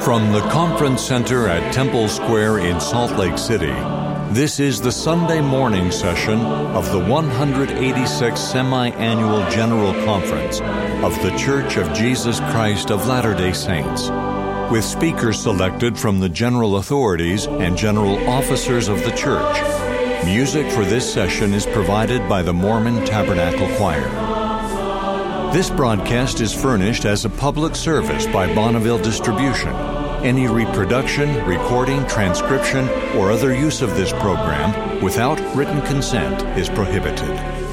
From the Conference Center at Temple Square in Salt Lake City, this is the Sunday morning session of the 186th Semi Annual General Conference of The Church of Jesus Christ of Latter day Saints, with speakers selected from the general authorities and general officers of the church. Music for this session is provided by the Mormon Tabernacle Choir. This broadcast is furnished as a public service by Bonneville Distribution. Any reproduction, recording, transcription, or other use of this program without written consent is prohibited.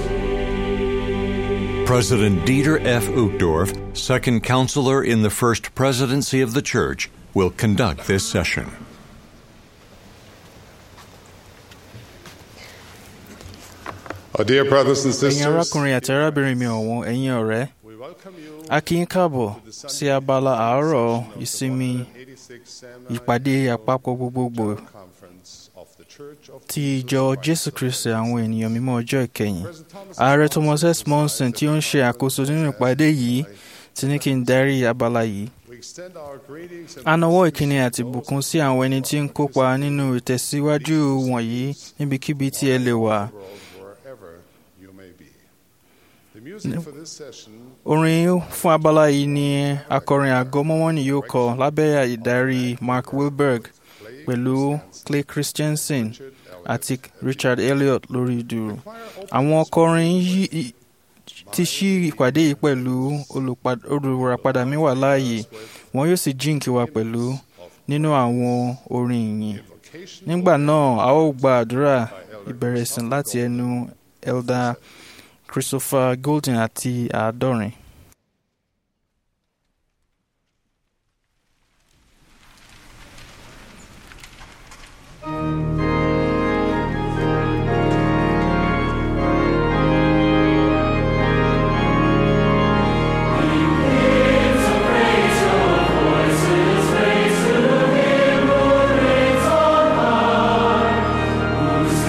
President Dieter F. Uchtdorf, second counselor in the First Presidency of the Church, will conduct this session. Our dear brothers and ẹ̀yin sisters, arákùnrin àti arábìnrin mi ọ̀wọ́n ẹ̀yin ọ̀rẹ́ we welcome you a kí yín káàbọ̀ to the sí Sunday abala àárọ̀ of the ìsinmi 186th Semi ìpàdé àpapọ̀ gbogbogbò Conference of the Church of ti Jesus ìjọ Christ jésù of kristi Latter-day àwọn ènìyàn mímọ́ ọjọ́ ìkẹyìn President Thomas ààrẹ S. thomas s monson Monson tí ó ń ṣe àkóso nínú ìpàdé yìí ti ní kí n darí abala yìí We extend our greetings and a nawọ́ blessings ìkíni to àti those ìbùkún sí àwọn ẹni tí ń kópa nínú ìtẹ̀síwájú wọ̀nyí níbikíbi tí ẹ lè wà in the world, wherever you may be. The music for this session orin fún abala yìí ni akọrin àgọ́ mọ́mọ́nì yóò kọ lábẹ́ ìdarí mark wilberg pẹ̀lú clay christensen àti richard elliot lórí dùrù àwọn akọrin yìí ti ṣí ìpàdé yìí pẹ̀lú olùpa- olùràpadà mi wà láàyè wọn yóò sì jíǹkí wa pẹ̀lú nínú àwọn orin ìyìn vocation nígbà náà a ó gba àdúrà ìbẹ̀rẹ̀ ìsìn láti ẹnu elder christopher golden àti àádọ́rin.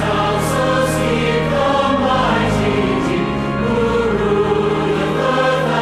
Counsels keep the mighty deep, who rule the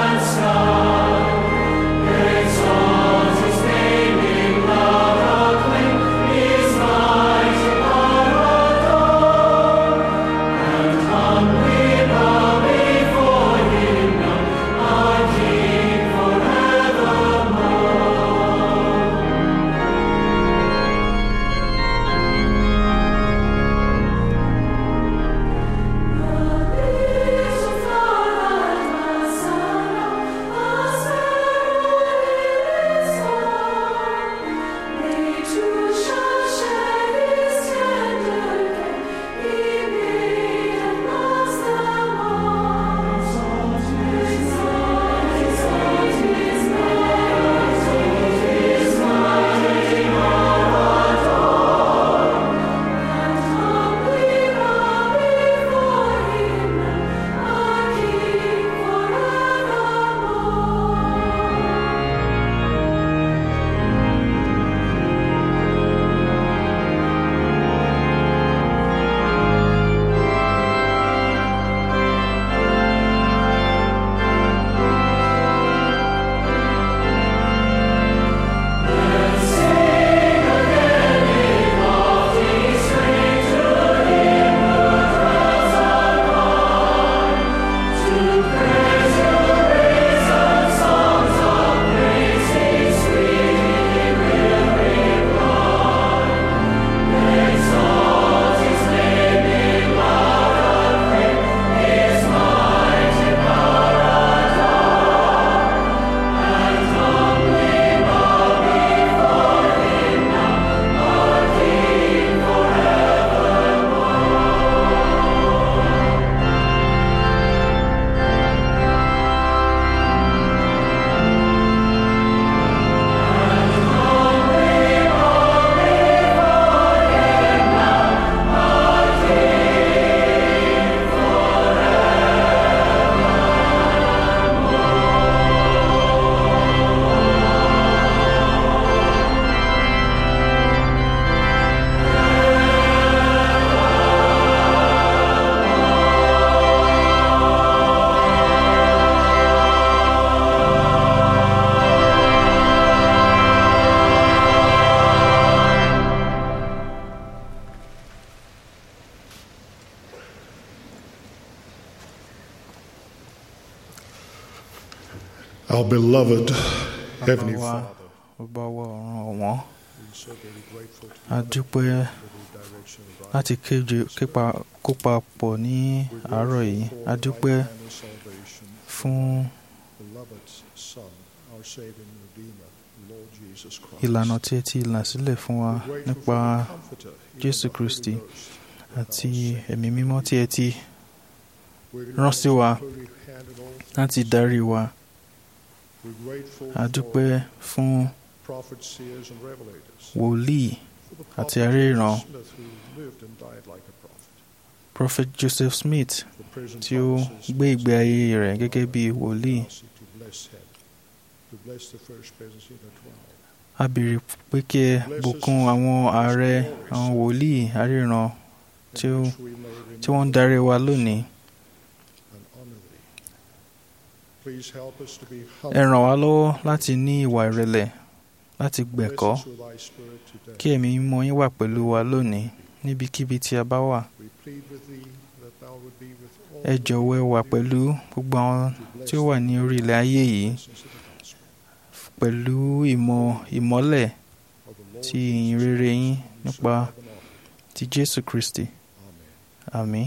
Our beloved bàbá Heavenly wa Father, bàbá wa ọ̀run ọ̀wọ́n we're so very grateful to a dúpẹ́ you for the direction of our láti kéje képa kópa pọ̀ ní àárọ̀ yìí a dúpẹ́ and the salvation fún beloved Son, our Savior and Redeemer, Lord Jesus Christ. ìlànà tí ẹ ti là sílẹ̀ fún wa We're grateful nípa for the Comforter, even Jésù the Holy Kristi Ghost, àti our Savior. ẹ̀mí mímọ́ tí ẹ ti We're rán sí wa grateful for the hand of all láti things. darí wa We're grateful a dúpẹ́ for fún prophets, seers, and revelators. wòlíì For the àti prophet aríran. Joseph Smith, who lived and died like a prophet. prophet Joseph Smith For prison tí ó promises, gbé ìgbé ayé rẹ̀ gẹ́gẹ́ bí wòlíì mercy to bless him, to bless the first presidency of the twelve. a béèrè pé kí ẹ bùkún àwọn ààrẹ àwọn wòlíì aríran tí ó in which we may tí wọ́n ń remember darí wa lónìí and honor thee. Please help us to be ẹ humble. ràn wá lọ́wọ́ láti ní ìwà ìrẹ̀lẹ̀ láti gbẹ̀kọ́ Bless us with thy spirit today. kí ẹ̀mí mímọ́ yín wà pẹ̀lú wa lónìí níbikíbi tí a bá wà We plead with thee that thou would be with all ẹ the jọ̀wọ́ ẹ wà pẹ̀lú gbogbo àwọn to bless tí ó wà ní orí ilẹ̀ ayé yìí blessings of the gospel pẹ̀lú ìmọ̀ ìmọ́lẹ̀ of the Lord ti ìyìn rere yín Jesus nípa Christ, and all. ti Jésù Kristi Amen. àmín.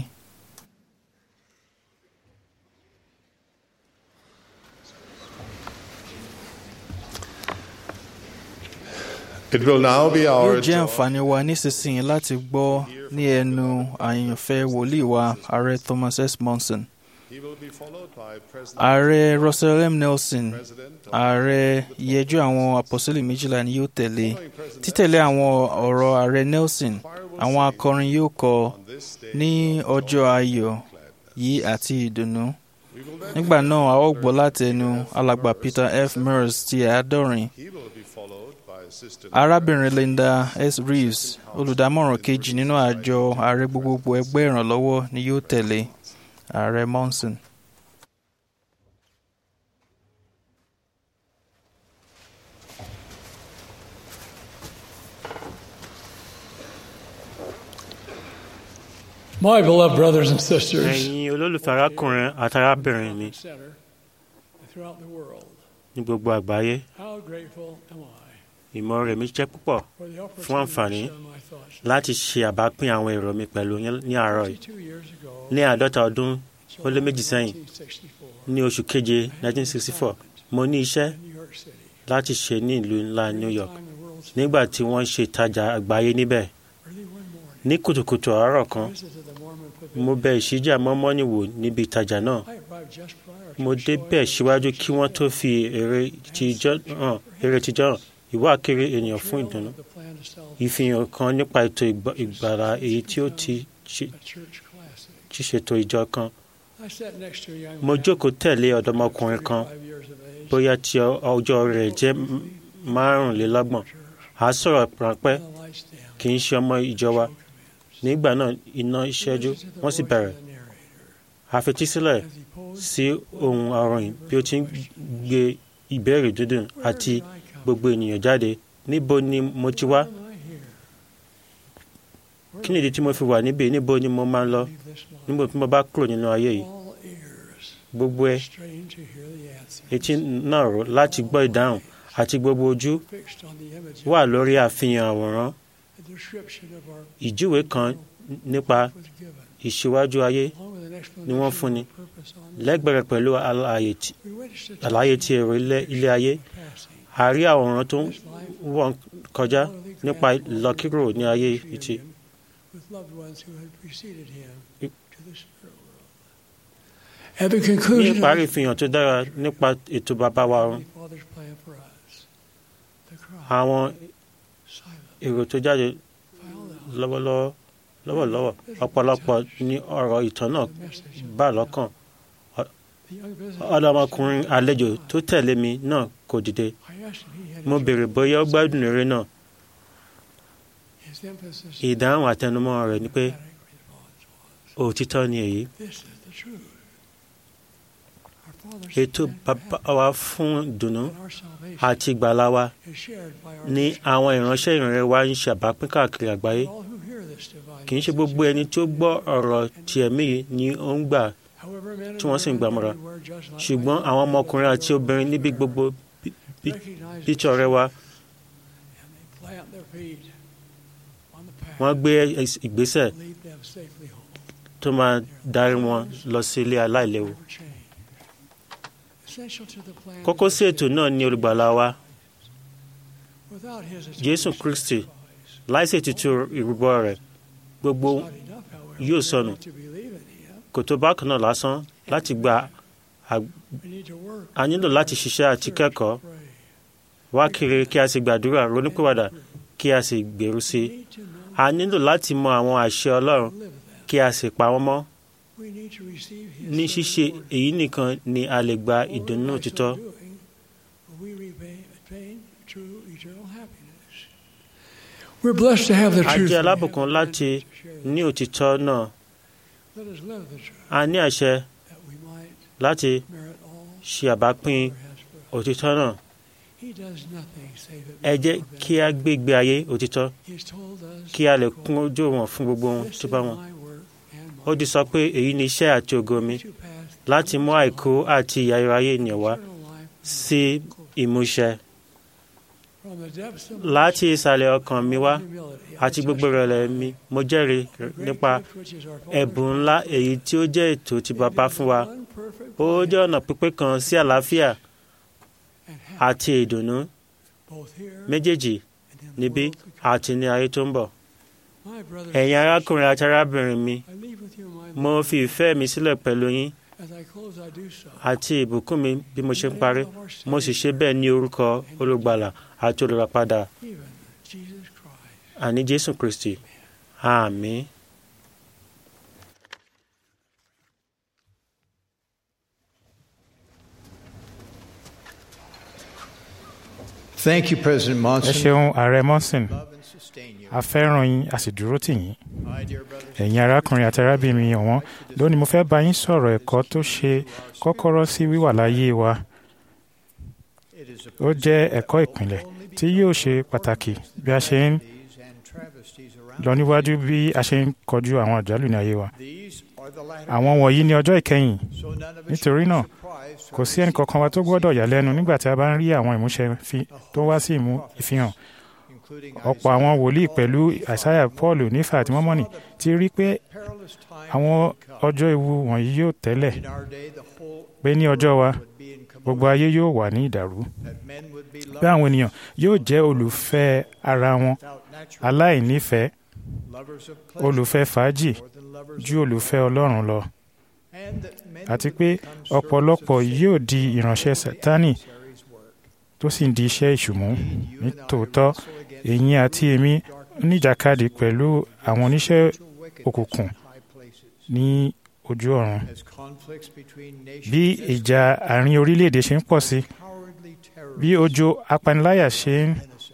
It will now be yóò our jẹ́ joy àǹfààní wa nísinsìnyí láti gbọ́ ní ẹnu àyànfẹ́ wòlíì wa ààrẹ Thomas S. Monson He will be followed by President ààrẹ Russell M. Nelson President of ààrẹ ìyẹjú àwọn àpọ́sítélì méjìlá ni yóò tẹ̀lé following President títẹ̀lé àwọn ọ̀rọ̀ ààrẹ Nelson àwọn akọrin yóò kọ on this day ní of ọjọ́ joy ayọ̀ and gladness. yìí àti ìdùnnú We will then nígbà náà a ó gbọ́ láti ẹnu alàgbà Peter F. Mers ti àádọ́rin He will be followed by Assistant arábìnrin Linda S. Reeves olùdámọ̀ràn kejì nínú àjọ ààrẹ gbogbogbò ẹgbẹ́ ìrànlọ́wọ́ ni yóò tẹ̀lé ààrẹ Monson. My beloved brothers and sisters ẹ̀yin olólùfẹ́ arákùnrin àti arábìnrin mi center throughout the world, ní gbogbo àgbáyé how grateful am I ìmọ̀ rẹ̀ mi jẹ́ púpọ̀ for the Fún opportunity àǹfààní to share my thoughts. láti ṣe àbápín àwọn èrò mi pẹ̀lú yín ní àárọ̀ yìí 52 years ago, ní àádọ́ta ọdún ó lé méjì sẹ́yìn 1964, ní oṣù keje 1964 mo ní iṣẹ́ in New York City, láti ṣe ní ìlú ńlá New York time the world's nígbà tí wọ́n ṣe ìtajà àgbáyé níbẹ̀ early one morning, ní kùtùkùtù àárọ̀ kan I visited the Mormon mo pavilion. bẹ ìṣíjà mọ́mọ́nì wò níbi ìtajà náà I arrived just prior to mo the showing débẹ̀ of the síwájú church's kí wọ́n tó fi èrè tijọ́ hàn èrè tijọ́ hàn ìwà kiri ènìyàn fún trail ìdùnnú of the plan to sell ìfihàn kan nípa ètò ìgbà- ìgbàlà èyí tí ó ti ṣe- a church classic. ti ṣètò ìjọ kan I sat next to a young mo man, jókòó tẹ̀lé ọ̀dọ́mọkùnrin kan 35 years of age, bóyá tí ọ- ọjọ́ rẹ̀ jẹ́ m- márùnlélọ́gbọ̀n à á sọ̀rọ̀ ráńpẹ́ and the lights down. kì í ṣe ọmọ ìjọ wa nígbà náà iná ìṣẹ́jú wọ́n sì bẹ̀rẹ̀ àfetísílẹ̀ sí ohun àròyìn bí ó ti ń gbé ìbéèrè dúdùn àti gbogbo ènìyàn jáde níbo ni mo ti wá kí nìdí tí mo fi wà níbí níbo ni mo máa ń lọ níbo tí mo bá kúrò nínú ayé yìí gbogbo ẹ etí náà rò láti gbọ́ ìdáhùn àti gbogbo ojú wà lórí àfihàn àwòrán ìjúwe kan nípa ìṣíwájú ayé ni wọ́n fúnni lẹ́gbẹ̀rẹ̀ pẹ̀lú àlàyé tí- àlàyé ti èrò ilé ilé ayé a rí àwòrán tó ń wọ́n kọjá nípa ìlọkírò ní ayé ìtì At the ní conclusion ìparí of ìfihàn tó dára nípa ètò bàbá wa ọ̀run the Father's plan for us, the cry, àwọn silent, èrò tó jáde filed out, lọ́wọ́lọ́wọ́ lọ́wọ́lọ́wọ́ ọ̀pọ̀lọpọ̀ ní ọ̀rọ̀ ìtàn náà the message of bá lọ́kàn the young visitor. ọ̀dọ́mọkùnrin àlejò tó tẹ̀lé mi náà kò dìde I asked him he had mo béèrè bóyá ó gbádùn eré náà his emphasis ìdáhùn àtẹnumọ́ rẹ̀ ni pé emphatic response was, òtítọ́ ni èyí This is the truth. Our Father's ètò plan for bàbá wa fún ìdùnnú heaven and our salvation àti ìgbàlá wa is shared by our ní listeners. àwọn ìránṣẹ́ ìrìnrere wa ń ṣàbápín káàkiri àgbáyé All who hear this divine kì í ṣe message, gbogbo ẹni tí ó gbọ́ ọ̀rọ̀ ti ẹ̀mí yìí ni ó ń gbà tí wọ́n sì ń gbàmọ́ra ṣùgbọ́n àwọn ọmọkùnrin àti obìnrin níbi gbogbo bí- bí- píṣọ rẹ wa wọ́n gbé ẹs- ìgbésẹ̀ tó máa darí wọn lọ sí ilé aláìléwu kókó sí ètò náà ní olùgbàlà wa jésù kristi láìsí ètùtù ìrúbọ rẹ̀ gbogbo yóò sọnù kò tó bákan náà lásán láti gba ag- a nílò láti ṣiṣẹ́ àti kẹ́kọ̀ọ́ wá kiri kí a sì gbàdúrà ronúpìwàdà kí a sì gbèrú sí i a nílò láti mọ àwọn àṣẹ ọlọ́run kí a sì pa wọ́n mọ́ ní ṣíṣe èyí nìkan ni a lè gba ìdùnnú òtítọ́ We're blessed to have the a truth. jẹ́ alábùkún láti ní òtítọ́ náà Let us live the truth a ní àṣẹ that we might láti merit all ṣe àbápín He has for us. òtítọ́ náà He does nothing save it. ẹ jẹ́ kí a gbé ìgbé ayé òtítọ́ He's told us, kí a lè kún ojú wọn fún gbogbo ohun This tó is bá wọn my work and ó mine di sọ pé èyí ni iṣẹ́ àti ògo mi to pass láti mú àìkú àti ìyà ayé ènìyàn wá eternal life sí ìmúṣẹ from the depths of láti ìsàlẹ̀ ọkàn mi wá humility. àti gbogbo ìrẹ̀lẹ̀ mi mo jẹ́rìí nípa ẹ̀bùn ńlá èyí tí ó jẹ́ ètò tí bàbá fún wa ó jẹ́ ọ̀nà pípé kan sí àlàáfíà àti ìdùnnú méjèèjì níbí àti ní ayé tó ń bọ̀ ẹ̀yin arákùnrin àti arábìnrin mi mo fi ìfẹ́ mi sílẹ̀ pẹ̀lú yín àti ìbùkún mi bí mo ṣe ń parí mo sì ṣe bẹ́ẹ̀ ní orúkọ olùgbàlà àti olùràpadà àní jésù kristi àmín. Thank you, President ẹ Monson. ṣeun ààrẹ monson Love and sustain you. a fẹ́ràn yín a sì dúró tì yín My dear brothers, ẹ̀yin arákùnrin àti arábìnrin mi ọ̀wọ́n lónìí mo fẹ́ bá yín sọ̀rọ̀ ẹ̀kọ́ tó ṣe kọ́kọ́rọ́ sí wíwà láyé wa it is a ó jẹ́ ẹ̀kọ́ ìpìlẹ̀ tí yóò ṣe pàtàkì bí a ṣe ń these and travesties around. lọ níwájú bí a ṣe ń kọjú àwọn àjálù ní ayé wa These are the latter. àwọn wọ̀nyí ní ọjọ́ ìkẹyìn So none of us nítorí should be náà surprised kò sí ẹnìkankan wa tó gbọ́dọ̀ yà lẹ́nu nígbà tí a bá ń rí àwọn ìmúṣẹ fi- tó wá sí ìmú ìfihàn including ọ̀pọ̀ àwọn wòlíì pẹ̀lú àìsáyà paul nífà àti mọ́mọ́nì ti rí pé perilous time àwọn would come. ọjọ́ ewu wọ̀nyí yóò tẹ́lẹ̀ In our day, the whole pé ní ọjọ́ wa would be in gbogbo commotion, ayé yóò wà ní ìdàrú that men would be pé àwọn ènìyàn yóò jẹ́ olùfẹ́ ara wọn without natural aláìnífẹ̀ẹ́ lovers of pleasure olùfẹ́ fàájì more than lovers ju olùfẹ́ ọlọ́run lọ and that many àti would pé become ọ̀pọ̀lọpọ̀ servants of yóò Satan di ìránṣẹ́ for the sátánì adversary's work. tó sì ń di iṣẹ́ ìṣùmú You ní and I tòótọ́ wrestle against èyí àti èmi níjàkadì pẹ̀lú àwọn oníṣẹ́ spiritual wickedness òkùnkùn in high places. ní ojú ọ̀run As conflicts between bí nations ìjà àárín orílẹ̀-èdè ṣe ń pọ̀ sí cowardly bí terrorists ojú apaniláyà ṣe ń innocent.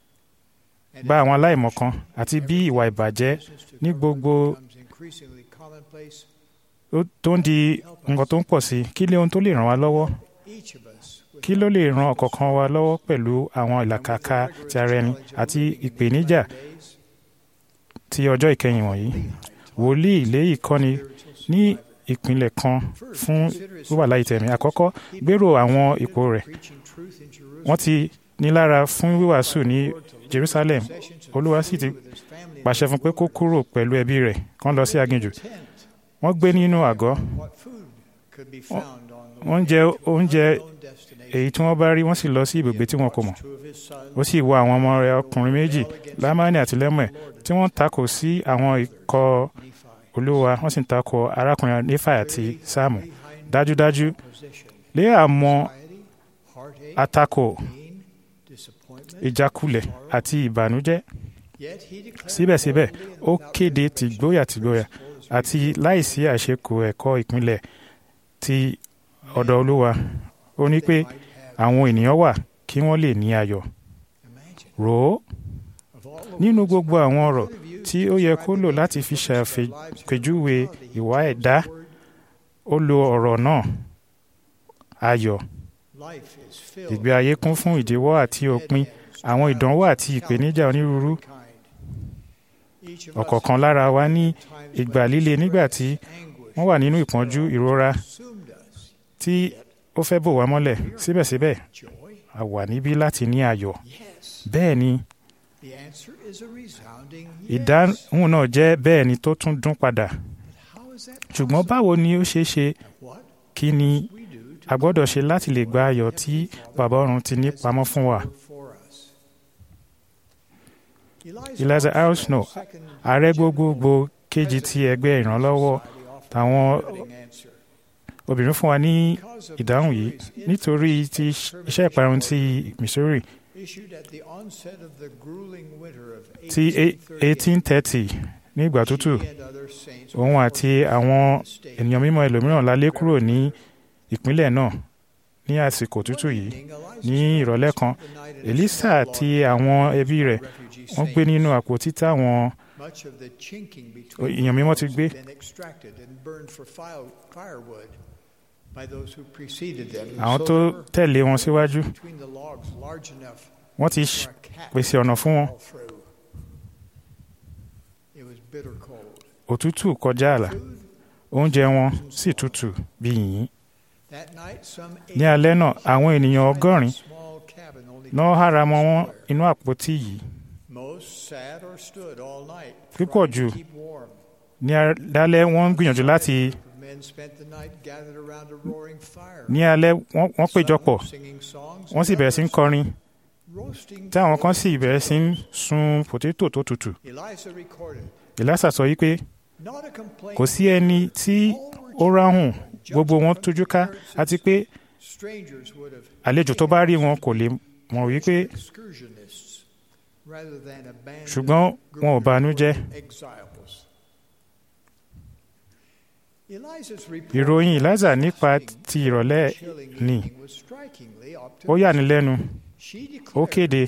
And gba àwọn aláìmọ̀kan àti bí ìwà ìbàjẹ́ business to ní corrupt gbogbo becomes increasingly commonplace, ó- tó ń di nǹkan tó ń pọ̀ sí kí lé ohun tó lè ràn wá lọ́wọ́ each of us would kí ló lè ran ọ̀kọ̀ọ̀kan wa lọ́wọ́ pẹ̀lú àwọn ìlàkàkà ti ara ẹni àti ìpèníjà days ti ọjọ́ ìkẹyìn wọ̀nyí wòlíì ilé ìkọ́ni ní ìpínlẹ̀ kan fún wíwà láyé tẹ̀mí àkọ́kọ́ gbèrò àwọn ipò rẹ̀ preaching truth in Jerusalem. wọ́n ti nílára fún wíwàásù ní Jerusalem Possessions and olúwa sì ti food with his family pàṣẹ fún pé kó kúrò pẹ̀lú ẹbí rẹ̀ kán lọ sí aginjù tent. wọ́n gbé nínú àgọ́ What food could be found on the wọ́n way jẹ to oúnjẹ unknown destination? èyí tí wọ́n bá rí wọ́n sì lọ sí ibùgbé tí wọn kò mọ̀ Two of his sons ó sì wọ àwọn ọmọ rẹ̀ ọkùnrin méjì lámánì àti lẹ́mọ̀ tí wọ́n takò sí àwọn ikọ̀ Nephi, olúwa wọ́n sì ń takò arákùnrin nífà àti sáàmù behind dájúdájú position. lé àmọ́ Anxiety, heartache, àtakò pain, disappointment. ìjákulẹ̀ àti ìbànújẹ́ Yet he declared síbẹ̀síbẹ̀ boldly and ó without kéde reservation tìgbóyà tìgbóyà the gospel is àti revealed. láìsí àṣekù ẹ̀kọ́ ìpínlẹ̀ ti ọ̀dọ̀ olúwa ó ní pé They might have àwọn ènìyàn wà kí wọ́n lè ní ayọ̀ imagined. rò ó Of all the nínú words gbogbo that àwọn God ọ̀rọ̀ could have used tí to ó yẹ describe kó the lò nature láti of fi their lives and ṣàpèjúwe mortality, he ìwà chose ẹ̀dá the word ó lo ọ̀rọ̀ náà ayọ̀ life is filled ìgbé ayé kún fún ìdíwọ́ àti òpin àwọn ìdánwò àti ìpèníjà onírúurú Each of us ọ̀kọ̀ọ̀kan lára wa ní times ìgbà when líle nígbà tí anguish wọ́n wà nínú ìpọ́njú ìrora consumed us. tí ó fẹ́ bò wá mọ́lẹ̀ síbẹ̀síbẹ̀ Joy? a wà níbí láti ní ayọ̀ Yes. bẹ́ẹ̀ ni The answer is a resounding yes. ìdáhùn náà jẹ́ bẹ́ẹ̀ ni tó tún dún padà How is that ṣùgbọ́n báwo ni ó ṣeé ṣe What kí ni we do to a gbọ́dọ̀ ṣe láti lè gba ayọ̀ tí bàbá ọ̀run ti ní pamọ́ fún wa for us? Eliza Arsenault, second ààrẹ gbogbogbò kejì ti ẹgbẹ́ ìrànlọ́wọ́ society offered táwọn a fitting answer. obìnrin fún wa ní Because of ìdáhùn yìí Missouri's nítorí ti infamous iṣẹ́ ìparun ti Missouri issued at the onset of the grueling winter of ti 1838, 1830 ní ìgbà tútù she and other saints òun were àti forced àwọn to stay ènìyàn mímọ́ ẹlòmíràn la lé kúrò ní ìpínlẹ̀ náà ní àsìkò tútù yìí ní ìrọ̀lẹ́ kan Elisa àti àwọn ẹbí rẹ̀ wọ́n gbé nínú àpótí táwọn èèyàn mímọ́ ti gbé. àwọn tó tẹ̀lé wọn síwájú wọ́n ti ṣ- pèsè ọ̀nà fún wọn òtútù kọjá àlà oúnjẹ wọn sì tutù bí yìnyín ní alẹ́ náà àwọn ènìyàn ọgọ́rin náà hára mọ́ wọn inú àpótí yìí púpọ̀ jù ní alẹ́ wọ́n ń gbìyànjú láti ní alẹ́ wọ́n wọ́n péjọpọ̀ wọ́n sì bẹ̀rẹ̀ sí ń kọrin tí àwọn kan sì bẹ̀rẹ̀ sí ń sun pòtétò tó tutù ìlàsà sọ yìí pé kò sí ẹni tí ó ráhùn gbogbo wọn tójú ká àti pé àlejò tó bá rí wọn kò lè mọ̀ wípé ṣùgbọ́n wọn ò banújẹ́ ìròyìn Eliza nípa ti ìrọ̀lẹ́ ni ó yà ní lẹ́nu ó kéde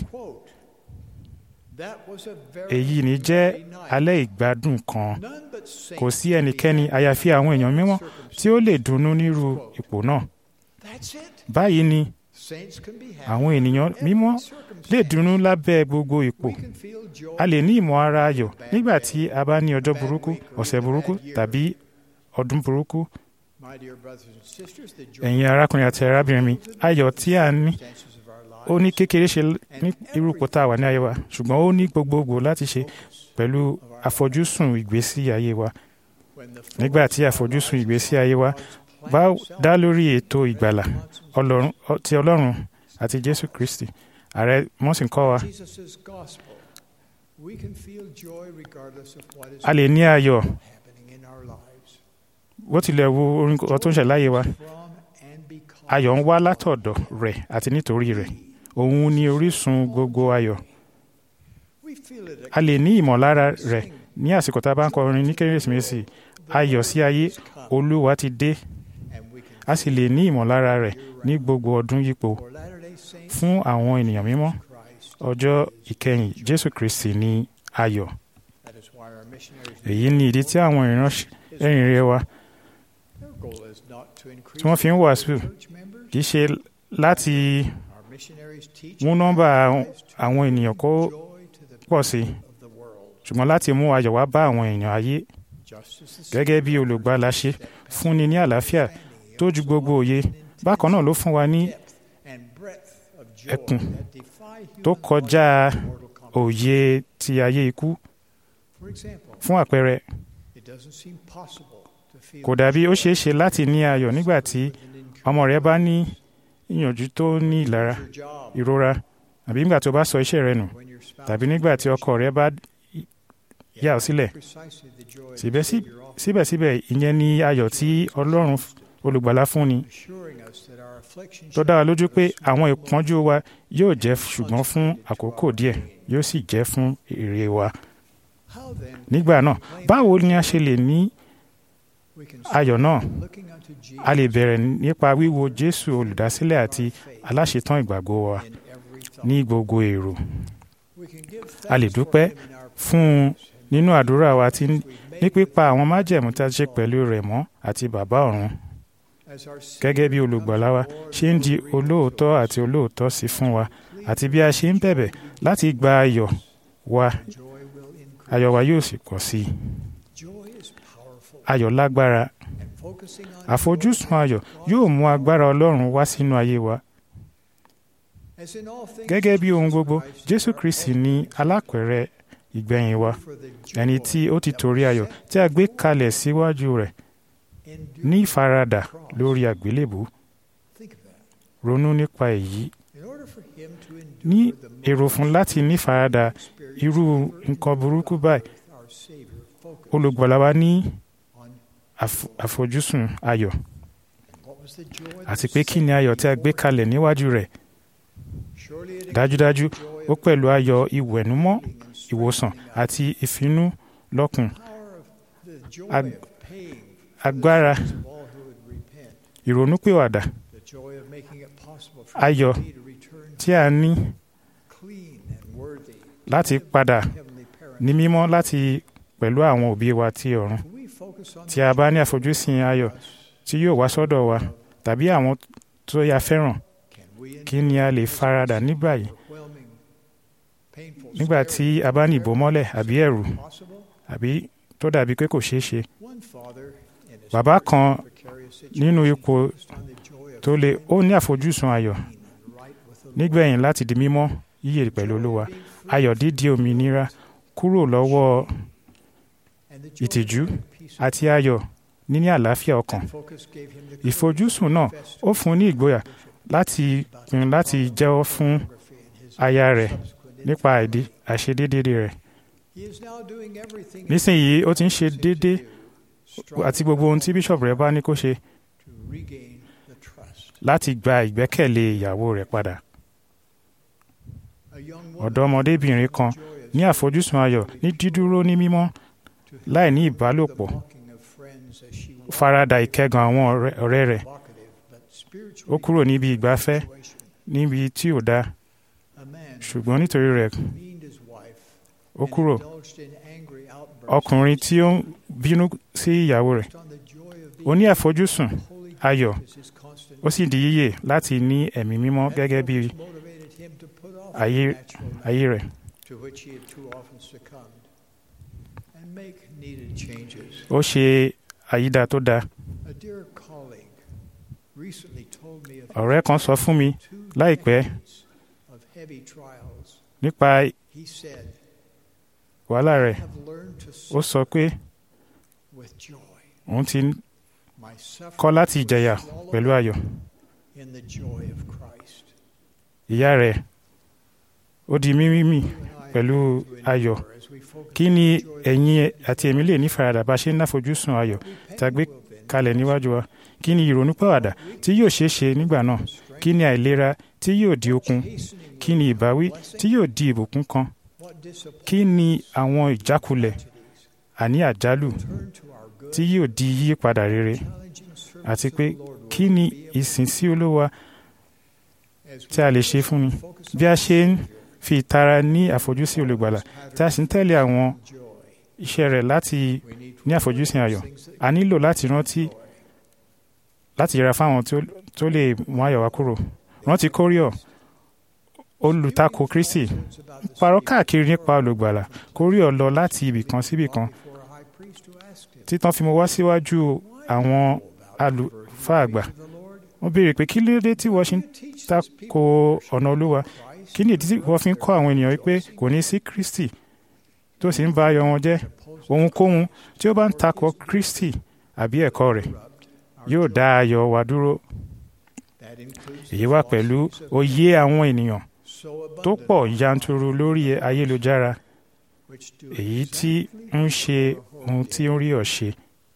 èyí ni jẹ́ alẹ́ ìgbádùn kan kò sí ẹnikẹ́ni àyàfi àwọn èèyàn mímọ́ tí ó lè dunnú nírú ipò náà báyìí ni àwọn ènìyàn mímọ́ lè dunnú lábẹ́ gbogbo ipò a lè ní ìmọ̀ ara ayọ̀ nígbà tí a bá ní ọjọ́ burúkú ọ̀sẹ̀ burúkú tàbí ọdún burúkú ẹ̀yin arákùnrin àti arábìnrin mi ayọ̀ tí a ní ó ní kékeré ṣe ní irú ipò tá a wà ní ayé wa ṣùgbọ́n ó ní gbogbogbò láti ṣe pẹ̀lú àfojúsùn ìgbésí ayé wa nígbà tí àfojúsùn ìgbésí ayé wa bá dá lórí ètò ìgbàlà Ọlọ́run ti Ọlọ́run àti Jésù Kristi ààrẹ wọ́n sì ń kọ́ wa a lè ní ayọ̀ bó tilẹ̀ wo orin kan tó ń ṣẹlẹ̀ láyé wa ayọ̀ ń wá látọ̀dọ̀ rẹ̀ àti nítorí rẹ̀ òun ni orísun gbogbo ayọ̀ a lè ní ìmọ̀lára rẹ̀ ní àsìkò tá a bá ń kọrin ní kérésìmesì ayọ̀ sí ayé olúwa ti dé a sì lè ní ìmọ̀lára rẹ̀ ní gbogbo ọdún yípo fún àwọn ènìyàn mímọ́ ọjọ́ ìkẹyìn jésù kristi ní ayọ̀ èyí ni ìdí tí àwọn ìránṣẹ́ rere wa tí wọ́n fi ń wàásù kì í ṣe láti mú nọ́mbà àwọn ènìyàn kó pọ̀ sí i ṣùgbọ́n láti mú ayọ̀ wá bá àwọn èèyàn ayé gẹ́gẹ́ bí olùgbàlà ṣe fúnni ní àlàáfíà tó ju gbogbo òye bákan náà ló fún wa ní ẹkùn tó kọjá òye ti ayé ikú fún àpẹẹrẹ kò dàbí ó ṣeé ṣe láti ní ayọ̀ nígbà tí ọmọ rẹ bá ní ìyànjú tó ní ìlara ìrora àbí nígbà tí o bá sọ iṣẹ́ rẹ nù tàbí nígbà tí ọkọ rẹ bá yà ọ́ sílẹ̀ síbẹ̀síbẹ̀ ìyẹn ni ayọ̀ tí Ọlọ́run olùgbàlà fún ni tó dá wa lójú pé àwọn ìpọ́njú wa yóò jẹ́ ṣùgbọ́n fún àkókò díẹ̀ yóò sì jẹ́ fún èrè wa nígbà náà báwo ni a ṣe lè ní ayọ̀ náà a lè bẹ̀rẹ̀ nípa wíwo Jésù olùdásílẹ̀ àti aláṣetán ìgbàgbọ́ wa ní gbogbo èrò a lè dúpẹ́ fún un nínú àdúrà wa tí ní pípa àwọn májẹ̀mú tá a ṣe pẹ̀lú rẹ̀ mọ́ àti bàbá ọ̀run gẹ́gẹ́ bí olùgbàlà wa ṣe ń di olóòótọ́ àti olóòótọ́ sí fún wa àti bí a ṣe ń bẹ̀bẹ̀ láti gba ayọ̀ wa ayọ̀ wa yóò sì pọ̀ sí i ayọ̀ lágbára focusing on àfojúsùn ayọ̀ yóò mú agbára ọlọ́run wá sínú ayé wa as in all things gẹ́gẹ́ bí ohun gbogbo Christ jésù our kristi ultimate ní alápẹ̀rẹ̀ ìgbẹ̀yìn wa for the joy ẹni tí ó ti torí ayọ̀ tí a gbé kalẹ̀ síwájú rẹ̀ endured ní ìfaradà lórí àgbélébù Think of that. ronú nípa èyí In order for him to endure ní the èrò fún láti ní ìfaradà experience irú ever nǹkan burúkú báyìí our Savior focused olùgbàlà wa ní on àf- àfojúsùn ayọ̀ what was the joy that àti was pé kí ni set ayọ̀ tí a gbé before kalẹ̀ níwájú rẹ̀ him? Surely it dájúdájú includes the joy ó of pẹ̀lú ayọ̀ ìwẹ̀númọ́ healing and ìwòsàn strengthening us. àti ìfinú lọ́kùn Power of the joy Ag- of paying for agbára the sins of all who would repent. ìrònúpìwàdà The joy of making it possible for Ayọ̀ me to return tí a ní clean and worthy láti padà heavenly parent. ní mímọ́ láti pẹ̀lú àwọn òbí wa tí ọ̀run Can we focus on tí the a bá ní joy àfojúsùn ayọ̀ of us? tí yóò wá sọ́dọ̀ wa tàbí àwọn tó yà fẹ́ràn Can we kí ni a lè endure faradà this nígbà yìí overwhelming, painful nígbà tí a bá ní ìbòmọ́lẹ̀ àbí ẹ̀rù suffering possible? àbí tó dàbí pé kò ṣeé ṣe One father in his Bàbá very kan precarious nínú situation ipò focused on the joy of tó lè ó ní àfojúsùn ayọ̀ being right with the Lord. nígbẹ̀yìn láti di mímọ́ yíyè pẹ̀lú olúwa Being free ayọ̀ dídi òmìnira kúrò lọ́wọ́ and the joy of ìtìjú having peace àti ayọ̀ níní àlàáfíà ọkàn That focus gave him the ìfojúsùn náà courage ó fún un ní ìgboyà láti pinnu láti jẹ́wọ́ fún aya rẹ̀ nípa àìdí àìṣedéédé rẹ̀ nísìnyí ó ti ń ṣe déédé àti gbogbo ohun tí bishop rẹ̀ bá ní kó ṣe láti gba ìgbẹ́kẹ̀lé ìyàwó rẹ̀ padà ọ̀dọ́mọdébìnrin kan ní àfojúsùn ayọ̀ ní dídúró ní mímọ́ láì ní ìbálòpọ̀ farada ìkẹ́gàn àwọn ọ̀rẹ́- ọ̀rẹ́ rẹ̀ ó kúrò níbi ìgbafẹ́ níbi tí ò dáa ṣùgbọ́n nítorí rẹ̀ ó kúrò ọkùnrin tí ó ń bínú sí ìyàwó rẹ̀ ó ní àfojúsùn ayọ̀ ó sì di yíyè láti ní ẹ̀mí mímọ́ gẹ́gẹ́ bí ayé ayé rẹ̀ to which he had too often succumbed and make needed changes. ó ṣe àyídà tó dáa A dear colleague recently told me of ọ̀rẹ́ kan sọ fún mi two láìpẹ́ decades of heavy trials. nípa He said, wàhálà I rẹ̀ have learned to ó suffer sọ pé with joy. òun ti My suffering kọ́ láti was jẹ̀yà swallowed pẹ̀lú up ayọ̀ in the joy of Christ. ìyá rẹ̀ ó di mímí You and I pẹ̀lú have to ayọ̀ endure as we focus kí on ni the joy of ẹ̀yin àti èmi lè ní faradà bá ṣe ń náfojúsùn ayọ̀ tá a gbé kalẹ̀ níwájú wa kí ni ìrònúpìwàdà tí yóò ṣeé ṣe nígbà náà kí ni àìlera tí yóò di okun kí ni ìbáwí tí yóò di ìbùkún kan What disappointment kí ni àwọn ìjákulẹ̀ àní àjálù turn to our good tí yóò di yípadà rere challenging service àti of pé the Lord kí will ni be able ìsìn sí olúwa as tí a lè ṣe fún ni focus bí a ṣe ń fi ìtara ní àfojúsí olùgbàlà tí a sì ń tẹ̀lé àwọn joy. iṣẹ́ rẹ̀ láti We need ní àfojúsùn ayọ̀ a nílò láti rántí láti yẹra fáwọn tí ó- tó lè mú ayọ̀ wá kúrò rántí kóríọ̀ olùtakò kristi parọ́ káàkiri nípa olùgbàlà kóríọ̀ lọ láti ibì kan síbì kan for a high priest who asked him, títàn fi mo wá síwájú àwọn àlùfáà àgbà the Lord, wọ́n béèrè pé kí ló dé tí wọ́n ṣe ń teach tako ọ̀nà olúwa kí ni ìdí tí wọ́n fi ń kọ́ àwọn ènìyàn wípé kò ní sí kristi tó sì ń ba ayọ̀ wọn jẹ́ ohunkóhun tí ó bá ń takò kristi àbí ẹ̀kọ́ rẹ̀ yóò dá ayọ̀ wa dúró that includes èyí wá pẹ̀lú òye àwọn ènìyàn so tó abundant, pọ̀ yanturu lórí ayélujára which do èyí tí ń ṣe ohun tí ń rí ọ̀ ṣe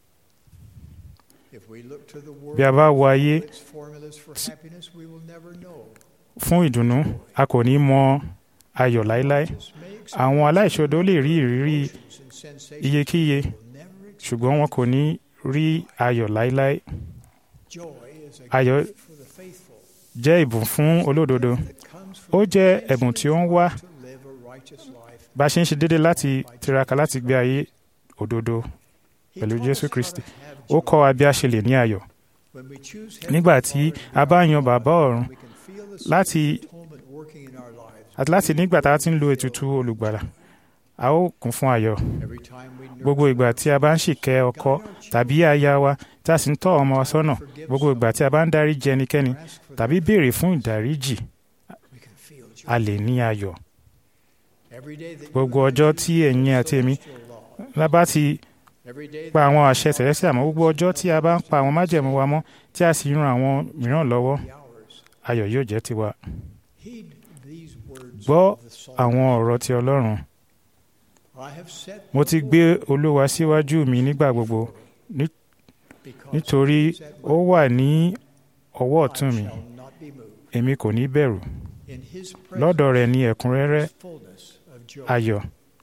if we look to the world bí a bá wo ayé for its formulas for happiness, we will never know. fún ìdùnnú a kò ní mọ ayọ̀ láéláé Just may àwọn aláìṣòdo lè rí ìrírí experiences and sensations iyekíye will never experience. ṣùgbọ́n wọn kò ní rí ayọ̀ láéláé Joy is a ayọ̀ gift for the faithful jẹ́ ìbùn fún olódodo that comes ó from jẹ́ ẹ̀bùn tí ó ń wá to live a righteous life. bá a ṣe ń ṣe déédéé láti tiraka láti gbé ayé òdodo He pẹ̀lú taught Jésù us how Kristi. to have ó joy. kọ́ wa bí a ṣe lè ní ayọ̀ When we choose nígbà Heavenly tí Father a bá yan bàbá ọ̀run we can feel the láti- Spirit of atonement working in our lives. àti láti nígbà tá a ti ń lo ètùtù olùgbàlà a ó kún fún ayọ̀ Every time we nurture gbogbo ìgbà tí a bá ń ṣìkẹ́ ọkọ tàbí aya wa tí a sì ń tọ́ ọmọ wa sọ́nà gbogbo ìgbà tí a bá ń dáríjì ẹnikẹ́ni tàbí béèrè fún ìdáríjì we can feel joy. a lè ní ayọ̀ Every day that you gbogbo and I ọjọ́ keep tí ẹ̀yin àti èmi celestial law, lábá ti every day pa that àwọn àṣẹ tẹ̀lẹ́sì àmọ́ gbogbo ọjọ́ tí a bá ń pa àwọn májẹ̀mú wa mọ́ tí a sì ń ran àwọn mìíràn lọ́wọ́ be ours, ayọ̀ yóò jẹ́ tiwa heed these words gbọ́ of the psalm. àwọn ọ̀rọ̀ ti ọlọ́run I have set mo ti gbé olúwa síwájú mi nígbà gbogbo ní- because nítorí he is at ó wà ní ọwọ́ ọ̀tún I mi shall not be moved. èmi kò ní bẹ̀rù In his lọ́dọ̀ presence rẹ̀ ní ẹ̀kúnrẹ́rẹ́ is fullness of joy. ayọ̀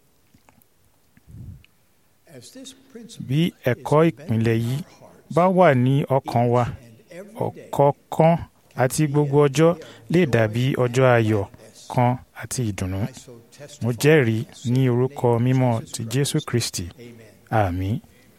As this principle bí is ẹ̀kọ́ embedded ìpìlẹ̀ in yìí our hearts, bá wà ní ọkàn wa each and every day ọ̀kọ̀ọ̀kan àti gbogbo ọjọ́ lè joy dàbí and ọjọ́ ayọ̀ gladness. kan àti ìdùnnú I so mo testify jẹ́rìí in ní the orúkọ name of mímọ́ Jesus ti Christ. jésù kristi Amen. àmín.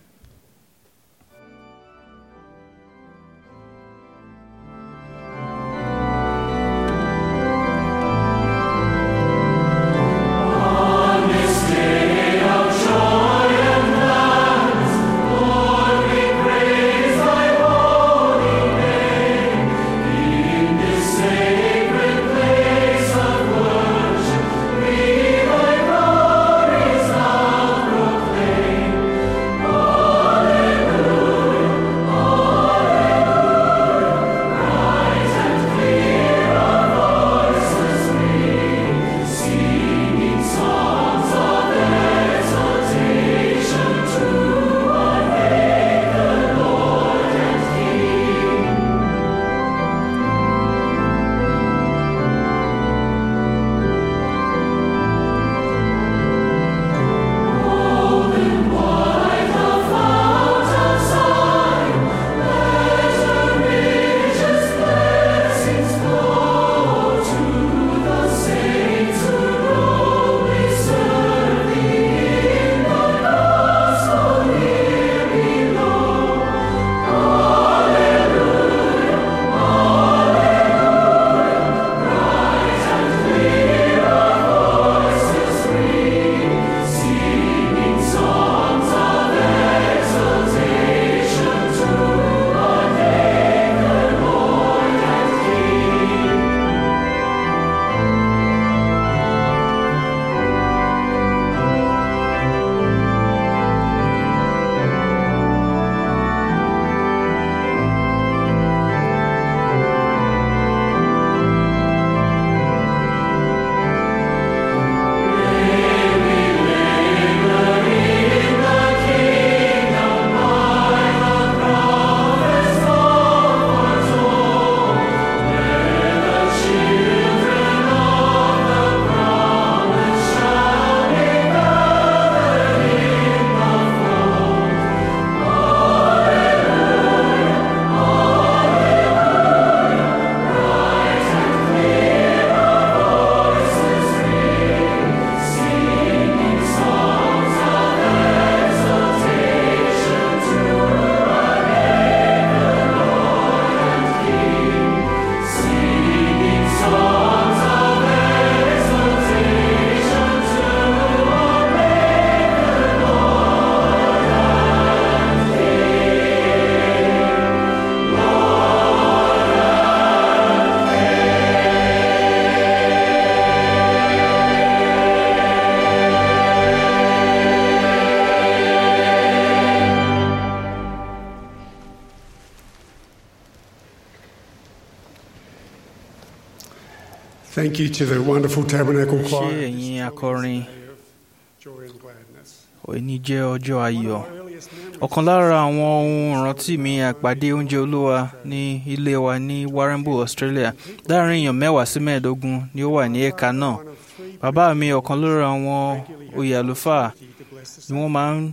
Thank you to the wonderful Tabernacle ṣé Choir. ẹ̀yin akọrin Joy and gladness. òní jẹ́ ọjọ́ ayọ̀ Our earliest memories ọ̀kan lára àwọn ohun ìrántí mi àpàdé oúnjẹ olúwa ní ilé wa ní warrnambool australia láàrin èèyàn mẹ́wàá sí mẹ́ẹ̀ẹ́dógún ni ó wà ní ẹ̀ka náà one of three bàbá mi ọ̀kan lára àwọn oyè àlùfáà to bless the ni wọ́n máa ń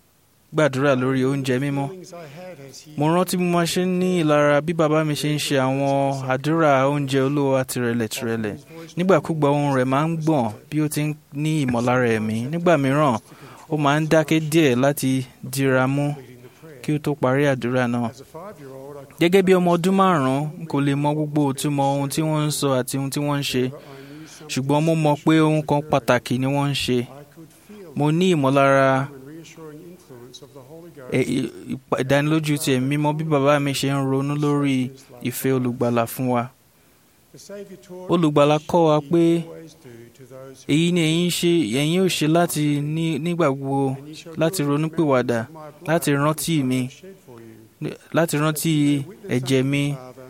gbàdúrà lórí oúnjẹ mímọ́ feelings I had as he mo rántí bí mo ṣe ń ní ìlara bí bàbá mi ṣe ń ṣe àwọn àdúrà oúnjẹ olúwa tìrẹ̀lẹ̀ tìrẹ̀lẹ̀ nígbàkúgbà ohùn rẹ̀ máa ń gbọ̀n bí ó ti ń ní ìmọ̀lára ẹ̀mí nígbà mìíràn ó máa ń dákẹ́ díẹ̀ láti dira mú kí ó tó parí àdúrà náà as a five-year-old I could gẹ́gẹ́ bí ọmọ ọdún márùn-ún n kò lè mọ gbogbo òtúmọ̀ ohun tí wọ́n ń sọ àti ohun tí wọ́n ń ṣe I knew something ṣùgbọ́n mo mọ̀ pé ohun kan pàtàkì ni wọ́n ń ṣe I could feel mo ní ìmọ̀lára the reassuring influence of the Holy Ghost ẹ- ì- ìpa- ìdánilójú ti ẹ̀mí mímọ́ bí bàbá mi ṣe ń ronú lórí ìfẹ́ olùgbàlà fún wa. Olùgbàlà kọ́ wa pé èyí ni ẹ̀yin ṣe ẹ̀yin ò ṣe láti ní nígbà gbogbo láti ronúpìwàdà láti rántí mi láti rántí ẹ̀jẹ̀ mi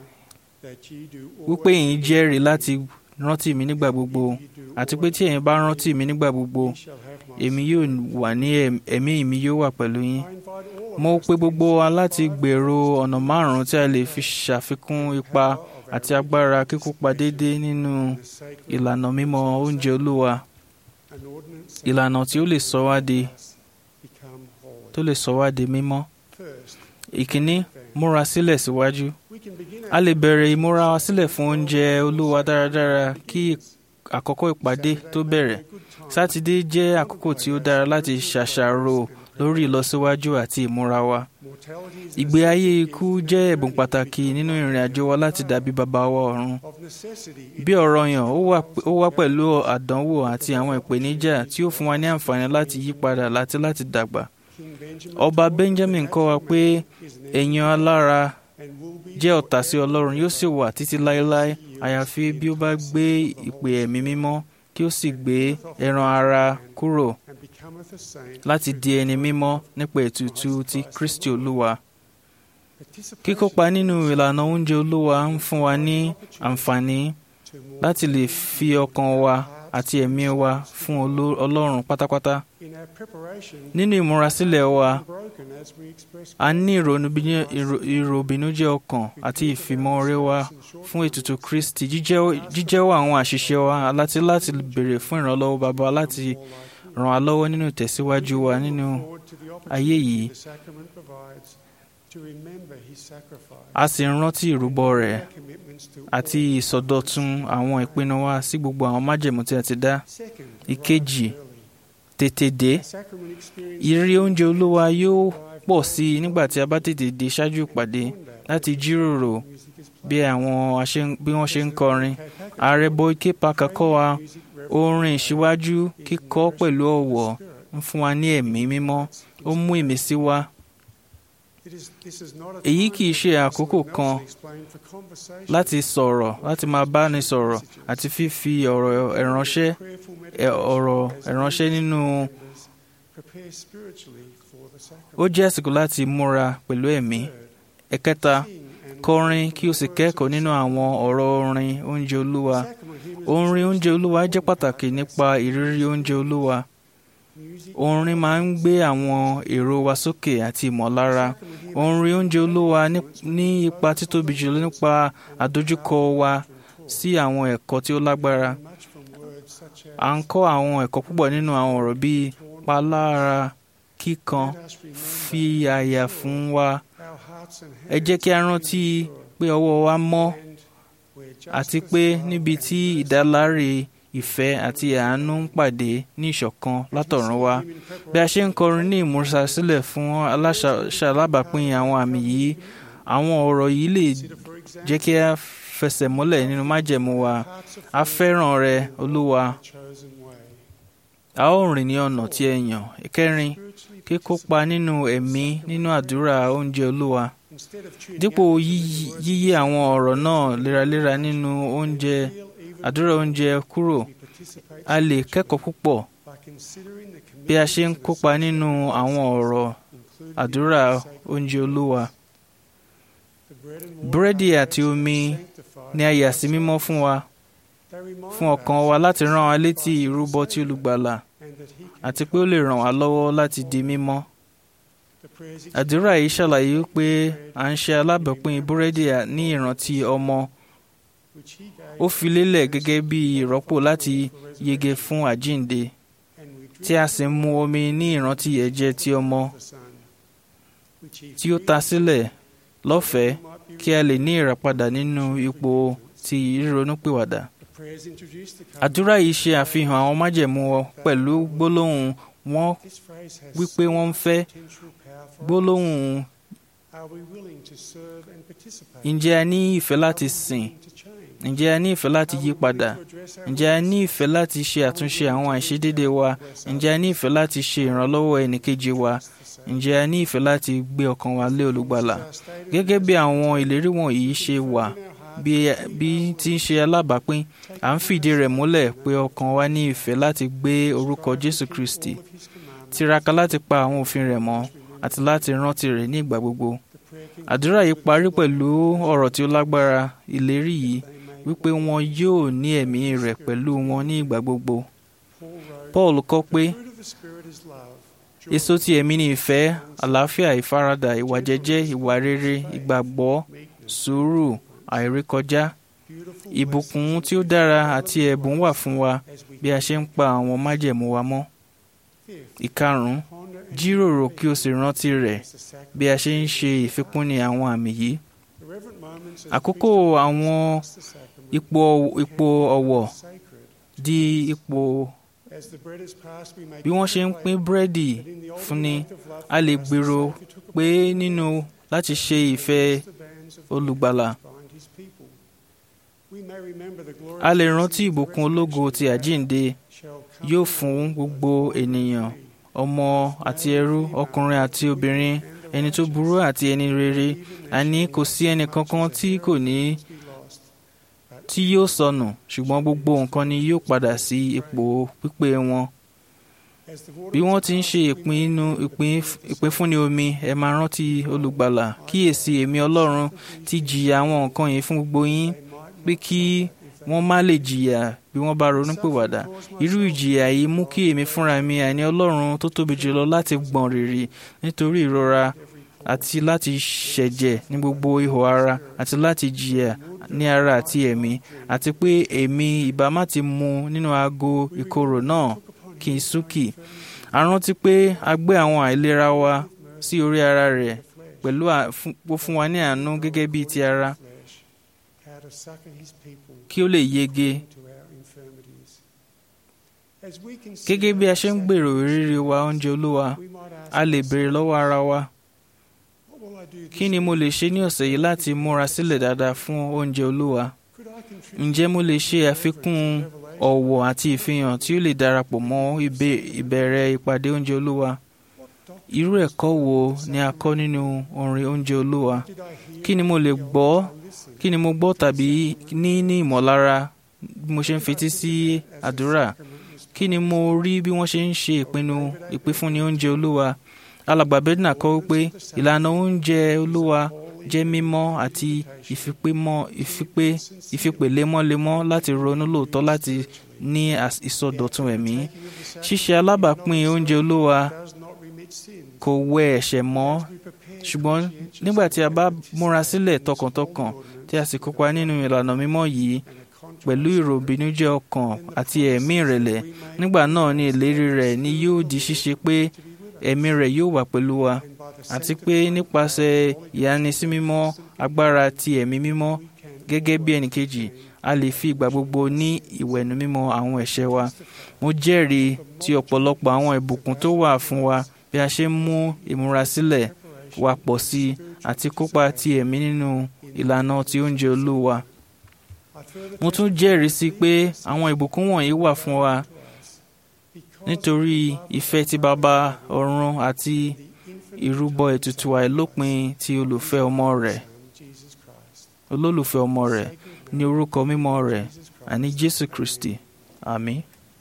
wípé ẹ̀yin jẹ́rìí láti rántí mi nígbà gbogbo àti pé tí ẹ̀yin bá rántí mi nígbà gbogbo èmi yóò wà ní ẹ̀m- ẹ̀mí mi yóò wà pẹ̀lú yín. Mo pe gbogbo wa láti gbèrò ọ̀nà márùn-ún tí a lè fi ṣàfikún ipa àti agbára kíkópa déédéé nínú ìlànà mímọ́ oúnjẹ Olúwa ìlànà tí ó lè sọ wá di tó lè sọ wá di mímọ́. Ìkíní múra sílẹ̀ síwájú. A lè bẹ̀rẹ̀ ìmúra wa sílẹ̀ fún oúnjẹ Olúwa dáradára kí àkókò ìpàdé tó bẹ̀rẹ̀. Sátidé jẹ́ àkókò tí ó dára láti ṣàṣàrò lórí ìlọsíwájú àti ìmúra wa. Ìgbé ayé ikú jẹ́ ẹ̀bùn pàtàkì nínú ìrìn àjò wa láti dàbí bàbá wa ọ̀run. Bí ọ̀rọ̀ yàn, ó wà ó wá pẹ̀lú àdánwò àti àwọn ìpèníjà tí ó fún wa ní àǹfààní láti yí padà láti láti dàgbà. Ọba Benjamin kọ́ wa pé èèyàn alára jẹ́ ọ̀tá sí Ọlọ́run yóò sì wà títí láéláé àyàfi bí ó bá gbé ìpè ẹ̀mí mímọ́ kí ó sì gbé ẹran ara kúrò láti di ẹni mímọ́ nípa ètùtù ti Kristi Olúwa. Kíkópa nínú ìlànà oúnjẹ Olúwa ń fún wa ní àǹfààní láti lè fi ọkàn wa àti ẹ̀mí wa fún Oló- Ọlọ́run pátápátá. Nínú ìmúrasílẹ̀ wa, a ní ìrònúbíní- ìrò- ìròbìnújẹ́ ọkàn àti ìfìmọ̀ọ́rẹ́ wa fún ètùtù Kristi jíjẹ́wọ́ jíjẹ́wọ́ àwọn àṣìṣe wa láti láti béèrè fún ìrànlọ́wọ́ bàbá láti ràn wá lọ́wọ́ nínú ìtẹ̀síwájú wa nínú ayé yìí. A sì ń rántí ìrúbọ rẹ̀ àti ìsọdọ̀tun àwọn ìpinnu wa sí gbogbo àwọn májẹ̀mú tí a ti dá. Ìkejì, tètè dé. Ìrírí oúnjẹ Olúwa yóò pọ̀ sí i nígbà tí a bá tètè dé ṣáájú ìpàdé láti jíròrò bí àwọn aṣe- bí wọ́n ṣe ń kọrin. Ààrẹ Boyke Parker kọ́ wa orin ìṣíwájú kíkọ pẹ̀lú ọ̀wọ̀ ń fún wa ní ẹ̀mí mímọ́ ó mú ìmísí wá. Èyí kì í ṣe àkókò kan láti sọ̀rọ̀ láti máa bá ni sọ̀rọ̀ àti fífi ọ̀rọ̀ ìránṣẹ́ ẹ̀- ọ̀rọ̀ ìránṣẹ́ nínú ó jẹ́ àsìkò láti múra pẹ̀lú ẹ̀mí. Ẹ̀kẹta, kọrin kí o sì kẹ́kọ̀ọ́ nínú àwọn ọ̀rọ̀ orin oúnjẹ Olúwa. Orin oúnjẹ Olúwa jẹ́ pàtàkì nípa ìrírí oúnjẹ Olúwa. Orin máa ń gbé àwọn èrò wa sókè àti ìmọ̀lára. Orin oúnjẹ Olúwa ní- ní ipa títóbi jùlọ nípa àdójúkọ wa sí àwọn ẹ̀kọ́ tí ó lágbára. À ń kọ́ àwọn ẹ̀kọ́ púpọ̀ nínú àwọn ọ̀rọ̀ bíi palára kíkan fi àyà fún wa. Ẹ jẹ́ kí a rántí pé ọwọ́ wa mọ́ àti pé níbi tí ìdáláre ìfẹ́ àti àánú ń pàdé ní ìṣọ̀kan látọ̀run wá. Bí a ṣe ń kọrin ní ìmúrasílẹ̀ fún aláṣàlábàápín àwọn àmì yìí, àwọn ọ̀rọ̀ yìí lè jẹ́ kí a fẹsẹ̀ múlẹ̀ nínú májẹ̀mú wa. A fẹ́ràn rẹ, Olúwa. A ó rìn ní ọ̀nà tí ẹ yàn. Ìkẹrin, kíkópa nínú ẹ̀mí nínú àdúrà oúnjẹ Olúwa. Dípò yíyí yíyí àwọn ọ̀rọ̀ náà léraléra nínú oúnjẹ àdúrà oúnjẹ kúrò, a lè kẹ́kọ̀ọ́ púpọ̀ bí a ṣe ń kópa nínú àwọn ọ̀rọ̀ àdúrà oúnjẹ Olúwa. Búrẹ́dì àti omi ni a yà sí mímọ́ fún wa, fún ọkàn wa láti rán wa létí ìrúbọ tí olùgbàlà àti pé ó lè ràn wá lọ́wọ́ láti di mímọ́. Àdúrà yìí ṣàlàyé pé à ń ṣe alábàápín búrẹ́dì ní ìrántí ọmọ. Ó fi lélẹ̀ gẹ́gẹ́ bí ìrọ́pò láti yege fún àjíǹde, tí a sì ń mu omi ní ìrántí ẹ̀jẹ̀ ti ọmọ tí ó ta sílẹ̀ lọ́fẹ̀ẹ́ kí a lè ní ìràpadà nínú ipò ti ìrònúpìwàdà. Àdúrà yìí ṣe àfihàn àwọn májẹ̀mú wọn pẹ̀lú gbólóhùn wọn wípé wọ́n ń fẹ́ gbólóhùn ǹjẹ́ a ní ìfẹ́ láti sìn ǹjẹ́ a ní ìfẹ́ láti yí padà ǹjẹ́ a ní ìfẹ́ láti ṣe àtúnṣe àwọn àìṣedéédé wa ǹjẹ́ a ní ìfẹ́ láti ṣe ìrànlọ́wọ́ ẹnìkejì wa ǹjẹ́ a ní ìfẹ́ láti gbé ọkàn wa lé olùgbàlà gẹ́gẹ́ bí àwọn ìlérí wọ̀nyí ṣe wà bí bí tí ń ṣe alábàápín à ń fìdí rẹ̀ múlẹ̀ pé ọkàn wa ní ìfẹ́ láti gbé orúkọ Jésù Kristi tiraka láti pa àwọn òfin rẹ̀ mọ́ àti láti rántí rẹ̀ ní ìgbà gbogbo àdúrà yìí parí pẹ̀lú ọ̀rọ̀ tí ó lágbára ìlérí yìí wípé wọn yóò ní ẹ̀mí rẹ̀ pẹ̀lú wọn ní ìgbà gbogbo Paul kọ́ pé èso ti ẹ̀mí ni ìfẹ́ àlàáfíà ìfaradà ìwà jẹ́jẹ́ ìwà rere ìgbàgbọ́ sùúrù àìrékọjá ìbùkún tí ó dára àti ẹ̀bùn wà fún wa bí a ṣe ń pa àwọn májẹ̀mú wa mọ́ ìkarùn-ún jíròrò kí o sì rántí rẹ̀ bí a ṣe ń ṣe ìfikúnni àwọn àmì yìí àkókò àwọn ipò ipò ọ̀wọ̀ di ipò bí wọ́n ṣe ń pín búrẹ́dì fúnni a lè gbèrò pé nínú láti ṣe ìfẹ́ olùgbàlà a lè rántí ìbùkún ológo ti àjíǹde yóò fún gbogbo ènìyàn ọmọ àti ẹrú ọkùnrin àti obìnrin ẹni tó burú àti ẹni rere àní kò sí ẹnì kankan tí kò ní tí yóò sọnù ṣùgbọ́n gbogbo nǹkan ni yóò padà sí ipò pípé wọn bí wọ́n ti ń ṣe ìpinnu ìpínfúnni omi ẹ máa rántí olùgbàlà kíyèsí èmi ọlọ́run ti jìyà àwọn nǹkan yìí fún gbogbo yín pé kí wọ́n má lè jìyà bí wọ́n bá ronúpìwàdà irú ìjìyà yìí mú kí èmi fúnra mi àní ọlọ́run tó tóbi jùlọ láti gbọ̀n rìrì nítorí ìrora àti láti ṣẹ̀jẹ̀ ní gbogbo ihò ara àti láti jìyà ní ara àti ẹ̀mí àti pé èmi ìbá má ti mu nínú aago ìkorò náà kí n súnkì a rántí pé a gbé àwọn àìlera wa sí orí ara rẹ̀ pẹ̀lú ó fún wa ní àánú gẹ́gẹ́ bíi ti ara kí ó lè yege gẹ́gẹ́ bí a ṣe ń gbèrò ìrírí wa oúnjẹ olúwa a lè béèrè lọ́wọ́ ara wa kí ni mo lè ṣe ní ọ̀sẹ̀ yìí láti múra sílẹ̀ dáadáa fún oúnjẹ olúwa ǹjẹ́ mo lè ṣe àfikún ọ̀wọ̀ àti ìfihàn tí ó lè darapọ̀ mọ́ ìbẹ̀rẹ̀ ìpàdé oúnjẹ olúwa irú ẹ̀kọ́ wo ni a kọ́ nínú orin oúnjẹ olúwa kí ni mo lè gbọ́ kí ni mo gbọ́ tàbí ní ní ìmọ̀lára bí mo ṣe ń fetí sí àdúrà kí ni mo rí bí wọ́n ṣe ń ṣe ìpinnu ìpínfúnni oúnjẹ olúwa alàgbà bedna kọ́ wípé ìlànà oúnjẹ olúwa jẹ́ mímọ́ àti ìfipémọ́ ìfipé ìfipè lemọ́lemọ́ láti ronú lóòótọ́ láti ní ìsọdọ̀tun ẹ̀mí ṣíṣe alábàápín oúnjẹ olúwa kò wẹ ẹ̀ṣẹ̀ mọ́ ṣùgbọ́n nígbà tí a bá múra sílẹ̀ tọkàntọkàn tí a sì kópa nínú ìlànà mímọ́ yìí pẹ̀lú ìròbìnújẹ́ ọkàn àti ẹ̀mí ìrẹ̀lẹ̀ nígbà náà ni ìlérí rẹ̀ ni yóò di ṣíṣe pé ẹ̀mí rẹ̀ yóò wà pẹ̀lú wa àti pé nípasẹ̀ ìyanisímímọ́ agbára ti ẹ̀mí mímọ́ gẹ́gẹ́ bí ẹnìkejì a lè fi ìgbà gbogbo ní ìwẹ̀nù mímọ́ àwọn ẹ̀ṣẹ̀ wa mo jẹ́rìí ti ọ̀pọ̀lọpọ̀ àwọn ìbùkún tó wà fún wa bí a ṣe ń mú ìmúrasílẹ̀ wa pọ̀ sí i àti kópa ti ẹ̀mí nínú ìlànà ti oúnjẹ olúwa mo tún jẹ́rìí sí pé àwọn ìbùkún wọ̀nyí wà fún wa nítorí ìfẹ́ ti bàbá ọ̀run àti ìrúbọ ètùtù àìlópin ti olùfẹ́ ọmọ rẹ̀ olólùfẹ́ ọmọ rẹ̀ ní orúkọ mímọ́ rẹ̀ àní Jésù Kristi àmín.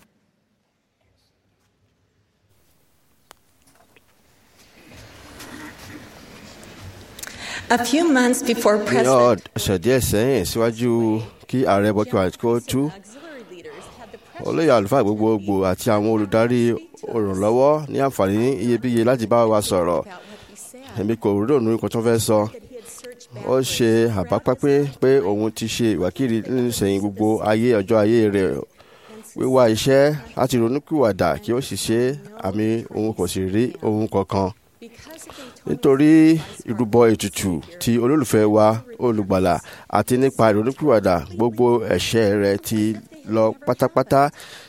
A few months before ní President ọ̀sẹ̀ díẹ̀ sẹ́yìn síwájú kí ààrẹ bọ́kí wa kó tú olóyè àlùfáà gbogbogbò àti àwọn olùdarí olùrànlọ́wọ́ ní àǹfààní iyebíye láti bá wa sọ̀rọ̀ èmi kò rònú nǹkan tó fẹ́ sọ ó ṣe àbápápẹ́ pé òun ti ṣe ìwákìrì nínú sẹ́yìn gbogbo ayé ọjọ́ ayé rẹ̀ wíwá iṣẹ́ láti ronúkúwàdà kí ó sì ṣe àmì òun kò sì rí ohun kankan nítorí ìrúbọ ètùtù ti olólùfẹ́ wa olùgbàlà àti nípa ìrònúpìwàdà gbogbo ẹ̀ṣẹ̀ rẹ̀ ti lọ pátápátá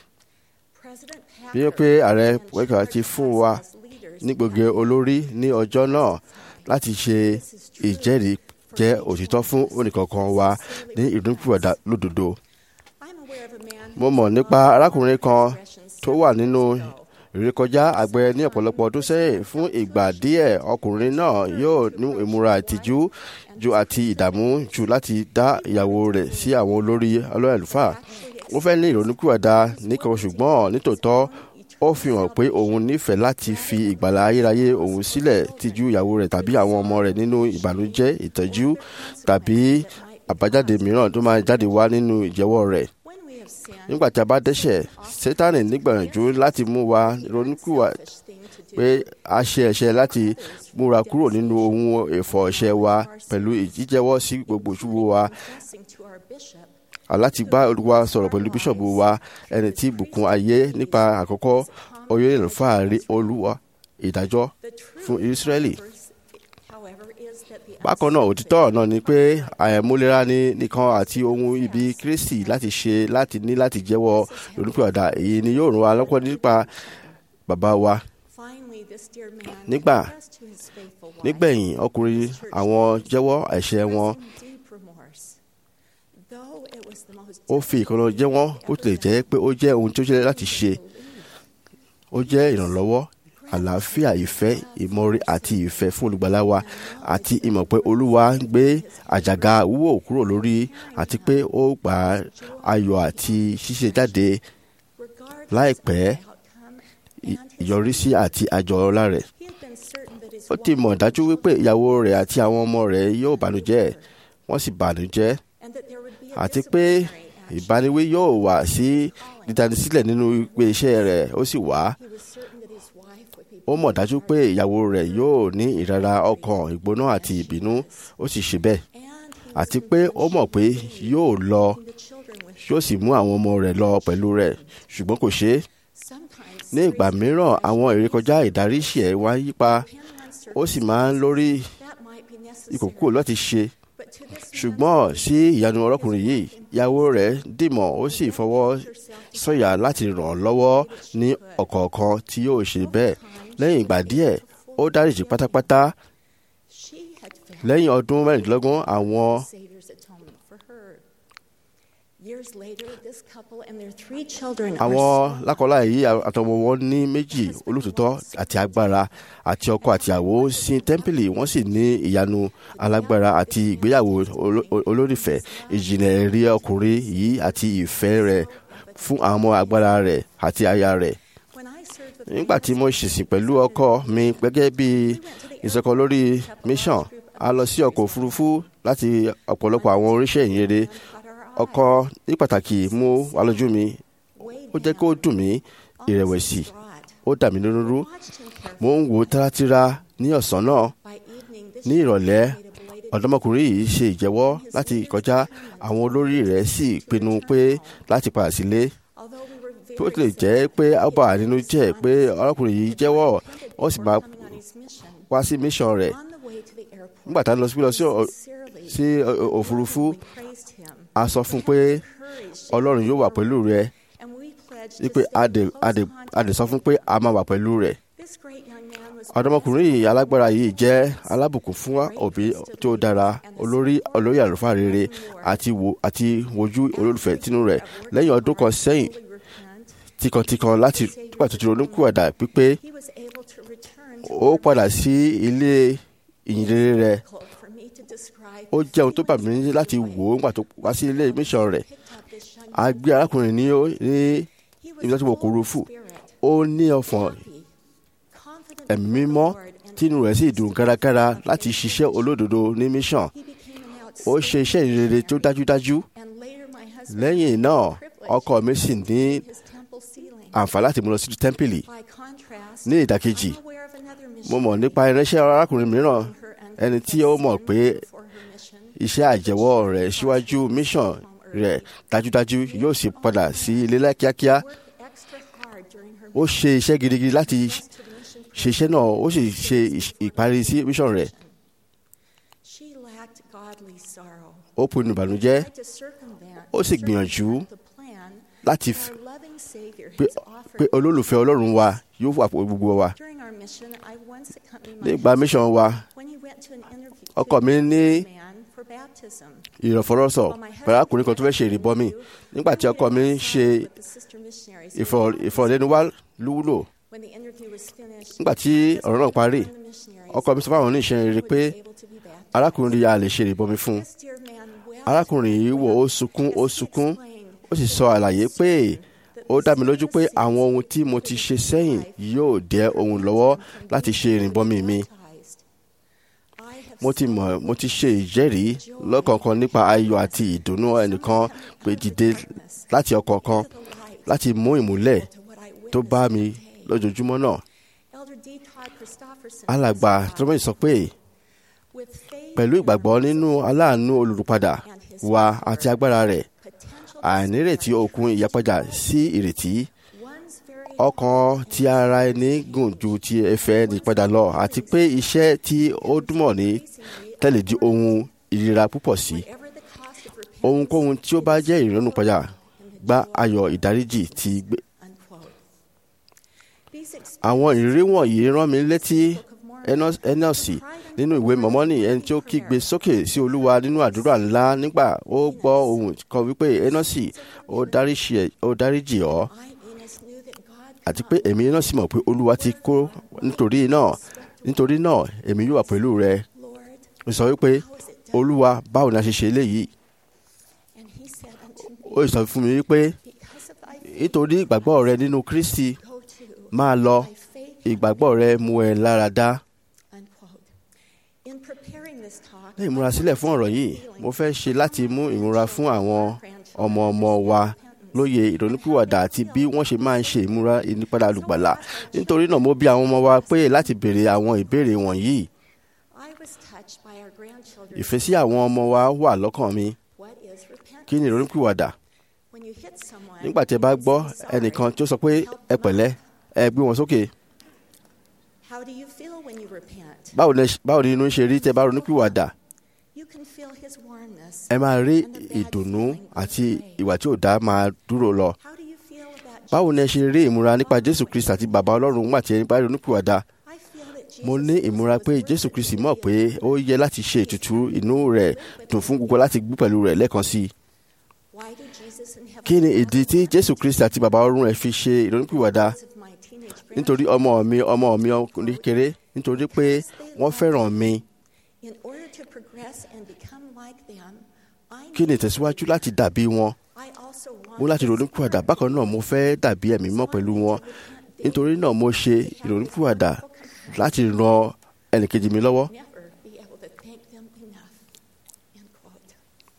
bí wọ́n pé ààrẹ wẹ́kà ti fún wa ní gbogbo olórí ní ọjọ́ náà láti ṣe ìjẹ́rìí jẹ́ òtítọ́ fún oníkankan wa ní ìdúnkùwàdà lódodo. mo mọ̀ nípa arákùnrin kan tó wà nínú ìrékọjá àgbẹ̀ ní ọ̀pọ̀lọpọ̀ ọdún sẹ́yìn fún ìgbà díẹ̀ ọkùnrin náà yóò ní ìmúra ìtìjú ju àti ìdààmú jù láti dá ìyàwó rẹ̀ sí àwọn olórí ọlọ́run àlùfáà ó fẹ́ ní ìrònúkúwàdà nìkan ṣùgbọ́n nítòótọ́ ó fi hàn pé òun nífẹ̀ẹ́ láti fi ìgbàlá ayérayé òun sílẹ̀ tìjú ìyàwó rẹ̀ tàbí àwọn ọmọ rẹ̀ nínú ìbànújẹ́ ìtọ́jú tàbí àbájáde mìíràn tó máa jáde wá nínú ìjẹ́wọ́ rẹ̀ nígbà tí a bá dẹ́ṣẹ̀ sátánì nígbàyànjú láti mú wa ronúkúwà pé a ṣe ẹ̀ṣẹ̀ láti múra kúrò nínú ohun ẹ̀fọ́ ẹ̀ṣẹ̀ wa pẹ̀lú ìjíjẹ́wọ́ sí gbogbo ìṣubú wa aláti bá olúwa sọ̀rọ̀ pẹ̀lú bíṣọ̀bù wa ẹni tí bùkún ayé nípa àkọ́kọ́ oyè ìlúfà rí olúwa ìdájọ́ fún Ísírẹ́lì. bákan náà òtítọ́ náà ni pé àìmúlera ní nìkan àti ohun ibi Kristi láti ṣe láti ní láti jẹ́wọ́ olùpẹ̀ọ̀dà èyí ni yóò ràn wá lọ́pọ̀ nípa bàbá wa. nígbà nígbẹ̀yìn ọkùnrin àwọn jẹ́wọ́ ẹ̀ṣẹ̀ wọn ó fi ìkànnà jẹ́ wọ́n bó tilẹ̀ jẹ́ pé ó jẹ́ ohun tó jẹ́ láti ṣe ó jẹ́ ìrànlọ́wọ́ àlàáfíà ìfẹ́ ìmọ̀re àti ìfẹ́ fún olùgbàlà wa àti ìmọ̀ pé olúwa ń gbé àjàgà wúwo kúrò lórí àti pé ó gba ayọ̀ àti ṣíṣe jáde láìpẹ́ ìyọrísí àti àjọ ọlá rẹ̀ ó ti mọ̀ dájú wípé ìyàwó rẹ̀ àti àwọn ọmọ rẹ̀ yóò bànújẹ́ wọ́n sì bànújẹ́ àti pé ìbániwí yóò wà sí dídánisílẹ̀ nínú ìpè iṣẹ́ rẹ̀ ó sì wá. ó mọ̀ dájú pé ìyàwó rẹ̀ yóò ní ìrara ọkàn ìgbóná àti ìbínú ó sì ṣe bẹ́ẹ̀. àti pé ó mọ̀ pé yóò lọ yóò sì mú àwọn ọmọ rẹ̀ lọ pẹ̀lú rẹ̀ ṣùgbọ́n kò ṣe é. ní ìgbà mìíràn àwọn ìrékọjá ìdáríṣì ẹ̀ wá yípa ó sì máa ń lórí ìkòkò láti ṣe ṣùgbọ́n sí ìyanu ọlọ́kùnrin yìí ìyàwó rẹ̀ dìmọ̀ ó sì fọwọ́ sọ̀yà láti ràn án lọ́wọ́ ní ọ̀kọ̀ọ̀kan tí yóò ṣe bẹ́ẹ̀ lẹ́yìn ìgbà díẹ̀ ó dáríjì pátápátá lẹ́yìn ọdún mẹ́rìndínlógún àwọn àwọn lákọláya yìí àtọmọ wọn ní méjì olótòótọ́ àti agbára àti ọkọ àti àwò sí tẹ́ḿpìlì wọ́n sì ní ìyanu alágbára àti ìgbéyàwó olórífẹ́ ìjìnlẹ̀ ẹ̀rí ọkùnrin yìí àti ìfẹ́ rẹ̀ fún àwọn ọmọ agbára rẹ̀ àti aya rẹ̀. nígbà tí mo ṣèṣìn pẹ̀lú ọkọ mi gẹ́gẹ́ bí ìsọkọ lórí mission a lọ sí ọkọ̀ òfurufú láti ọ̀pọ̀lọpọ̀ àwọn oríṣẹ́ ìyìnrere ọkọ ní pàtàkì mú wá lójú mi ó jẹ́ kó dùn mí ìrẹ̀wẹ̀sì ó dà mí lónú rú mo ń wò tárátíra ní ọ̀sán náà ní ìrọ̀lẹ́ ọ̀dọ́mọkùnrin yìí ṣe ìjẹ́wọ́ láti kọjá àwọn olórí rẹ̀ sì pinnu pé láti padà sílé tó lè jẹ́ pé ó bà á nínú jẹ́ pé ọlọ́kùnrin yìí jẹ́wọ́ ó sì máa wá sí mission rẹ̀ nígbà tá a lọ sí òfurufú a sọ fún pé ọlọ́run yóò wà pẹ̀lú rẹ wípé a dẹ̀ sọ fún pé a máa wà pẹ̀lú rẹ. ọ̀dọ́mọkùnrin yìí alágbára yìí jẹ́ alábùkún fún òbí tó dára olórí olórí àlùfáà rere àti wo àti wojú olólùfẹ́ tínú rẹ̀ lẹ́yìn ọdún kan sẹ́yìn tìkàntìkàn láti nígbà tó ti ronúkúwàdà pípé ó padà sí ilé ìyìnrere rẹ̀ ó jẹ́ ohun tó bà mí láti wò ó nígbà tó wá sí ilé mission rẹ̀ a gbé arákùnrin ní ní ibi tó wọ kòròfù ó ní ọ̀fọ̀n ẹ̀mí mímọ́ tínú rẹ̀ sì dùn kárakára láti ṣiṣẹ́ olódodo ní mission ó ṣe iṣẹ́ ìrere tó dájúdájú lẹ́yìn náà ọkọ mi sì ní àǹfààní láti mú lọ sí tẹ́ḿpìlì ní ìdàkejì mo mọ̀ nípa irinṣẹ́ arákùnrin mìíràn ẹni tí ó mọ̀ pé iṣẹ́ àjẹwọ́ rẹ̀ síwájú mission rẹ̀ dájúdájú yóò sì padà sí ilé kíákíá ó ṣe iṣẹ́ gidigidi láti ṣe iṣẹ́ náà ó sì ṣe ìparí sí mission rẹ̀ ó pinnu ìbànújẹ́ ó sì gbìyànjú láti pé olólùfẹ́ ọlọ́run wa yóò wà pẹ̀lú gbogbo wa nígbà mission wa ọkọ mi ní ìrọ̀fọ́rọ́sọ pẹ̀lú arákùnrin kan tó fẹ́ ṣe ìrìbọmi nígbà tí ọkọ mi ń ṣe ìfọ̀- ìfọ̀rọ̀lẹ́nuwá lúwúlò nígbà tí ọ̀rọ̀ náà parí ọkọ mi sọ fáwọn oníṣẹ́ rere pé arákùnrin yìí a lè ṣe ìrìbọmi fún un arákùnrin yìí wò ó sunkún ó sunkún ó sì sọ àlàyé pé ó dá mi lójú pé àwọn ohun tí mo ti ṣe sẹ́yìn yóò dẹ ohun lọ́wọ́ láti ṣe ìrìbọmi mi mo ti mọ̀ mo ti ṣe ìjẹ́rìí lọ́kọ̀ọ̀kan nípa ayọ̀ àti ìdùnnú ẹnìkan pé dìde láti ọkàn kan láti mú ìmúlẹ̀ tó bá mi lójoojúmọ́ náà alàgbà tọ́mọ̀ sọ pé pẹ̀lú ìgbàgbọ́ nínú aláàánú olùrùpadà wa àti agbára rẹ̀ àìnírètí òkun ìyàpadà sí ìrètí ọkàn ti ara ẹni gùn ju ti ẹ̀fẹ̀ ẹni padà lọ àti pé iṣẹ́ tí ó dúnmọ̀ ní tẹ́lẹ̀ di ohun ìrira púpọ̀ sí ohunkóhun tí ó bá jẹ́ ìrònú padà gba ayọ̀ ìdáríjì ti gbé àwọn ìrírí wọ̀nyí rán mi létí ẹnọ́sì nínú ìwé mọ̀mọ́nì ẹni tí ó kígbe sókè sí olúwa nínú àdúrà ńlá nígbà ó gbọ́ ohùn kan wípé ẹnọ́sì ó dáríṣì- ó dáríjì ọ́ àti pé èmi náà sì mọ̀ pé olúwa ti kó nítorí náà nítorí náà èmi yóò wà pẹ̀lú rẹ ó sọ wípé olúwa báwo ni a ṣe ṣe eléyìí ó sọ fún mi wípé nítorí ìgbàgbọ́ rẹ nínú kristi máa lọ ìgbàgbọ́ rẹ mú ẹ lára dá ní ìmúrasílẹ̀ fún ọ̀rọ̀ yìí mo fẹ́ ṣe láti mú ìmúra fún àwọn ọmọ ọmọ wa lóye ìrònúpìwàdà àti bí wọ́n ṣe máa ń ṣe ìmúra ìnípadà olùgbàlà nítorí náà mo bí àwọn ọmọ wa pé láti béèrè àwọn ìbéèrè wọ̀nyí ìfẹ́ sí àwọn ọmọ wa wà lọ́kàn mi kí ni ìrònúpìwàdà nígbà tí ẹ bá gbọ́ ẹnìkan tí ó sọ pé ẹ pẹ̀lẹ́ ẹ gbé wọn sókè How do you feel when you repent? báwo ni báwo ni inú ṣe rí tẹ́ bá ronúpìwàdà You can feel his warmness. ẹ máa rí and the bad ìdùnnú feeling goes àti away. ìwà tí ò dá máa dúró lọ How do you feel about báwo ni ẹ Jesus? ṣe rí ìmúra nípa jésù kristi àti bàbá ọlọ́run nígbà tí ẹ bá ronúpìwàdà I feel that mo Jesus ní knows ìmúra what pé was jésù worth kristi it mọ̀ to pé be ó yẹ láti ṣe ètùtù inú rẹ̀ dùn fún gbogbo láti gbé pẹ̀lú rẹ̀ lẹ́ẹ̀kan sí i Why did Jesus in heaven kí ni want ìdí tí me jésù kristi àti bàbá ọlọ́run ẹ̀ fi ṣe ìrònúpìwàdà because of my teenage nítorí ọmọ mi ọmọ mi ọkùnrin kéré nítorí pé wọ́n fẹ́ràn mi In order to progress and become like them, I kí ni need to ìtẹ̀síwájú be láti dàbí wọn I also want mo láti to ronúpìwàdà inspire bákan náà mo fẹ́ dàbí ẹ̀mí mọ́ pẹ̀lú wọn nítorí náà mo ṣe ìrònúpìwàdà láti ran ẹnìkejì mi lọ́wọ́ never be able to thank them enough. End quote.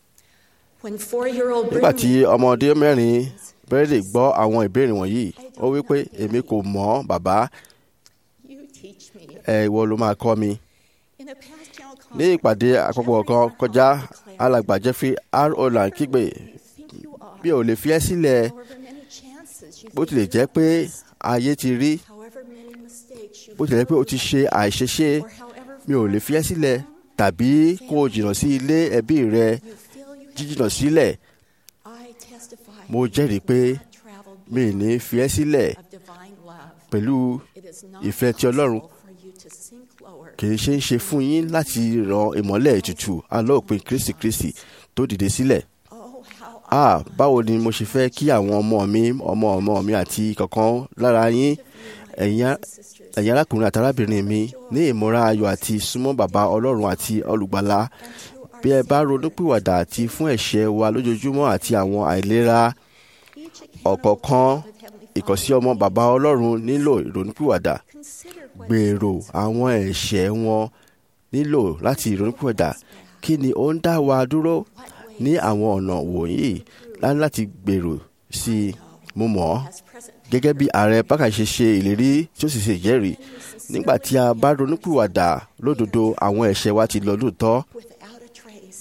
When four-year-old nígbà tí Bruno ọmọdé mẹ́rin bẹ́rẹ̀dẹ̀ gbọ́ àwọn ìbéèrè wọ̀nyí ó wí pé èmi kò mọ̀ ọ́, bàbá you teach me. ẹ ìwọ ló máa kọ́ mi In a past general ní conference, ìpàdé àpapọ̀ kan kọjá alàgbà jeffrey r olan kígbe you think you are, bí ò lè fi ẹ́ sílẹ̀ however many chances you bó think tilẹ̀ you jẹ́ pé have, ayé ti rí however many mistakes you've bó tilẹ̀ jẹ́ pé o ti ṣe àìṣeṣe or however mi ò lè fi ẹ́ sílẹ̀ tàbí kó o jìnnà sí ilé ẹbí rẹ you feel you have jíjìnnà sílẹ̀ I testify mo jẹ́rìí pé you have traveled mi ì ní fi ẹ́ sílẹ̀ of divine love. pẹ̀lú It is not ìfẹ́ ti Ọlọ́run. possible for you to sink lower kì í ṣe é ṣe fún yín láti ran ìmọ́lẹ̀ ètùtù alóòpin kristi kristi tó dìde sílẹ̀ Oh, how ah báwo ni mo ṣe fẹ́ kí àwọn ọmọ mi ọmọ ọmọ mi àti kankan lára yín ẹ̀yin á- sisters ẹ̀yin arákùnrin àti arábìnrin mi ní ìmúra ayọ̀ àti súnmọ́ bàbá ọlọ́run àti olùgbàlà bí ẹ bá ronúpìwàdà àti fún ẹ̀ṣẹ̀ wa lójoojúmọ́ àti àwọn àìlera each ọ̀kọ̀ọ̀kan account of Heavenly ìkọ̀sí ọmọ bàbá ọlọ́run nílò ìrònúpìwàdà Consider what gbèrò àwọn ẹ̀ṣẹ̀ wọn nílò láti ìrònúpìwàdà kí ni ó ń dá wa dúró ní àwọn ọ̀nà wọ̀nyí lá- láti gbèrò sí i mo mọ̀ ọ́ as present gẹ́gẹ́ bí ààrẹ bákà ṣe ṣe ìlérí tí ó sì ṣe ìjẹ́rìí nígbà tí a bá ronúpìwàdà lódodo àwọn ẹ̀ṣẹ̀ wa ti lọ lóòótọ́ without a trace.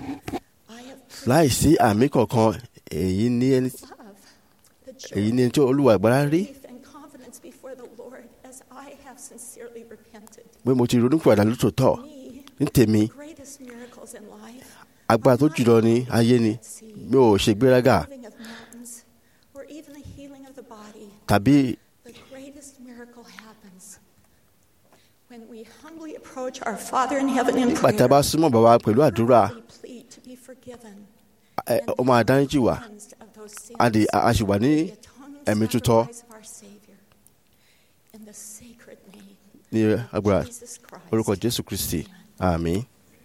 I have láìsí àmì kankan èyí ní ẹni love the èyí joy, ní ẹni tí olúwa ìgbára rí faith, and confidence before the Lord as I have sincerely repented. pé mo ti ronúpìwàdà lótòótọ́ Me, ní tèmi greatest miracles in life agbára tó jùlọ ní ayé ni mi ò ṣe gbéraga moving of mountains, or even the healing of the body, tàbí the greatest miracle happens when we humbly approach our Father in heaven in nígbà tí a bá prayer. súnmọ́ bàbá pẹ̀lú àdúrà forgiven ẹ, ó máa dáríjì wá cleansed of those sins a dì- a- a sì wà ní through the atoning ẹ̀mí tútọ́ sacrifice of our Savior. In the sacred name ní of agbára Jesus Christ. orúkọ jésù kristi àmín.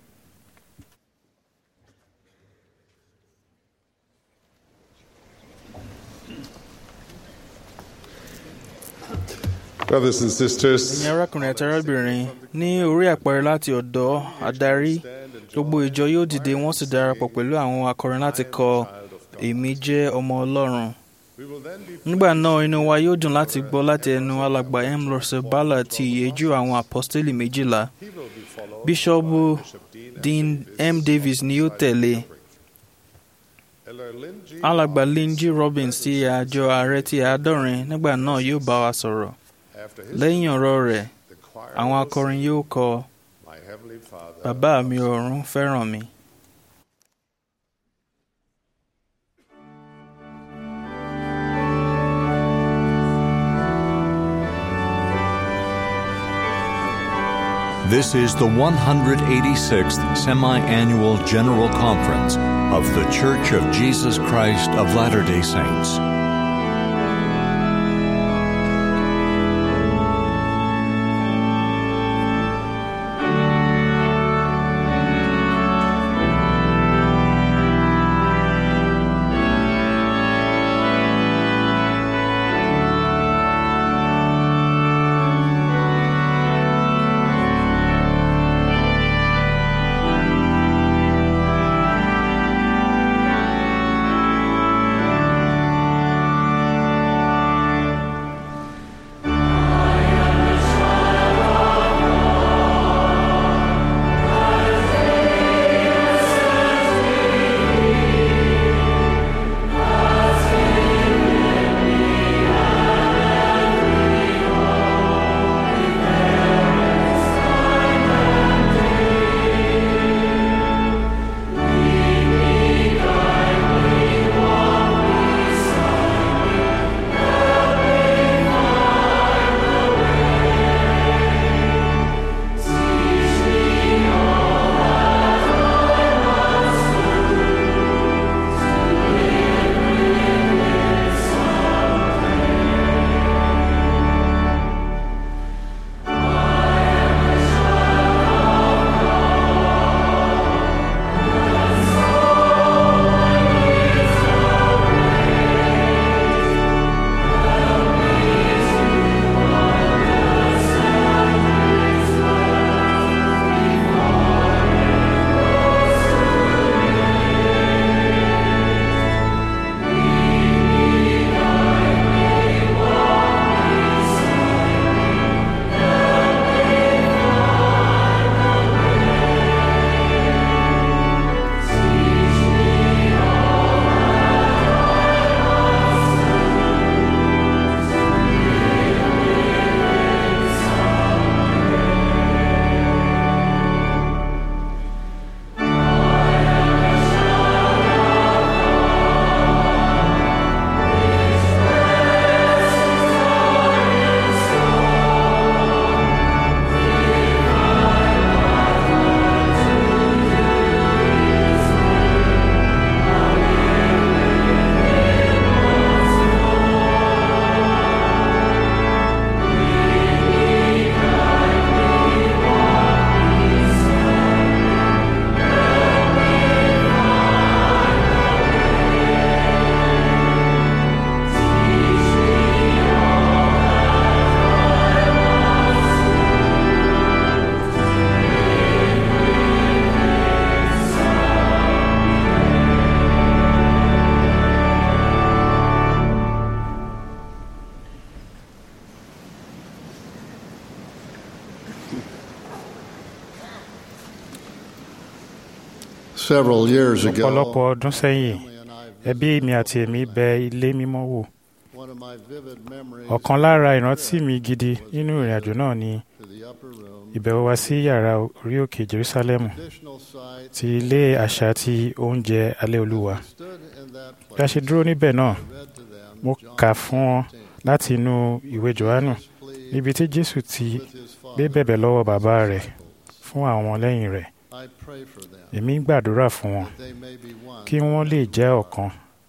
Brothers and sisters, ẹ̀yin arákùnrin àti arábìnrin ní orí àpẹẹrẹ láti ọ̀dọ̀ adarí gbogbo ìjọ yóò dìde wọ́n sì darapọ̀ pẹ̀lú àwọn akọrin láti kọ èmi jẹ́ ọmọ ọlọ́run we will then be nígbà náà inú wa yóò dùn láti gbọ́ láti ẹnu alàgbà m russell ballard ti ìyẹ́jú àwọn apọ́stélì méjìlá he will be followed bíṣọ́ọ̀bù by Bishop Dean dean m davis ni yóò tẹ̀lé Elder Lynn G. alàgbà lynn g robbins ti àjọ ààrẹ ti àádọ́rin nígbà náà yóò bá wa sọ̀rọ̀ After his lẹ́yìn ọ̀rọ̀ rẹ̀ the choir àwọn will akọrin sing, yóò kọ My Heavenly Father. bàbá mi ọ̀run fẹ́ràn mi. This is the 186th Semi Annual General Conference of The Church of Jesus Christ of Latter day Saints. Several years ọ̀pọ̀lọpọ̀ ago, ọdún sẹ́yìn family and I ẹbí visited mi àti èmi bẹ ilé mímọ́ wò one of my vivid memories ọ̀kan lára ìrántí mi gidi nínú ìrìn àjò náà ni to the upper room, ìbẹ̀wò wa sí yàrá orí òkè jerusalem traditional site, ti ilé àṣà ti oúnjẹ alẹ́ olúwa stood in that bí a place. ṣe dúró níbẹ̀ náà read to them mo John kà fún wọn 15, láti inú ìwé johannu plea níbi tí jésù ti with his gbé father bẹ̀bẹ̀ lọ́wọ́ bàbá rẹ̀ fún àwọn lẹ́yìn rẹ̀ I pray for them èmi ń gbàdúrà fún wọn that they may be one. kí wọ́n lè jẹ́ ọ̀kan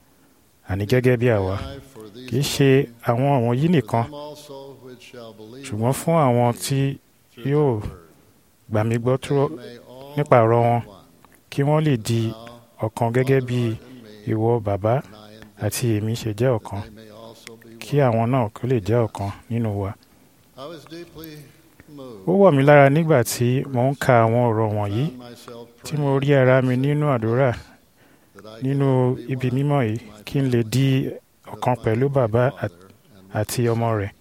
àní gẹ́gẹ́ bí àwa I for these kì í ṣe àwọn wọ̀nyí nìkan them also which shall believe ṣùgbọ́n fún àwọn tí through yóò thy word, gbà mí gbọ́ they tó may all nípa ọ̀rọ̀ wọn be one. kí wọ́n lè di Thou, ọ̀kan gẹ́gẹ́ bí Lord, and me, ìwọ bàbá and I in thee, àti èmi ṣe jẹ́ that ọ̀kan they may also be kí one. àwọn náà kó lè jẹ́ ọ̀kan nínú wa. I was deeply moved ó wọ̀ mí lára nígbà tí mò ń ka àwọn ọ̀rọ̀ wọ̀nyí found myself tí mo rí praying ara mi nínú àdúrà that I nínú could be ibi one mímọ́ yìí with my kí n lè di with ọ̀kan my pẹ̀lú bàbá Father and with àti his ọmọ rẹ̀.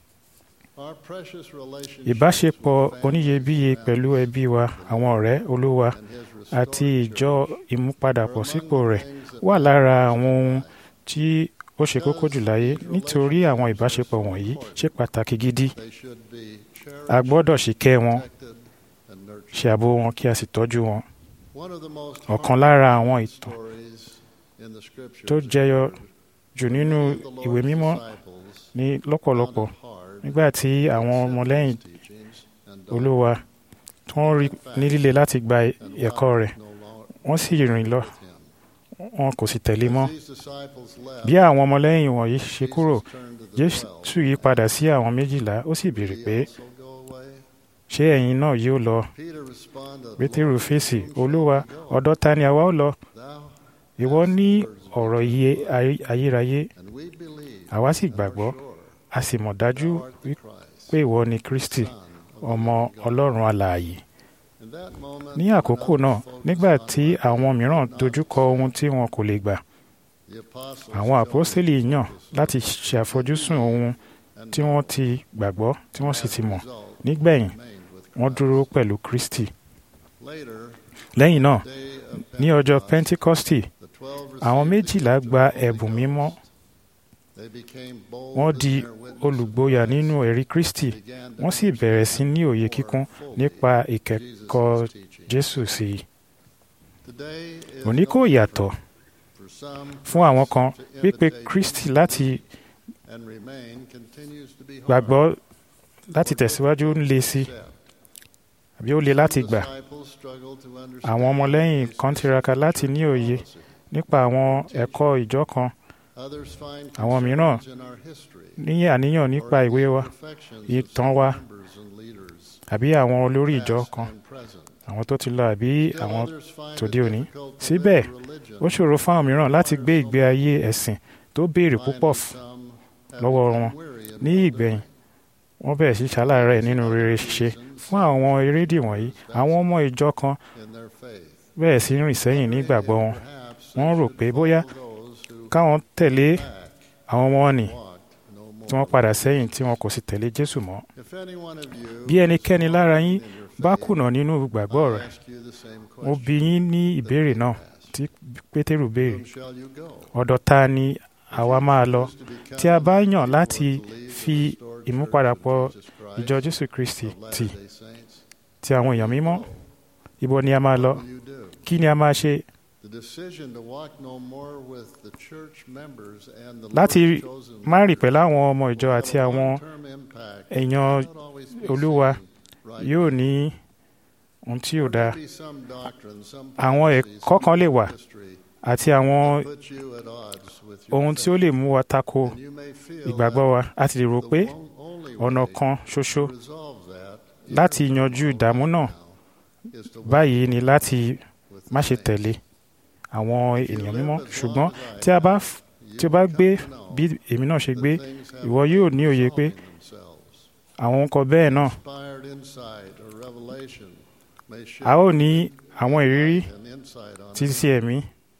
Our precious relationship ìbáṣepọ̀ with families oníyebíye and pẹ̀lú ẹbí wa àwọn ọ̀rẹ́ olúwa and his àti restored ìjọ church ìmúpadàbọ̀sípò are among rẹ̀ the things that wà matter lára most àwọn in ohun life. tí ó ṣe kókó jù láyé nítorí àwọn ìbáṣepọ̀ wọ̀nyí ṣe pàtàkì gidi They should be a cherished, gbọ́dọ̀ ṣìkẹ́ wọn protected, and nurtured. ṣe ààbò wọn kí a sì tọ́jú wọn. One of the most ọ̀kan lára àwọn heartfelt ìtàn stories in the scriptures tó jẹyọ jù nínú of the Lord's ìwé mímọ́ disciples ní lọ́pọ̀lọpọ̀ found it hard nígbà tí to àwọn accept ọmọlẹ́yìn his teachings and don't olúwa tó ń rí ní líle láti gba and ẹ̀kọ́ life rẹ̀ no longer wọ́n sì rìn lọ with him. wọn kò sì tẹ̀lé mọ́. As these disciples left, bí àwọn ọmọlẹ́yìn wọ̀nyí ṣe kúrò Jesus turned to the jésù twelve. yí padà sí àwọn méjìlá ó sì béèrè Will pé ye also go away? ṣé ẹ̀yin náà yóò lọ Peter responded, pétérù "Lord, fèsì whom shall olúwa we go? ọ̀dọ̀ ta ni àwa ó lọ Thou ìwọ hast ní the words of ọ̀rọ̀ life. iye ayé- ayérayé And we believe àwa sì and are gbàgbọ́ sure a sì mọ̀ dájú thou art the wí- Christ, pé ìwọ ni kristi Son of the ọmọ living God." ọlọ́run alààyè In that moment, ní when àkókò others náà focused nígbà on tí what they àwọn mìíràn could not dojúkọ ohun tí wọn kò lè gbà the apostles àwọn chose àpọ́stélì to yàn focus láti on ṣe àfojúsùn ohun and tí wọ́n ti gbàgbọ́ tí wọ́n sì as ti a mọ̀ result, nígbẹ̀yìn remained with wọ́n Christ. dúró pẹ̀lú kristi Later, lẹ́yìn náà day of ní ọjọ́ Pentecost, pentikọ́stì the 12 àwọn received the méjìlá gift of gba the Holy ẹ̀bùn mímọ́ Ghost. They became bold wọ́n in di their witness of olùgboyà Christ, nínú ẹ̀rí kristi began to wọ́n sì bẹ̀rẹ̀ sí ní òye more kíkún fully nípa ìkẹ́kọ̀ọ́ Jesus' teaching. jésù sí i Today is òní no kò yàtọ̀ different. For some, fún àwọn kan to pípe imitate kristi Jesus láti and remain continues to be hard gbàgbọ́ láti or tẹ̀síwájú ń le sí difficult to accept. àbí ó le láti Some gbà disciples struggle to understand àwọn ọmọlẹ́yìn Jesus' kan tiraka láti ní òye policy. nípa àwọn ẹ̀kọ́ ìjọ kan Others find àwọn mìíràn concerns in our history ní àníyàn nípa or ìwé wa imperfections of ìtàn some wa members and leaders, àbí àwọn olórí ìjọ past kan and present. àwọn tó ti lọ àbí Still àwọn others find tòde it òní. difficult to Síbẹ̀, live religion. ó ṣòro fún àwọn mìíràn láti gbé ìgbé ayé ẹ̀sìn tó béèrè púpọ̀ Finally, f- some have lọ́wọ́ become wọn. weary in ní well-doing. ìgbẹ̀yìn wọ́n bẹ̀rẹ̀ sí ṣaláàárẹ̀ nínú rere ṣíṣe fún àwọn erédìí wọ̀nyí àwọn ọmọ ìjọ kan in their faith. bẹ̀rẹ̀ sí rìn sẹ́yìn ní ìgbàgbọ́ wọn Perhaps wọ́n they rò should pé bóyá follow those who káwọn tẹ̀lé back, àwọn ọmọ wọn nì walked no more. tí wọ́n padà sẹ́yìn tí wọn kò sì tẹ̀lé jésù mọ́ If any one of you bí ẹnikẹ́ni lára yín in your bá faith, kùnà nínú ìgbàgbọ́ I'll rẹ̀ ask you the same mo question. bi yín ní ìbéèrè náà tí pétérù béèrè Whom shall you go? ọ̀dọ̀ ta ni àwa máa lọ Choose to become tí a bá yàn or láti to leave the fi restored ìmúpadàpọ̀ church of Jesus ìjọ Christ jésù kristi of tì Latter-day Saints? ti àwọn èèyàn mímọ́ ibo ni a máa lọ What will you do? kí ni a máa ṣe The decision to walk no more with the church members and the láti Lord's chosen má rìn leaders pẹ̀lú àwọn ọmọ ìjọ will àti have a àwọn long-term impact èèyàn that will not always be Olúwa seen right yóò now. ní ohun tí ò There dáa may be some doctrine, some Àwọn policies, ẹ̀kọ́ kan lè wà some history àti àwọn that put you at odds with your ohun tí ó lè mú wa tako faith. And you may feel ìgbàgbọ́ wa a ti lè rò that pé the one- only ọ̀nà way kan ṣoṣo to resolve that, even láti if yanjú it's ìdààmú náà now, is to walk báyìí ni láti with má ṣe the saints. tẹ̀lé àwọn If you ènìyàn live mímọ́ as ṣùgbọ́n long as I tí a bá have, f- you tí o bá will gbé come to know bí èmi náà ṣe that gbé things have ìwọ yóò ní òye pé resolving themselves. àwọn nǹkan bẹ́ẹ̀ náà Inspired insight or revelation may shift a ó ní àwọn ìrírí an insight on títí it. sí ẹ̀mí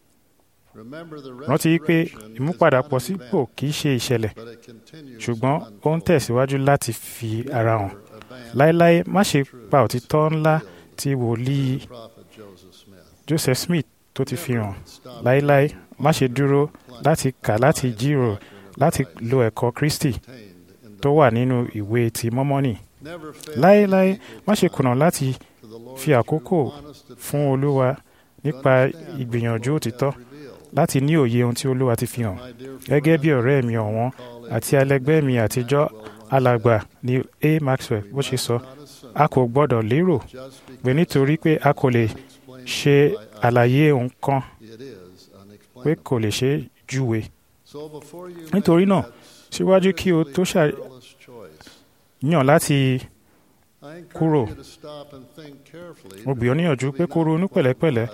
Remember the rántí pé restoration is ìmúpadàpọ̀ not an sípò event, kì í ṣe ìṣẹ̀lẹ̀ but it continues ṣùgbọ́n to ó ń unfold. tẹ̀síwájú láti fi ara hàn Never abandon láéláé má ṣe truths pa òtítọ́ ńlá revealed tí wòlíì by the prophet Joseph Smith. Joseph Smith tó ti fi hàn Stop láéláé má ṣe pondering dúró and láti kà láti applying the jíròrò doctrine of láti Christ lo ẹ̀kọ́ Kristi contained in the tó wà nínú ìwé ti mọ́mọ́nì Never fail to láéláé equal má ṣe time kùnà láti to the Lord's fi àkókò true honest fún advice Olúwa to nípa understand what ìgbìyànjú the Lord òtítọ́ hath revealed. láti ní òye ohun tí Olúwa ti fi hàn My dear gẹ́gẹ́ bí friend, ọ̀rẹ́ mi ọ̀wọ́n colleague, àti ẹlẹgbẹ́ mi àtijọ́ Maxwell alàgbà ni a maxwell bó ṣe sọ a kò gbọ́dọ̀ lérò pé nítorí pé a kò lè ṣe àlàyé nǹkan pé kò lè ṣe é júwe nítorí náà síwájú kí o tó ṣàyàn láti kúrò mo gbì ọ́ níyànjú pé kó ronú pẹ̀lẹ́pẹ̀lẹ́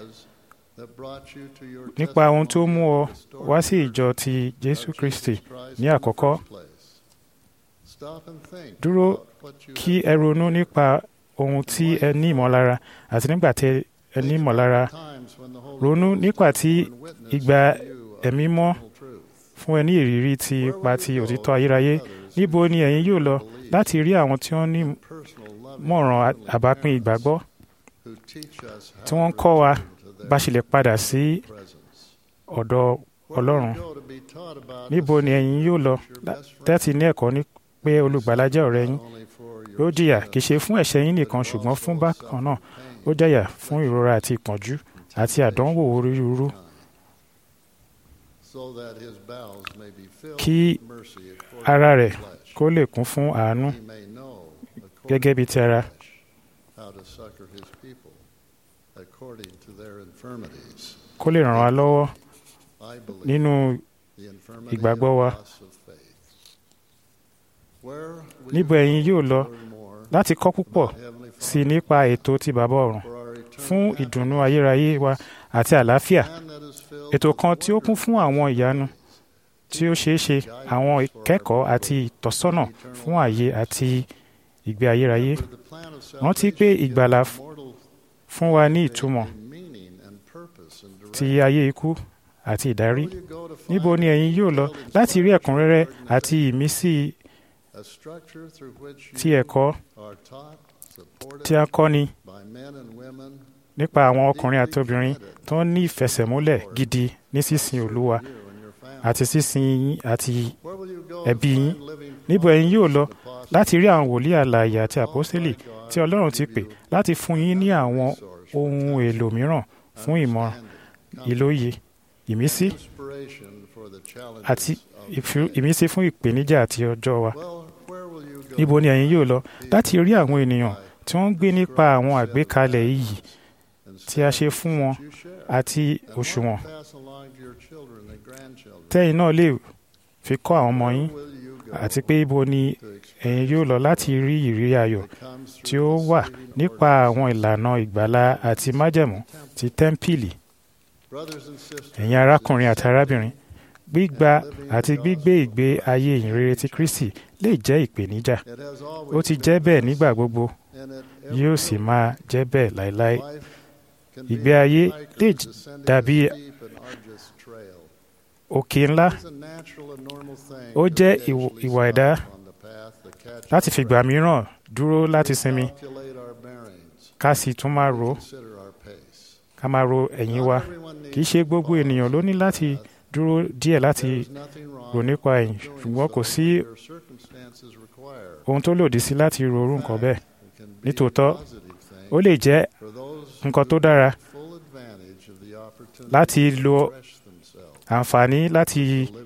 nípa ohun tó mú ọ wá sí ìjọ ti jésù kristi ní àkọ́kọ́ dúró kí ẹ ronú nípa ohun tí ẹ ní ìmọ̀lára àti nígbà tí ẹ ní ìmọ̀lára ronú nípa tí ìgbà ẹ̀mí mọ́ fún ẹ ní ìrírí ti ipa ti òtítọ́ ayérayé níbo ni ẹ̀yin yóò lọ láti rí àwọn tí wọ́n ní mọ̀ràn àbápín ìgbàgbọ́ tí wọ́n ń kọ́ wa bá ṣe lè padà sí ọ̀dọ̀ ọlọ́run níbo ni ẹ̀yin yóò lọ láti ní ẹ̀kọ́ ní pé olùgbàlà jẹ́ ọ̀rẹ́ yín ó jìyà kì í ṣe fún ẹ̀ṣẹ̀ yín nìkan ṣùgbọ́n fún bákan náà ó jẹ̀yà fún ìrora àti ìpọ́njú àti àdánwò onírúurú kí ara rẹ̀ kó lè kún fún àánú gẹ́gẹ́ bí ti ara kó lè ràn wá lọ́wọ́ nínú ìgbàgbọ́ wa níbo ẹ̀yin yóò lọ láti kọ́ púpọ̀ sí nípa ètò ti bàbá ọ̀run fún ìdùnnú ayérayé wa àti àlàáfíà ètò kan tí ó kún fún àwọn ìyanu tí ó ṣeé ṣe àwọn ìkẹ́kọ̀ọ́ àti ìtọ́sọ́nà fún ààyè àti ìgbé ayérayé rántí pé ìgbàlà fún wa ní ìtumọ̀ ti ayé ikú àti ìdarí níbo ni ẹ̀yin yóò lọ láti rí ẹ̀kúnrẹ́rẹ́ àti ìmísí ti ẹ̀kọ́ tí a kọ́ni nípa àwọn ọkùnrin àti obìnrin tó ń ní ìfẹsẹ̀múlẹ̀ gidi ní sísìn olúwa àti sísìn yín àti ẹbí yín níbo ẹ̀yin yóò lọ láti rí àwọn wòlíì alààyè àti àpọ́sítélì tí ọlọ́run ti pè láti fún yín ní àwọn ohun èlò mìíràn fún ìmọ̀ràn ìlóye ìmísí àti ìmísí fún ìpèníjà àti ọjọ́ wa níbo ni ẹ̀yin yóò lọ láti rí àwọn ènìyàn tí wọ́n ń gbé nípa àwọn àgbékalẹ̀ iyì tí a ṣe fún wọn àti òṣùwọ̀n tẹ́yìn náà lè fi kọ́ àwọn ọmọ yín àti pé ibo ni ẹ̀yin yóò lọ láti rí ìrírí ayọ̀ tí ó wà nípa àwọn ìlànà ìgbàlà àti májẹ̀mú ti tẹ́ḿpìlì ẹ̀yin arákùnrin àti arábìnrin gbígba àti gbígbé ìgbé ayé ìyìnrere ti Kristi lè jẹ́ ìpèníjà ó ti jẹ́ bẹ́ẹ̀ nígbà gbogbo yóò sì máa jẹ́ bẹ́ẹ̀ láéláé ìgbé ayé lè dàbí òkè ńlá ó jẹ́ ìwà ẹ̀dá láti fìgbà mìíràn dúró láti sinmi ká sì tún máa ro ká máa ro ẹ̀yìn wa kì í ṣe gbogbo ènìyàn ló ní láti dúró díẹ̀ láti rò nípa ẹ̀yìn ṣùgbọ́n kò sí ohun tó lòdì sí láti ro orú nǹkan bẹ́ẹ̀ nítòótọ́ ó lè jẹ́ nǹkan tó dára láti lo àǹfààní láti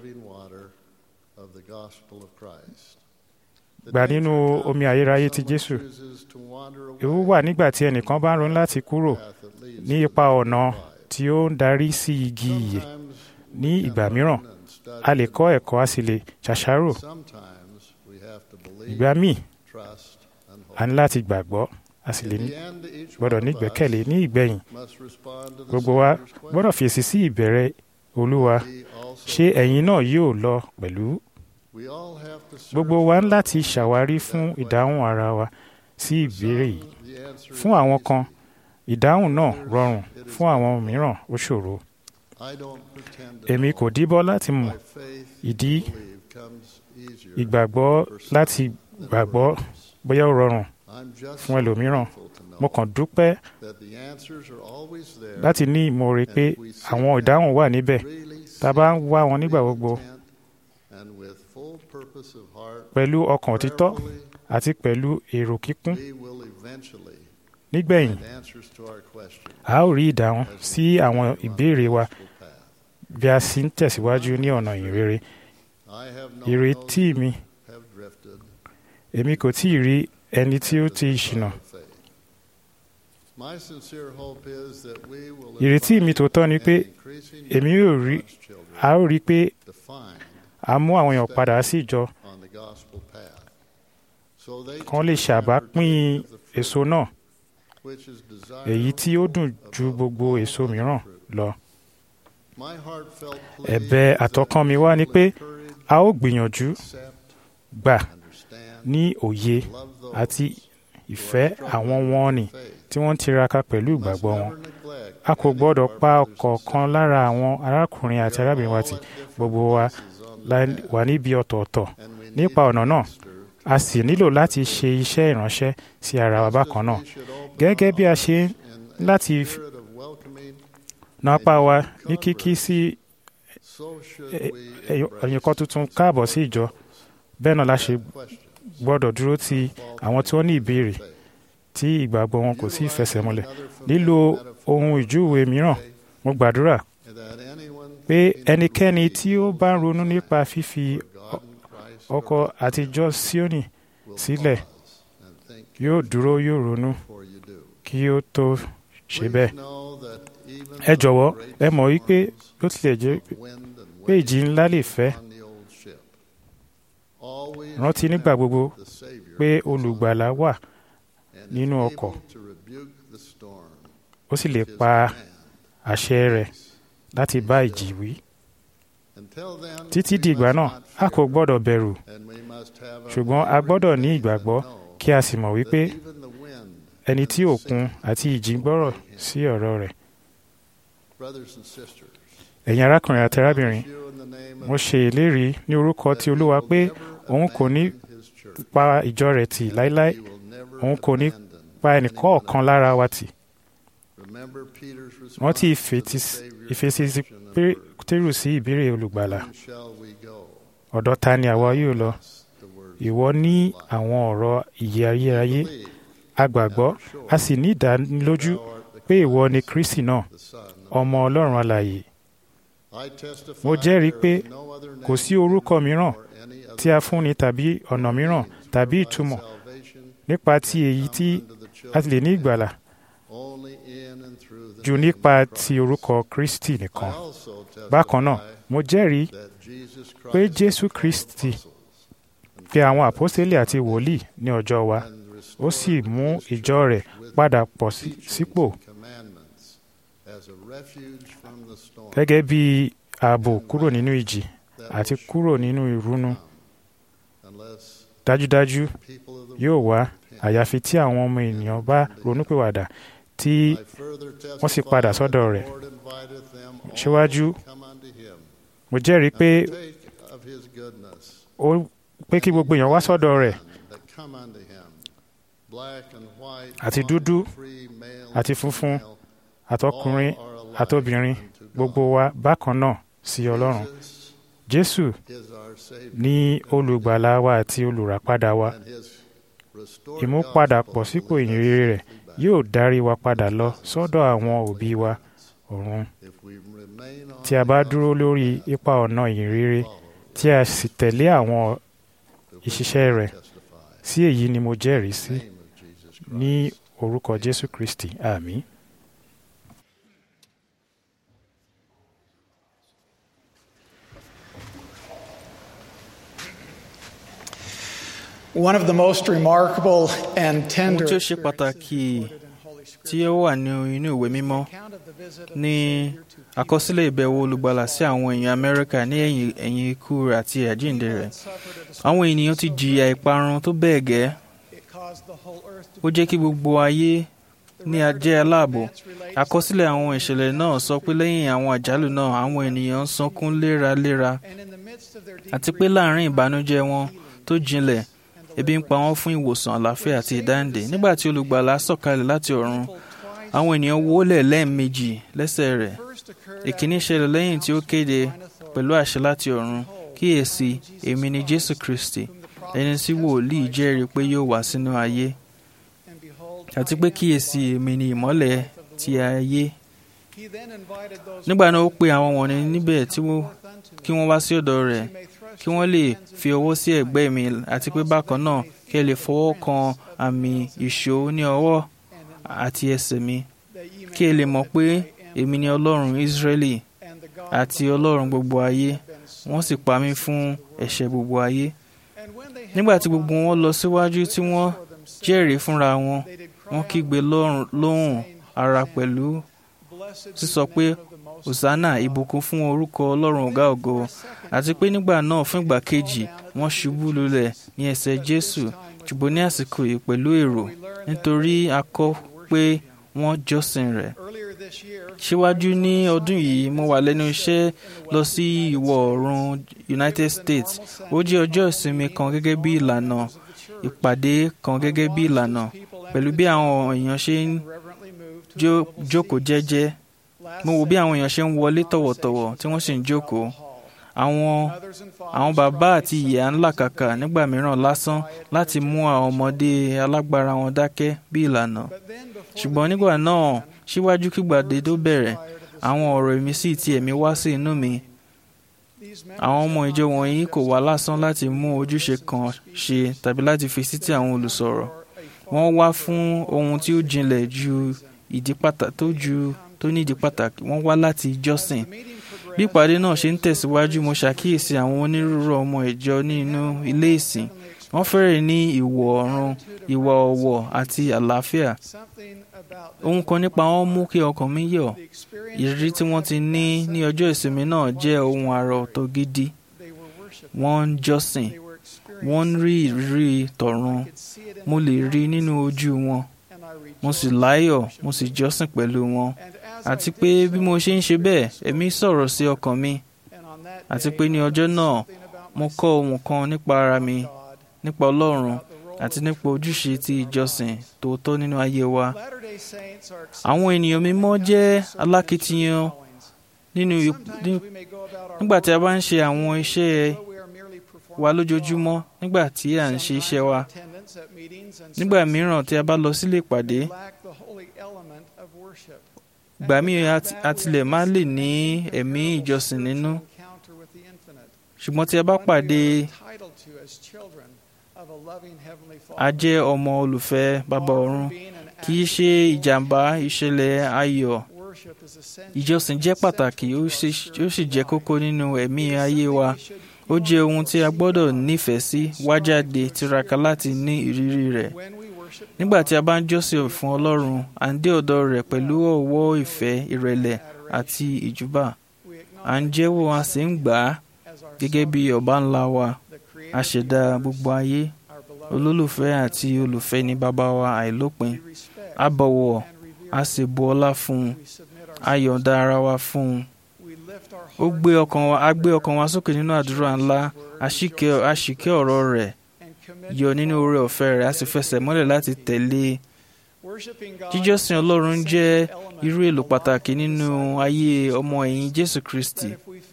gbà nínú omi ayérayé ti Jésù ewu wà nígbà tí ẹnìkan bá ń ronú láti kúrò ní ipa ọ̀nà tí ó ń darí sí igi ìyè ní ìgbà mìíràn a lè kọ́ ẹ̀kọ́ a sì lè ṣàṣàrò ìgbà míì a ní láti gbàgbọ́ a sì lè gbọ́dọ̀ ní ìgbẹ́kẹ̀lé ní ìgbẹ̀yìn gbogbo wa gbọ́dọ̀ fèsì sí ìbẹ̀rẹ̀ Olúwa ṣé ẹ̀yin náà yóò lọ pẹ̀lú gbogbo wa ń láti ṣàwárí fún ìdáhùn ara wa sí ìbéèrè yìí fún àwọn kan ìdáhùn náà rọrùn fún àwọn mìíràn ó ṣòro èmi kò díbọ́ láti mọ̀ ìdí ìgbàgbọ́ láti gbàgbọ́ bóyá ó rọrùn fún ẹlòmíràn mo kàn dúpẹ́ láti ní ìmoore pé àwọn ìdáhùn wà níbẹ̀ tá a bá ń wá wọn nígbà gbogbo pẹ̀lú ọkàn òtítọ́ àti pẹ̀lú èrò kíkún nígbẹ̀yìn a ó rí ìdáhùn sí àwọn ìbéèrè wa bí a sì ń tẹ̀síwájú ní ọ̀nà ìrere ìrètí mi èmi kò tí ì rí ẹni tí ó ti ṣìnà My sincere hope is that we will ìrètí mi tòótọ́ ni pé increasing èmi yóò rí a ó rí i pé defined a mú àwọn èèyàn padà sí ìjọ on the gospel path. So they kan lè ṣàbápín èso náà which is èyí desirable tí ó dùn ju gbogbo èso mìíràn lọ. My heartfelt plea ẹ̀bẹ̀ is that àtọkàn mi we wá ni will pé encourage, a ó gbìyànjú accept, gbà understand, ní òye love those àti who ìfẹ́ are struggling àwọn with wọn nì faith. tí wọ́n ń tiraka pẹ̀lú Must ìgbàgbọ́ wọn. never neglect a kò any gbọ́dọ̀ of our pa brothers and ọ̀kọ̀ọ̀kan sisters. lára àwọn arákùnrin àti We are arábìnrin wa all tì at different gbogbo wa places on the la path, wà níbi ọ̀tọ̀ọ̀tọ̀ and we need nípa to ọ̀nà náà minister a sì nílò láti ṣe iṣẹ́ ìránṣẹ́ sí ara wa bákan náà We should open gẹ́gẹ́ our bí a ṣe ń hearts in a láti spirit of welcoming, na apá wa ní kíkí sí so should ẹ- we ẹ̀yìn embrace kan tuntun káàbọ̀ sí ìjọ bẹ́ẹ̀ náà la ṣe questions, gbọ́dọ̀ dúró ti àwọn tí wọ́n ní ìbéèrè faith. tí ìgbàgbọ́ wọn kò sí ìfẹsẹ̀múlẹ̀ Another lílo familiar metaphor ohun ìjúwe mìíràn today, mo gbàdúrà that anyone pé thinking to ẹnikẹ́ni leave tí ó bá ń ronú nípa fífi God in Christ ọkọ or àtijọ́ Síónì will sílẹ̀ pause and think yóò dúró yóò ronú before you do. kí ó tó ṣe Please bẹ́ẹ̀. know that even ẹ jọ̀wọ́ the great ẹ mọ̀ wípé storms ló tilẹ̀ jẹ́ of wind and pé ìjì ńlá lè fẹ́ on the old ship, always rántí nígbà gbogbo the Savior pé is on olùgbàlà wà and is nínú able ọkọ̀. to rebuke the storm ó sì lè with his pa command. àṣẹ rẹ̀ láti bá ìjì wí. Until then, títí we di ìgbà must náà not a kò fear, gbọ́dọ̀ bẹ̀rù and we must have a ṣùgbọ́n a gbọ́dọ̀ ní ìgbàgbọ́ know kí a sì mọ̀ wípé that even the wind ẹni and tí the òkun sea àti ìjì ń gbọ́rọ̀ sí ọ̀rọ̀ rẹ̀. Brothers and sisters, ẹ̀yin arákùnrin àti arábìnrin you in the name of mo ṣe ìlérí ní orúkọ ti olúwa pé òun kò ní his church. pa ìjọ rẹ̀ tì láéláé He will never òun kò ní abandon pa any ẹnìkọ̀ọ̀kan one of lára us. wa tì. Remember Peter's response rántí to ìfetí the Savior's ìfesí question and word, pétérù sí ìbéèrè olùgbàlà "Whom shall we go?" ọ̀dọ̀ ta ni àwa yóò lọ The words ìwọ ní of life. àwọn ọ̀rọ̀ ìyè ayérayé Believe a gbàgbọ́ a sì ní ìdánilójú thou art the pé ìwọ ni Christ, kristi náà the Son of ọmọ ọlọ́run alààyè I testify mo jẹ́rìí there pé is no other name kò sí orúkọ mìíràn or any other tí a fúnni tàbí ọ̀nà mìíràn tàbí whereby ìtumọ̀ salvation nípa ti èyí tí come unto the a ti lè ní children ìgbàlà only in and through the jù name nípa of ti Christ. orúkọ kristi I nìkan also bákan náà testify mo jẹ́rìí that Jesus pé Christ jésù called kristi apostles and pe àwọn àpọ́sítélì àti wòlíì ní ọjọ́ wa and ó sì restored mú his ìjọ rẹ̀ church with padà pọ̀ sí- teachings sípò and commandments as a refuge from the storm gẹ́gẹ́ bí ààbò kúrò nínú ìjì that àti will kúrò nínú ìrunú unless dájúdájú people of the yóò wá world repent. àyàfi tí àwọn ọmọ ènìyàn bá ronúpìwàdà tí I further wọ́n sì testify padà that sọ́dọ̀ the rẹ̀. Lord inviteth them all Síwájú, to come unto him mo jẹ́rìí pé and take of his goodness. ó pé kí gbogbo èèyàn wá sọ́dọ̀ rẹ̀ That come unto him, black and white, Àti bond dúdú, and free, male àti and funfun, female, àtọkùnrin all are alike àtobìnrin unto God. gbogbo wa bákan náà sí ọlọ́run Jesus jésù is our Savior, ní olùgbàlà wa àti olùràpadà wa and his restored ìmúpadàpọ̀ gospel sípò will lead us ìyìnrere rẹ̀ safely back. yóò darí wa padà lọ sọ́dọ̀ àwọn òbí wa ọ̀run If we remain on tí a bá the dúró lórí gospel ipa ọ̀nà ìyìnrere follow, tí a sì tẹ̀lé àwọn the ìṣiṣẹ́ rẹ̀ testify sí èyí ni mo jẹ́rìí sí name of Jesus Christ. ní orúkọ jésù kristi àmín. One of the most remarkable and ohun tender tí ó ṣe pàtàkì tí ó wà ní inú ìwé mímọ́ ní àkọsílẹ̀ ìbẹ̀wò olùgbàlà sí àwọn èèyàn amẹ́ríkà ní ẹ̀yìn ẹ̀yìn ikú rẹ̀ àti àjíǹde rẹ̀ àwọn ènìyàn ti jìyà ìparun tó bẹ́ẹ̀ gẹ́ ó jẹ́ kí gbogbo ayé ní ajẹ́ aláàbò àkọsílẹ̀ àwọn ìṣẹ̀lẹ̀ náà sọ pé lẹ́yìn àwọn àjálù náà àwọn ènìyàn ń sunkún léraléra àti pé láàrin ìbànújẹ́ wọn tó jinlẹ̀ ebi ń pa wọ́n fún ìwòsàn àlàáfíà àti ìdáǹdè nígbà tí olùgbàlà sọ̀kalẹ̀ láti ọ̀run àwọn ènìyàn wólẹ̀ lẹ́ẹ̀mejì lẹ́sẹ̀ rẹ̀ ìkíní ṣẹlẹ̀ lẹ́yìn tí ó kéde pẹ̀lú àṣẹ láti ọ̀run kíyèsí èmi ni jésù kristi ẹni tí wòlíì jẹ́rìí pé yóò wá sínú ayé àti pé kíyèsí èmi ni ìmọ́lẹ̀ ti ayé nígbà náà ó pe àwọn wọ̀nyí níbẹ̀ tí wọ́n kí wọ́n wá sí ọ̀dọ̀ rẹ̀ kí wọ́n lè fi ọwọ́ sí ẹ̀gbẹ́ mi àti pé bákan náà kí ẹ lè fọwọ́ kan àmì ìṣó ní ọwọ́ àti ẹsẹ̀ mi kí ẹ lè mọ̀ pé èmi ni ọlọ́run Ísírẹ́lì àti ọlọ́run gbogbo ayé wọ́n sì pa mí fún ẹ̀ṣẹ̀ gbogbo ayé nígbà tí gbogbo wọn lọ síwájú tí wọ́n jẹ́rìí fúnra wọn wọ́n kígbe lóhùn ara pẹ̀lú sísọ pé hosanna ìbùkún fún orúkọ ọlọ́run ọ̀gá ògo àti pé nígbà náà fún ìgbà kejì wọ́n ṣubú lulẹ̀ ní ẹsẹ̀ jésù ṣùgbọ́n ní àsìkò yìí pẹ̀lú èrò nítorí a kọ pé wọ́n jọ́sìn rẹ̀. síwájú ní ọdún yìí mo wà lẹ́nu iṣẹ́ lọ sí ìwọ̀ oòrùn United States ó jẹ́ ọjọ́ ìsinmi kan gẹ́gẹ́ bí ìlànà ìpàdé kan gẹ́gẹ́ bí ìlànà pẹ̀lú bí àwọn èèyàn ṣe ń jókòó jẹ́jẹ́ mo wò bí àwọn èèyàn ṣe ń wọlé tọ̀wọ̀tọ̀wọ̀ tí wọ́n sì ń jókòó àwọn àwọn bàbá àti ìyá ńlá kàkà nígbà mìíràn lásán láti mú àwọn ọmọdé alágbára wọn dákẹ́ bí ìlànà ṣùgbọ́n nígbà náà síwájú kígbàdé tó bẹ̀rẹ̀ àwọn ọ̀rọ̀ ìmísí ti ẹ̀mí wá sí inú mi àwọn ọmọ ìjọ wọ̀nyí kò wá lásán láti mú ojúṣe kan ṣe tàbí láti fi sí ti àwọn olùsọ̀rọ̀ wọ́n wá fún ohun tí ó jinlẹ̀ ju ìdí pàtàkì tó ju tó ní ìdí pàtàkì wọ́n wá láti jọ́sìn bí ìpàdé náà ṣe ń tẹ̀síwájú mo ṣàkíyèsí àwọn onírúurú ọmọ ìjọ nínú ilé ìsìn wọ́n fẹ́rẹ̀ ní ìwọ̀ ọ̀run ìwà ọ̀wọ̀ àti àlàáfíà ohun kan nípa wọn mú kí ọkàn mi yọ̀ ìrírí tí wọ́n ti ní ní ọjọ́ ìsinmi náà jẹ́ ohun àrà ọ̀tọ̀ gidi wọ́n ń jọ́sìn wọ́n ń rí ìrírí tọ̀run mo lè rí nínú ojú wọn mo sì láyọ̀ mo sì jọ́sìn pẹ̀lú wọn àti pé bí mo ṣe ń ṣe bẹ́ẹ̀ ẹ̀mí sọ̀rọ̀ sí ọkàn mi àti pé ní ọjọ́ náà mo kọ́ ohun kan nípa ara mi nípa Ọlọ́run àti nípa ojúṣe ti ìjọsìn tòótọ́ nínú ayé wa. àwọn ènìyàn mímọ́ jẹ́ alákìtiyan nínú nígbà tí a bá ń ṣe àwọn iṣẹ́ wa lójoojúmọ́ nígbà tí à ń ṣe iṣẹ́ wa nígbà mìíràn tí a bá lọ sílé ìpàdé ìgbà míì a tilẹ̀ máa lè ní ẹ̀mí ìjọsìn nínú ṣùgbọ́n tí a bá pàdé a jẹ́ ọmọ olùfẹ́ bàbá ọ̀run kì í ṣe ìjàmbá ìṣẹ̀lẹ̀ ayọ̀ ìjọsìn jẹ́ pàtàkì ó sì jẹ́ kókó nínú ẹ̀mí ayé wa ó jẹ́ ohun tí a gbọ́dọ̀ nífẹ̀ẹ́ sí wá jáde tiraka láti ní ìrírí rẹ̀ nígbà tí a bá ń jọ́sìn fún Ọlọ́run à ń dé ọ̀dọ̀ rẹ̀ pẹ̀lú ọ̀wọ́ ìfẹ́ ìrẹ̀lẹ̀ àti ìjúbà à ń jẹ́wọ́ a sì ń gbà á gẹ́gẹ́ bí ọba ńlá wa aṣẹ̀dá gbogbo ayé olólùfẹ́ àti olùfẹ́ ní bàbá wa àìlópin a bọ̀wọ̀ a sì bu ọlá fún un a yọ̀ǹda ara wa fún un ó gbé ọkàn wa a gbé ọkàn wa sókè nínú àdúrà ńlá a ṣìkẹ́ ọ̀rọ̀ rẹ̀ yọ nínú oore ọ̀fẹ́ rẹ̀ a sì fẹsẹ̀ mọ́lẹ̀ láti tẹ̀lé e jíjọ́sìn Ọlọ́run jẹ́ irú èlò pàtàkì nínú ayé ọmọ ẹ̀yìn Jésù Kristi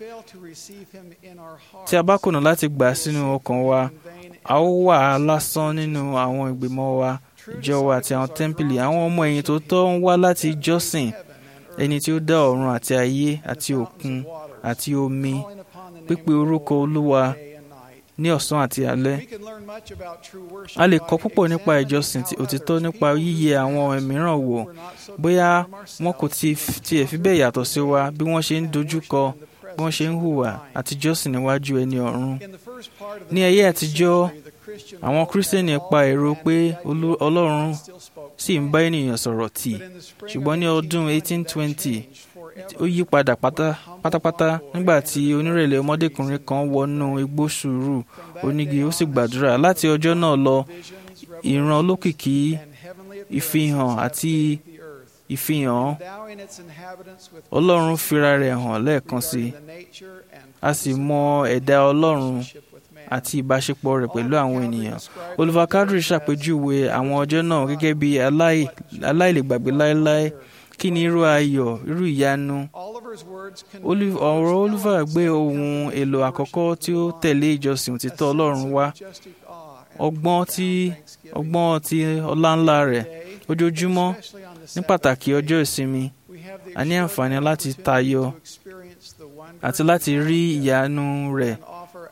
tí a bá kùnà láti gbà sínú ọkàn wa a ó wà á lásán nínú àwọn ìgbìmọ̀ wa ìjọ wa àti àwọn tẹ́ḿpìlì àwọn ọmọ ẹ̀yìn tó tọ́ ń wá láti jọ́sìn ẹni tí ó dá ọ̀run àti ayé àti òkun àti omi pípe orúkọ Olúwa ní ọ̀sán àti alẹ́. a lè kọ́ púpọ̀ nípa ìjọsìn òtítọ́ nípa yíyẹ àwọn mìíràn wò bóyá wọn kò tiẹ̀ fi bẹ́ẹ̀ yàtọ̀ sí wa bí wọ́n ṣe ń dojúkọ bí wọ́n ṣe ń hùwà àti jọ́sìn níwájú ẹni ọ̀run. ní ayé àtijọ́ àwọn kírísítẹ́nì pa èrò pé Ọlọ́run sì ń bá ènìyàn sọ̀rọ̀ tì ṣùgbọ́n ní ọdún 1820 ó yí padà pátápátá nígbà tí onírẹ̀lẹ̀ ọmọdékùnrin kan wọnú igbó sùúrù onígi ó sì gbàdúrà láti ọjọ́ náà lọ ìran olókìkí ìfihàn àti ìfihàn Ọlọ́run fira rẹ̀ hàn lẹ́ẹ̀kan sí a sì mọ ẹ̀dá Ọlọ́run àti ìbáṣepọ̀ rẹ̀ pẹ̀lú àwọn ènìyàn. Oliver Cowdery ṣàpèjúwe àwọn ọjọ́ náà gẹ́gẹ́ bí aláìlègbàgbé láéláé kí ni irú ayọ̀ irú ìyanu. ọ̀rọ̀ Oliver gbé ohun èlò àkọ́kọ́ tí ó tẹ̀lé ìjọsìn òtítọ́ Ọlọ́run wá ọgbọ́n tí ọgbọ́n ti ọláńlá rẹ̀ ojoojúmọ́ ní pàtàkì ọjọ́ ìsinmi a ní àǹfààní láti tayọ àti láti rí ìyanu rẹ̀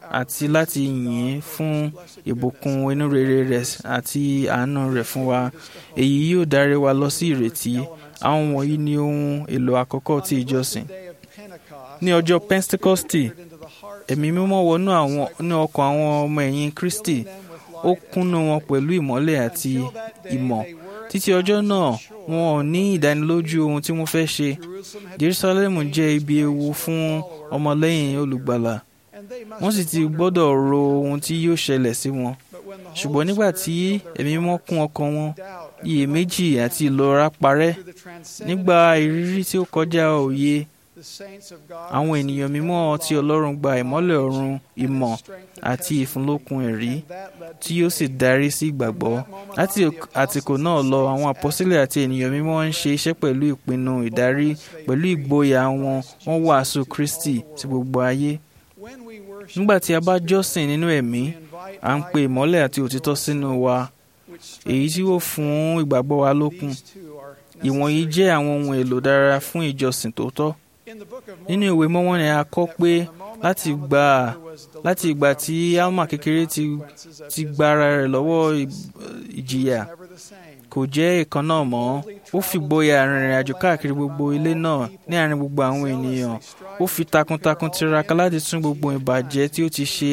àti láti yìn ín fún ìbùkún inú rere rẹ̀ àti àánú rẹ̀ fún wa èyí yóò darí wa lọ sí ìrètí àwọn wọ̀nyí ni ohun èlò àkọ́kọ́ ti ìjọsìn ní ọjọ́ pentecosti ẹ̀mí mímọ́ wọnú àwọn ní ọkàn àwọn ọmọ ẹ̀yìn kristi ó kúnnú wọn pẹ̀lú ìmọ́lẹ̀ àti ìmọ̀ títí ọjọ́ náà wọn ò ní ìdánilójú ohun tí wọ́n fẹ́ ṣe jerusalemu jẹ́ ibi ewu fún ọmọlẹ́yìn olùgbàlà wọ́n sì ti gbọ́dọ̀ ro ohun tí yóò ṣẹlẹ̀ sí wọn ṣùgbọ́n nígbà tí ẹ̀mí mímọ́ kún ọkàn wọn iyèméjì àti ìlọ́ra parẹ́ nígbà ìrírí tí ó kọjá òye àwọn ènìyàn mímọ́ tí ọlọ́run gba ìmọ́lẹ̀ ọ̀run ìmọ̀ àti ìfúnlókun ẹ̀rí tí yóò sì darí sí ìgbàgbọ́ láti àtìkò náà lọ àwọn àpọ́sílẹ̀ àti ènìyàn mímọ́ ń ṣe iṣẹ́ pẹ̀lú ìpinnu ìdarí pẹ̀lú ìgboyà wọn wọ́n wàásù kristi sí gbogbo ayé nígbà tí a bá jọ́sìn nínú ẹ̀mí à ń pe ìmọ́lẹ̀ àti òtítọ́ sínú wa èyí tí ó fún ìgbàgbọ́ wa lókun ìwọ̀nyí jẹ́ àwọn ohun èlò dára fún ìjọsìn tòótọ́ nínú ìwé mọ́mọ́ ni a kọ́ pé láti gbà láti ìgbà tí alma kékeré ti ti gba ara rẹ̀ lọ́wọ́ ìjìyà kò jẹ́ ìkan náà mọ́ ó fi gboyà rìnrìn àjò káàkiri gbogbo ilé náà ní àárín gbogbo àwọn ènìyàn ó fi takuntakun tiraka láti tún gbogbo ìbàjẹ́ tí ó ti ṣe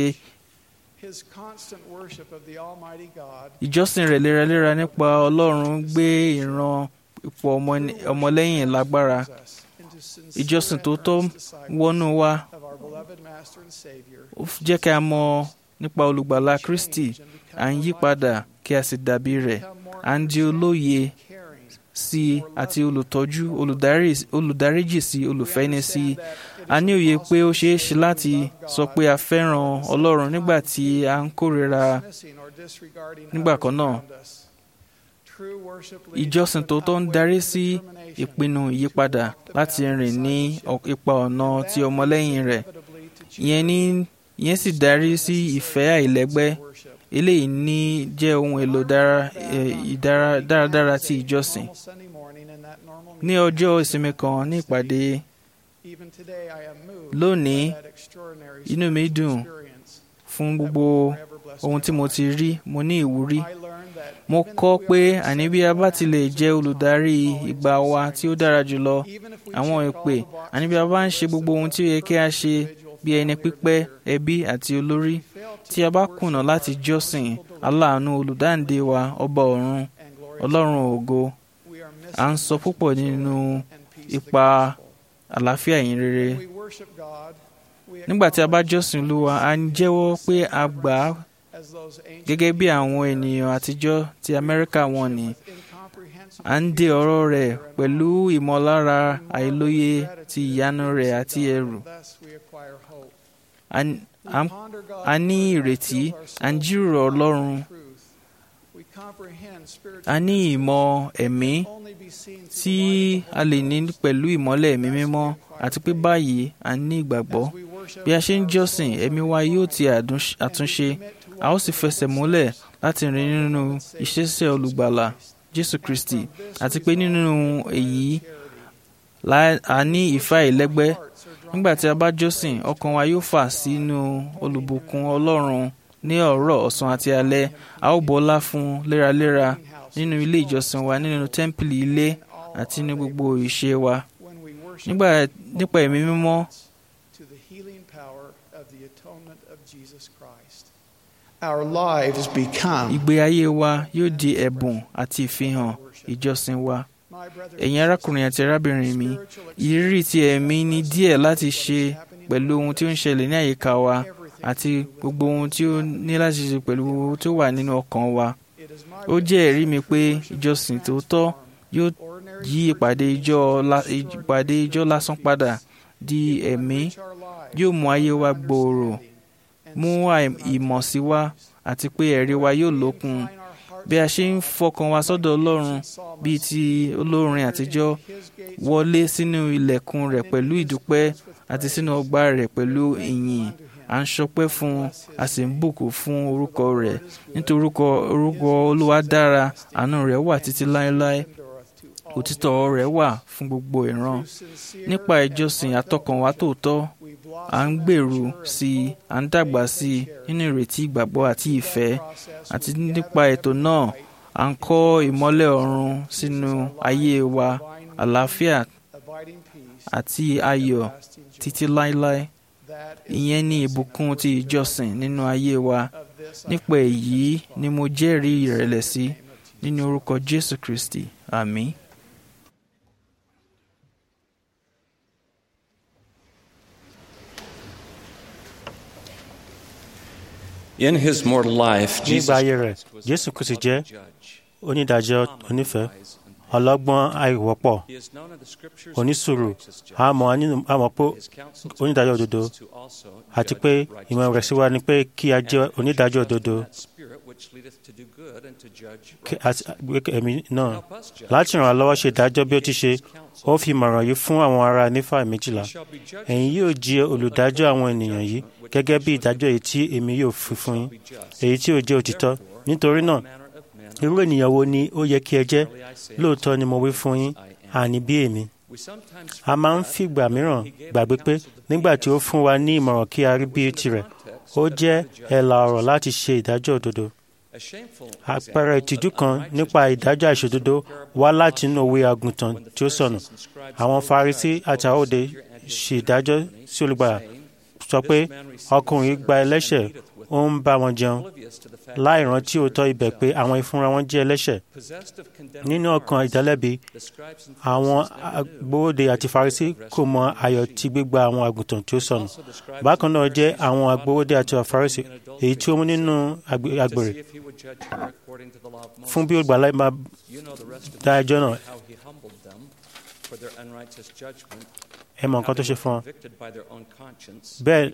ìjọsìn rẹ̀ léraléra nípa ọlọ́run gbé ìran ipò ọmọlẹ́yìn lágbára ìjọsìn tó tọ́ wọnú wa ó jẹ́ kí a mọ̀ nípa olùgbàlà kristi à ń yí padà kí a sì dàbí rẹ̀ à ń di olóye sí i àti olùtọ́jú olùdáríjì sí olùfẹ́ni sí i a ní òye pé ó ṣeé ṣe láti sọ pé a fẹ́ràn ọlọ́run nígbà tí a ń kórìíra nígbà kan náà ìjọsìn tòótọ́ ń darí sí ìpinnu ìyípadà láti rìn ní ipa ọ̀nà ti ọmọlẹ́yìn rẹ̀ ìyẹn ní ìyẹn sì darí sí ìfẹ́ àìlẹ́gbẹ́ eléyìí ní jẹ́ ohun èlò dáradára ti ìjọsìn ní ọjọ́ ìsinmi kan ní ìpàdé lónìí inú mi dùn fún gbogbo ohun tí mo ti rí mo ní ìwúrí mo kọ́ pé àní bí a bá ti lè jẹ́ olùdarí ìgbà wa tí ó dára jùlọ àwọn ìpè àní bí a bá ń ṣe gbogbo ohun tí ó yẹ kí a ṣe bí ẹni pípẹ́ ẹbí àti olórí tí a bá kùnà láti jọ́sìn aláàánú olùdáǹdè wa ọba ọ̀run ọlọ́run ògo à ń sọ púpọ̀ nínú ipa àlàáfíà yìí rere nígbà tí a bá jọ́sìn olúwa a ń jẹ́wọ́ pé a gbà á gẹ́gẹ́ bí àwọn ènìyàn àtijọ́ ti amẹ́ríkà wọn ni à ń de ọ̀rọ̀ rẹ̀ pẹ̀lú ìmọ̀lára àìlóye ti ìyanu rẹ̀ àti ẹ̀rù a ní ìrètí à ń jíròrò ọlọ́run a ní ìmọ̀ ẹ̀mí tí a lè ní pẹ̀lú ìmọ́lẹ̀ ẹ̀mí mímọ́ àti pé báyìí a ní ìgbàgbọ́ bí a ṣe ń jọ́sìn ẹ̀mí wa yóò ti àtúnṣe a ó sì fẹsẹ̀ múlẹ̀ láti rìn nínú ìṣesẹ̀ olùgbàlà jésù kristi àti pé nínú èyí a ní ìfẹ́ àìlẹ́gbẹ́ nígbà tí a bá jọ́sìn ọkàn wa yóò fà sínú olùbùkún ọlọ́run ní ọ̀rọ̀ ọ̀sán àti alẹ́ a ó bọ́lá fún léraléra nínú ilé ìjọsìn wa nínú tẹ́ḿpìlì ilé àti ní gbogbo ìṣe wa nígbà nípa ẹ̀mí mímọ́ Our lives become ìgbé ayé wa yóò di ẹ̀bùn àti ìfihàn ìjọsìn wa ẹ̀yin arákùnrin àti arábìnrin mi ìrírí ti ẹ̀mí ní díẹ̀ láti ṣe pẹ̀lú ohun tí ó ń ṣẹlẹ̀ ní àyíká wa àti gbogbo ohun tí ó ní láti ṣe pẹ̀lú ohun tí ó wà nínú ọkàn wa ó jẹ́ ẹ̀rí mi pé ìjọsìn tòótọ́ yóò yí ìpàdé ìjọ ìpàdé ìjọ lásán padà di ẹ̀mí yóò mú ayé wa gbòòrò mú ìmọ̀ sí wa àti pé ẹ̀rí wa yóò lókun bí a ṣe ń fọkàn wa sọ́dọ̀ ọlọ́run bíi ti olórin àtijọ́ wọlé sínú ilẹ̀kùn rẹ̀ pẹ̀lú ìdúpẹ́ àti sínú ọgbà rẹ̀ pẹ̀lú ìyìn à ń ṣọpẹ́ fún a sì ń bùkún fún orúkọ rẹ̀ nítorí orúkọ olúwa dára àánú rẹ̀ wà títí láéláé òtítọ́ rẹ̀ wà fún gbogbo ìran nípa ìjọsìn àtọkànwá tòótọ́ à ń gbèrú sí i à ń dàgbà sí i nínú ìrètí ìgbàgbọ́ àti ìfẹ́ àti nípa ètò náà à ń kọ́ ìmọ́lẹ̀ ọ̀run sínú ayé wa àlàáfíà àti ayọ̀ títí láéláé ìyẹn ni ìbùkún ti ìjọsìn nínú ayé wa nípa èyí ni mo jẹ́rìí ìrẹ̀lẹ̀ sí nínú orúkọ Jésù Kristi àmín. In his mortal life, nígbà Jesus ayé rẹ̀ jésù kristi jẹ́ onídàájọ́ onífẹ̀ẹ́ ọlọ́gbọ́n àìwọ́pọ̀ onísùúrù àmọ́ àmọ́ pé onídàájọ́ òdodo àti pé ìmọ̀ rẹ̀ sí wa ni pé kí a jẹ́ onídàájọ́ òdodo kí a sì gbé ẹ̀mí náà láti ràn án lọ́wọ́ ṣe ìdájọ́ bí ó ti ṣe ó fi ìmọ̀ràn yìí fún àwọn ará nífà méjìlá ẹ̀yin yóò jẹ́ olùdájọ́ àwọn ènìyàn yìí gẹ́gẹ́ bí ìdájọ́ èyí tí èmi yóò fi fún yín èyí tí ó jẹ́ òtítọ́ nítorí náà irú ènìyàn wo ni ó yẹ kí ẹ jẹ́ lóòótọ́ ni mo wí fún yín àní bí èmi a máa ń fìgbà mìíràn gbàgbé pé nígbà tí ó fún wa ní ìmọ̀ràn kí a rí bí tirẹ̀ ó jẹ́ ẹ̀là ọ̀rọ̀ láti ṣe ìdájọ́ òdodo àpẹẹrẹ ìtìjú kan nípa ìdájọ́ àìṣòdodo wá láti inú òwe àgùntàn tí ó sọnù àwọn Farisí àti àwọn òde ṣe ìdájọ́ sí olùgbàlà sọ pé ọkùnrin gba ẹlẹ́ṣẹ̀ ó ń bá wọn jẹun láì rántí òótọ́ ibẹ̀ pé àwọn ìfúnra wọn jẹ́ ẹlẹ́ṣẹ̀ nínú ọkàn ìdálẹ́bi àwọn agbowóde àti Farisí kò mọ ayọ̀ tí gbígba àwọn àgùntàn tí ó sọnù bákan náà jẹ́ àwọn agbowóde àti Farisí èyí tí ó mú nínú àgbèrè fún bí olùgbàlà máa dá ẹjọ́ náà ẹ mọ nǹkan tó ṣe fún ọ bẹ́ẹ̀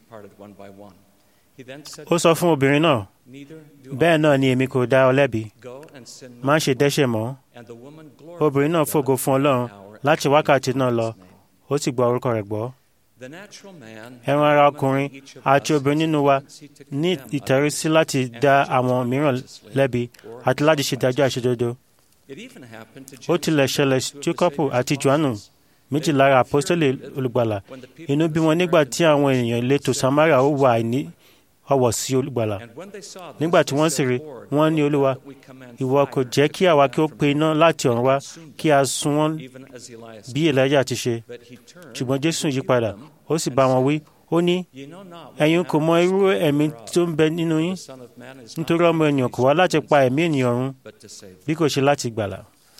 ó sọ fún obìnrin náà bẹ́ẹ̀ náà ni èmi kò dá ọ lẹ́bi má ṣe dẹ́ṣẹ̀ mọ́ obìnrin náà fògo fún Ọlọ́run láti wákàtí náà lọ ó sì gba orúkọ rẹ̀ gbọ́ ẹran ara ọkùnrin àti obìnrin nínú wa ní ìtẹ̀rísí láti dá àwọn mìíràn lẹ́bi àti láti ṣe ìdájọ́ àìṣòdodo ó tilẹ̀ ṣẹlẹ̀ Jákọ́bù àti Jòhánù méjì lára àpọ́sítélì olùgbàlà inú bí wọn nígbà tí àwọn èèyàn ìletò Samaria ó wà ní ọwọ́ sí olùgbàlà nígbà tí wọ́n sì rí wọ́n ní olúwa ìwọ kò jẹ́ kí àwa kí ó pe iná láti ọ̀run wá kí a sun wọ́n bí Èlíjà ti ṣe ṣùgbọ́n Jésù yí padà ó sì bá wọn wí ó ní ẹ̀yin kò mọ irú ẹ̀mí tó ń bẹ nínú yín nítorí ọmọ ènìyàn kò wá láti pa ẹ̀mí ènìyàn run bí kò ṣe láti gbàlà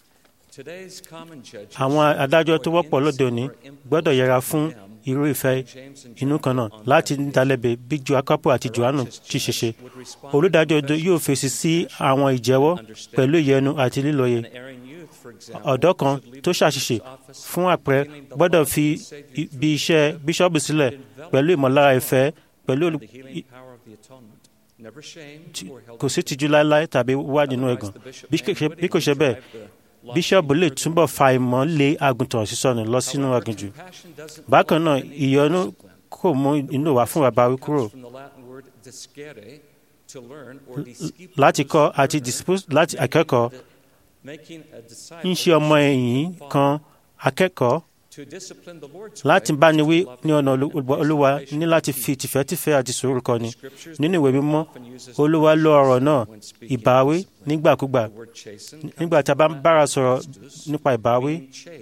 àwọn adájọ́ tó wọ́pọ̀ lóde òní gbọ́dọ̀ yẹra fún irú ìfẹ́ inú kan náà láti dalẹ́bẹ̀ bí Jákọ́bù àti Jòhánù ti ṣe ṣe olùdájọ́ òdodo yóò fèsì sí àwọn ìjẹ́wọ́ pẹ̀lú ìyẹnu àti lílọ́yẹ ọ̀dọ́ kan tó ṣàṣìṣe fún àpẹẹrẹ gbọ́dọ̀ fi ibi iṣẹ́ bíṣọ́ọ̀bù sílẹ̀ pẹ̀lú ìmọ̀lára ìfẹ́ pẹ̀lú kò sí tìjú láéláé tàbí wà nínú ẹ̀gàn bí kò ṣe bẹ́ẹ̀ bíṣọ́ọ̀bù lè túbọ̀ fa ìmọ̀ lé àgùntàn sísọnù lọ sínú aginjù bákan náà ìyọnu kò mú inú wa fún àbáwí kúrò láti kọ́ àti láti akẹ́kọ̀ọ́ ń ṣe ọmọ ẹ̀yìn kan akẹ́kọ̀ọ́ láti báni wí ní ọ̀nà olúwa ní láti fi tìfẹ́tìfẹ́ àti sùúrù kọ́ni nínú ìwé mímọ́ olúwa lo ọ̀rọ̀ náà ìbáwí nígbàkúgbà nígbà tí a bá ń bára sọ̀rọ̀ nípa ìbáwí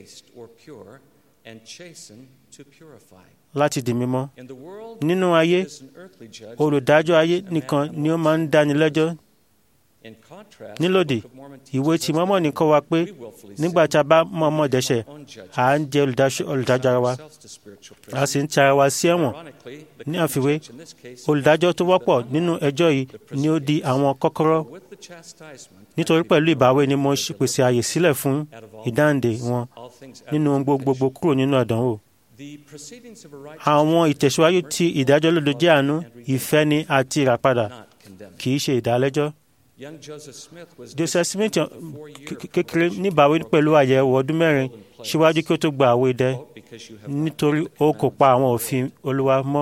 láti di mímọ́ nínú ayé olùdájọ́ ayé nìkan ni ó máa ń dáni lẹ́jọ́ nílòdì ìwé tí mọ́mọ́ kọ́ wa pé nígbà tí a bá mọ̀ọ́mọ̀ dẹ́ṣẹ̀ à ń jẹ́ olùdájọ́ ara wa a sì ń ti ara wa sí ẹ̀wọ̀n ní àfiwé olùdájọ́ tó wọ́pọ̀ nínú ẹjọ́ yìí ni ó di àwọn kọ́kọ́rọ́ nítorí pẹ̀lú ìbáwí ni mo pèsè àyè sílẹ̀ fún ìdáǹdè wọn nínú gbogbogbò kúrò nínú àdánwò àwọn ìtẹ̀síwájú ti ìdájọ́ lódo jẹ́ àánú ìfẹ́ni àti ìràpadà kì í ṣe ìdálẹ́jọ́ joseph smith kékeré níbàáwí pẹ̀lú àyẹ̀wò ọdún mẹ́rin síwájú kí ó tó gba àwọ̀ idẹ nítorí ó kò pa àwọn òfin olúwa mọ́.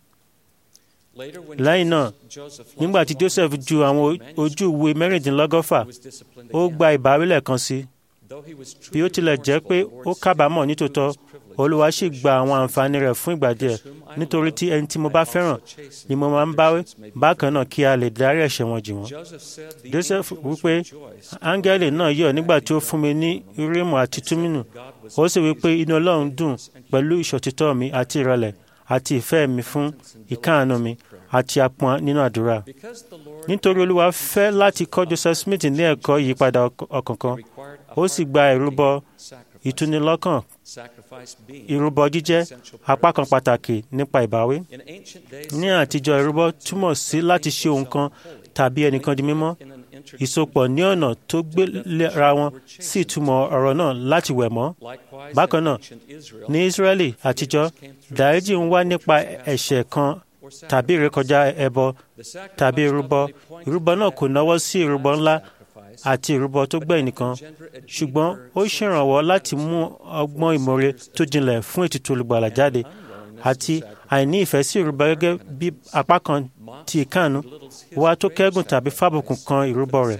lẹ́yìn náà nígbà tí joseph ju àwọn ojú ìwé mẹ́rìndínlọ́gọ́fà ó gba ìbáwí lẹ́ẹ̀kan sí bí ó tilẹ̀ jẹ́ pé ó kábàámọ̀ nítòótọ́ olúwa sì gba àwọn àǹfààní rẹ̀ fún ìgbà díẹ̀ nítorí tí ẹni tí mo bá fẹ́ràn ni mo máa ń báwí bákan náà kí a lè dárí ẹ̀ṣẹ̀ wọn jì wọ́n. joseph wípé áńgẹ́lì náà yọ̀ nígbà tí ó fún mi ní urímù àti túmínù ó sì wípé inú ọlọ́run dùn pẹ̀lú ìṣòtítọ́ mi àti ìrẹ̀lẹ̀ àti ìfẹ́ mi fún ìkáàánú mi àti apọn nínú àdúrà. nítorí olúwa fẹ́ láti kọ́ joseph smith ní ẹ̀kọ́ ìyípadà ọkàn kan ó sì gba ìrúbọ ìtúnilọ́kàn ìrúbọ jíjẹ́ apá kan pàtàkì nípa ìbáwí. ní àtijọ́ ìrúbọ túmọ̀ sí láti ṣe ohun kan tàbí ẹnìkan di mímọ́ ìsopọ̀ ní ọ̀nà tó gbéra wọn sí ìtumọ̀ ọ̀rọ̀ náà láti wẹ̀ mọ́. bákan náà ní Ísírẹ́lì àtijọ́ dáríjì ń wá nípa ẹ̀ṣẹ̀ kan tàbí ìrékọjá ẹbọ tàbí ìrúbọ ìrúbọ náà kò náwó sí ìrúbọ ńlá àti ìrúbọ tó gbẹ̀yìn nìkan ṣùgbọ́n ó ṣèrànwọ́ láti mú ọgbọ́n ìmọ̀re tó jinlẹ̀ fún ètùtù olùgbàlà jáde àti àìní ìfẹ́ sí ìrúbọ gẹ́gẹ́ bí apá kan ti ìkáàánú wá tó kẹ́gùn tàbí fábùkùn kan ìrúbọ rẹ̀.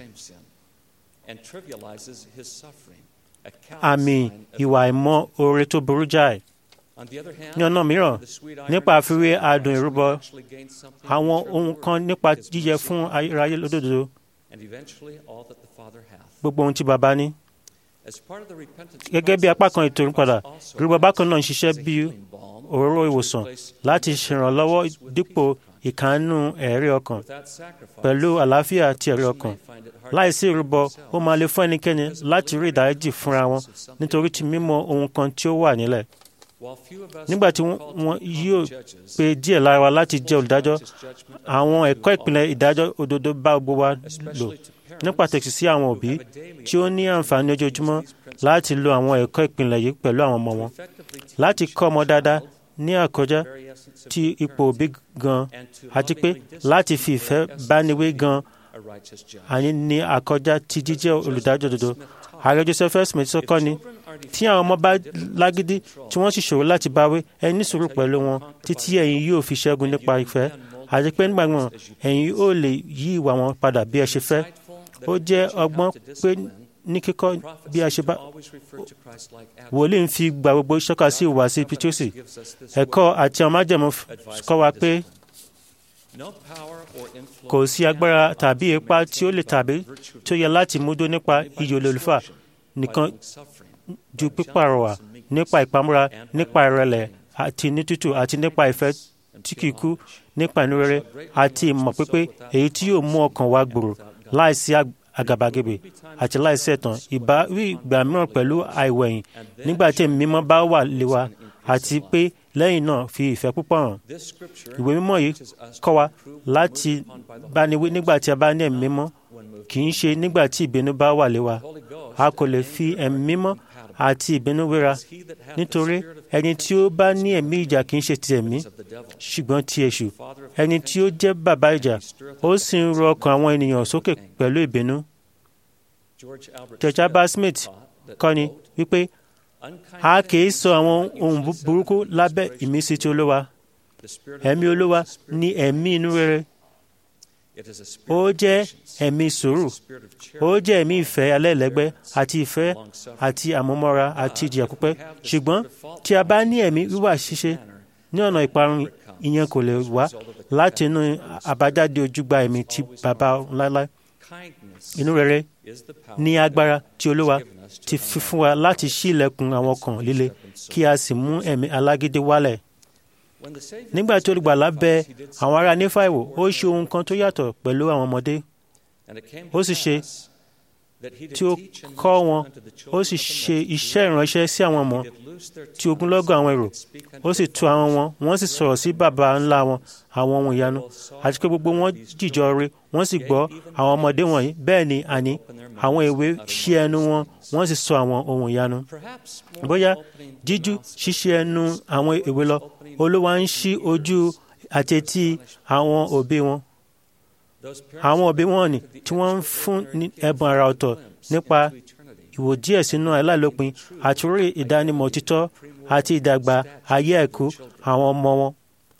àmì ìwà ìmọ̀ oore tó burú jáì ní ọ̀nà mìíràn nípa àfiwé adùn ìrúbọ àwọn ohun kan nípa jíjẹ fún ayérayé lódodo gbogbo ohun tí baba ní. gẹ́gẹ́ bí apá kan ètò ìrúpadà ìrúbọ bákan náà ń ṣiṣẹ́ bí òróró ìwòsàn láti ṣèrànlọ́wọ́ dípò ìkànnù ẹ̀rí ọkàn pẹ̀lú àlàáfíà àti ẹ̀rí ọkàn láìsí ìrúbọ ó máa lè fún ẹnikẹ́ni láti rí ìdáríjì fúnra wọn nítorí ti mímọ̀ ohun kan tí ó wà nílẹ̀ nígbà tí wọn yóò pe díẹ̀ lára wa láti jẹ́ olùdájọ́ àwọn ẹ̀kọ́ ìpìlẹ̀ ìdájọ́ òdodo bá gbogbo wa lò ní pàtàkì sí àwọn òbí tí ó ní àǹfààní ojoojúmọ́ láti lo àwọn ẹ̀kọ́ ìpìlẹ̀ yìí pẹ̀lú àwọn ọmọ wọn láti kọ́ ọmọ dáadáa ní àkọjá ti ipò òbí gan àti pé láti fi ìfẹ́ bániwé gan àní ní àkọjá ti jíjẹ́ olùdájọ́ òdodo ààrẹ joseph smith sọ kọ́ ni tí àwọn ọmọ bá lágídí tí wọ́n sì ṣòro láti báwí ẹ ní sùúrù pẹ̀lú wọn títí ẹ̀yin yóò fi ṣẹ́gun nípa ìfẹ́ àti pé nígbà wọn ẹ̀yin ó lè yí ìwà wọn padà bí ẹ ṣe fẹ́ ó jẹ́ ọgbọ́n pé ní kíkọ́ bí a ṣe bá wòlíì ń fi gba gbogbo ṣọ́ka sí ìhùwàsí pitosi ẹ̀kọ́ àti àwọn májẹ̀mú kọ́ wa pé kò sí agbára tàbí ipá tí ó lè tàbí tí ó yẹ láti múdó nípa iyì olólùfà nìkan ju pípàrọwà nípa ìpamọ́ra nípa ìrẹ̀lẹ̀ àti ní tútù àti nípa ìfẹ́ tí kìí kú nípa inú rere àti ìmọ̀ pípé èyí tí yóò mú ọkàn wa gbòòrò láìsí àgàbàgebè àti láìsí ẹ̀tàn ìbáwí ìgbà mìíràn pẹ̀lú àìwẹ̀yìn nígbà tí ẹ̀mí mímọ́ bá wà lé wa àti pé lẹ́yìn náà fi ìfẹ́ púpọ̀ hàn. ìwé mímọ́ yìí kọ́ wa láti báni wí nígbà tí a bá ní ẹ̀mí mímọ́ kì í ṣe nígbà tí ìbínú bá wà lé wa. a kò lè fi ẹ̀mí mímọ́ àti ìbínú wéra nítorí ẹni tí ó bá ní ẹ̀mí ìjà kì í ṣe ti ẹ̀mí ṣùgbọ́n ti èṣù ẹni tí ó jẹ́ bàbá ìjà ó sì ń rọ ọkàn àwọn ènìyàn sókè pẹ̀lú ìbínú. George Albert Smith kọ́ni wípé a kìí sọ àwọn ohun burúkú lábẹ́ ìmísí ti olówa ẹ̀mí olówa ní ẹ̀mí inú rere ó jẹ́ ẹ̀mí sùúrù ó jẹ́ ẹ̀mí ìfẹ́ alẹ́lẹ́gbẹ́ àti ìfẹ́ àti àmúmọ́ra àti ìjìyà pípẹ́ ṣùgbọ́n tí a bá ní ẹ̀mí wíwà ṣíṣe ní ọ̀nà ìparun ìyẹn kò lè wá láti inú àbájáde ojúgbà ẹ̀mí ti bàbá láéláé inú rere ní agbára tí olúwa ti fi fún wa láti ṣí ilẹ̀kùn àwọn ọkàn líle kí a sì mú ẹ̀mí alágídí wálẹ̀ nígbà tí olùgbàlà bẹ àwọn ará nífà wò ó ṣe ohun kan tó yàtọ̀ pẹ̀lú àwọn ọmọdé ó sì ṣe tí ó kọ́ wọn ó sì ṣe iṣẹ́ ìránṣẹ́ sí àwọn ọmọ tí ogunlọ́gọ̀ àwọn èrò ó sì tu àwọn wọn wọ́n sì sọ̀rọ̀ sí bàbá ńlá wọn àwọn ohun ìyanu àti pé gbogbo wọn jìjọ rí wọ́n sì gbọ́ àwọn ọmọdé wọ̀nyí bẹ́ẹ̀ ni àní àwọn èwe ṣí ẹnu wọn wọ́n sì sọ àwọn ohun ìyanu bóyá jíjú ṣíṣí ẹnu àwọn èwe lọ olúwa ń ṣí ojú àti etí àwọn òbí wọn àwọn òbí wọn ni tí wọ́n ń fún ní ẹ̀bùn àrà ọ̀tọ̀ nípa ìwò díẹ̀ sínú aláìlópin àti orí ìdánimọ̀ òtítọ́ àti ìdàgbà ayé ẹ̀kú àwọn ọmọ wọn.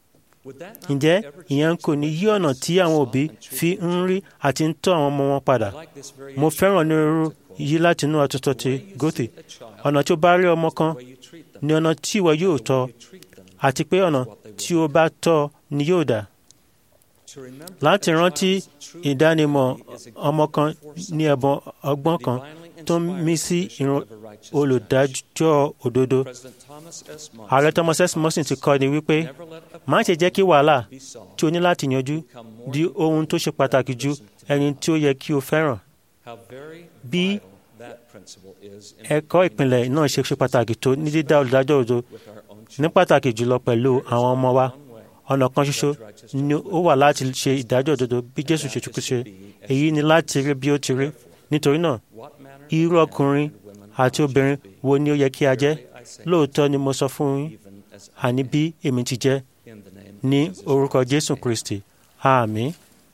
ǹjẹ́ ìyẹn kò ní yí ọ̀nà tí àwọn òbí fi ń rí àti ń tọ́ àwọn ọmọ wọn padà? mo fẹ́ràn onírúurú yí láti inú àtúntò ti gòtì ọ̀nà tí ó bá rí ọmọ kan ni ọ̀nà tí ìwọ yóò tọ́ àti pé ọ̀nà tí ó bá tọ́ ni yóò dà láti rántí ìdánimọ̀ ọmọ kan ní ẹ̀bùn ọgbọ́n kan tó ń mí sí ìran olùdájọ́ òdodo ààrẹ thomas s morrison ti kọ́ ni wípé má ṣe jẹ́ kí wàhálà tí o ní láti yanjú di ohun tó ṣe pàtàkì ju ẹni tí ó yẹ kí o fẹ́ràn bí ẹ̀kọ́ ìpìlẹ̀ náà ṣe ṣe pàtàkì tó ní dídá olùdájọ́ òdodo ní pàtàkì jùlọ pẹ̀lú àwọn ọmọ wa ọ̀nà kan ṣoṣo ni ó wà láti ṣe ìdájọ́ òdodo bí jésù ṣe tukú ṣe èyí ni láti rí bí ó ti rí nítorí náà irú ọkùnrin àti obìnrin wo ni ó yẹ kí a jẹ́ lóòótọ́ ni mo sọ fún yín àní bí èmi ti jẹ́ ní orúkọ jésù kristi àmín.